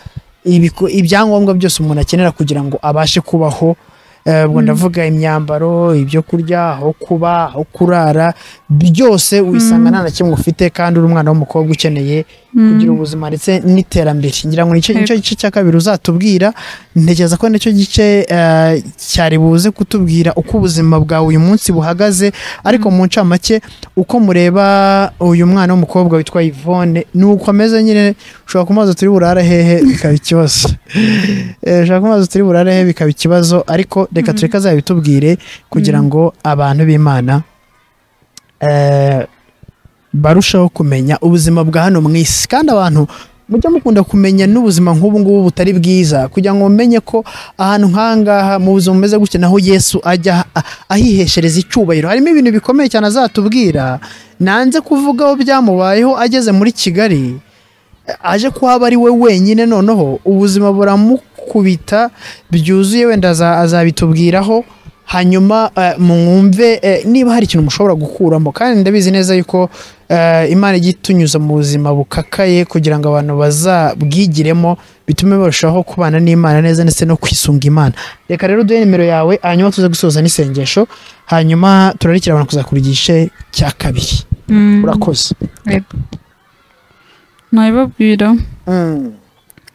ibiko- ibyangombwa byose umuntu akenera kugira ngo abashe kubaho Eh, ubwo ndavuga imyambaro ibyo kurya aho kuba aho kurara byose wisanga nta na kimwe ufite kandi uri umwana w'umukobwa ukeneye kugira ubuzima ndetse n'iterambere ngira ngo nicyo Yego. nicyo gice cya kabiri uzatubwira ntekereza ko nicyo gice eh, cyari buze kutubwira uko ubuzima bwawe uyu munsi buhagaze ariko mu ncamake uko mureba uyu mwana w'umukobwa witwa Yvonne ni uko ameze nyine ushobora kumaza turi burare hehe bikaba ikibazo Eh, ushobora kumaza turi burare hehe bikaba ikibazo ariko reka tureke azabitubwire kugira ngo abantu b'imana eh, barushaho kumenya ubuzima bwa hano mu isi kandi abantu mujya mukunda kumenya n'ubuzima nk'ubu ngubu butari bwiza kugira ngo mumenye ko ahantu nk'ahangaha mu buzima bumeze gutya naho yesu ajya a- ahiheshereza icyubahiro harimo ibintu bikomeye cyane azatubwira nanze kuvugaho byamubayeho ageze muri kigali aje kuhaba ari we wenyine noneho ubuzima buramukubita byuzuye wenda aza- azabitubwiraho hanyuma eh, mwumve eh, niba hari ikintu mushobora gukuramo kandi ndabizi neza yuko eh, imana ijya itunyuza mu buzima bukakaye kugira ngo abantu bazabwigiremo bitume barushaho kubana n'imana neza ndetse no kwisunga imana reka rero uduhe nimero yawe hanyuma tuze gusoza n'isengesho hanyuma turarikira abantu kuzakura igice cya kabiri Mm. urakoze nabibabwira Mm,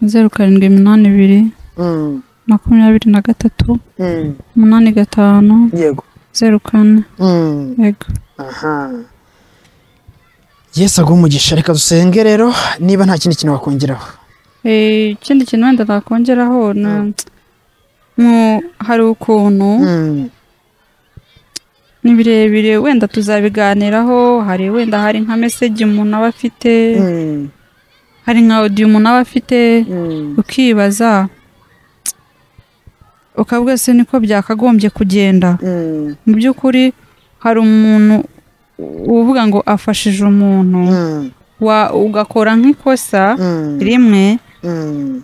zeru karindwi iminani ibiri mm, makumyabiri na gatatu mm, umunani gatanu yego zeru kane Mm, yego aha yesu aguha umugisha reka dusenge rero niba nta kindi kintu wakongeraho Eh, ikindi kintu wenda nakongeraho ni Mm. mu- hari ukuntu Mm, ni birebire wenda tuzabiganiraho hari wenda hari nka meseji umuntu aba afite mm, hari nka odiyo umuntu aba afite mm, ukibaza ukavuga se niko byakagombye kugenda mm, mu by'ukuri hari umuntu uvuga ngo afashije umuntu mm, wa- ugakora nk'ikosa mm, rimwe mm.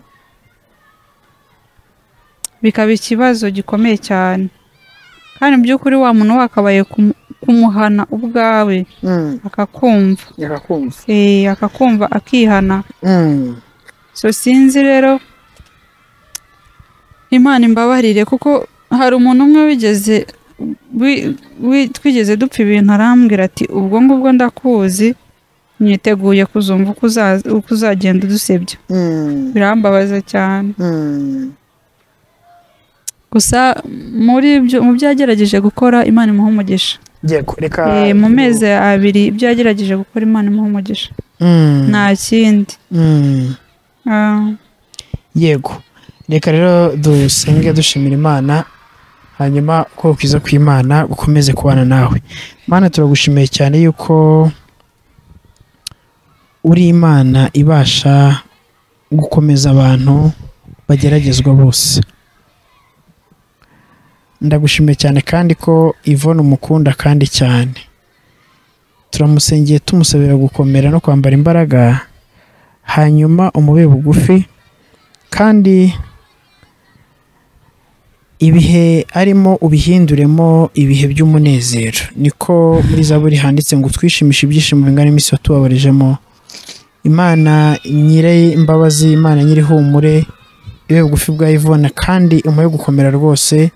bikaba ikibazo gikomeye cyane kandi mu by'ukuri wa muntu wakabaye kumu- kumuhana ubwawe Mm, akakumva yakakumva. eh, akakumva akihana Mm, so sinzi rero imana imbabarire kuko hari umuntu umwe wigeze wi- wi- twigeze dupfa ibintu arambwira ati ubwo ngubwo ndakuzi mwiteguye kuzumva uko uzaza- uko uzagenda udusebya mm, birambabaza cyane mm, gusa muri byo mu byo yagerageje gukora imana imuha umugisha yego reka Eh, mu mezi abiri ibyo yagerageje gukora imana imuha umugisha Mm, nta kindi mm. Ah, yego reka rero dusenge dushimira imana hanyuma uko kwiza kw'imana gukomeze kubana nawe mana turagushimiye cyane yuko uri imana ibasha gukomeza abantu bageragezwa bose ndagushimiye cyane kandi ko Yvonne umukunda kandi cyane turamusengeye tumusabira gukomera no kwambara imbaraga hanyuma umubiri bugufi kandi ibihe arimo ubihinduremo ibihe by'umunezero niko muri zaburi handitse ngo twishimishe ibyishimo bingana iminsi watubabarijemo imana nyir'imbabazi imana nyir'ihumure ibe bugufi bwa Yvonne kandi umuhe gukomera rwose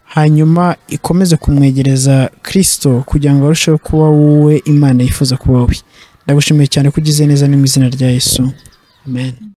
hanyuma ikomeze kumwegereza kirisito kugira ngo arusheho kuba wowe imana yifuza kuba wowe ndagushimiye cyane ko ugize neza mu izina rya yesu amen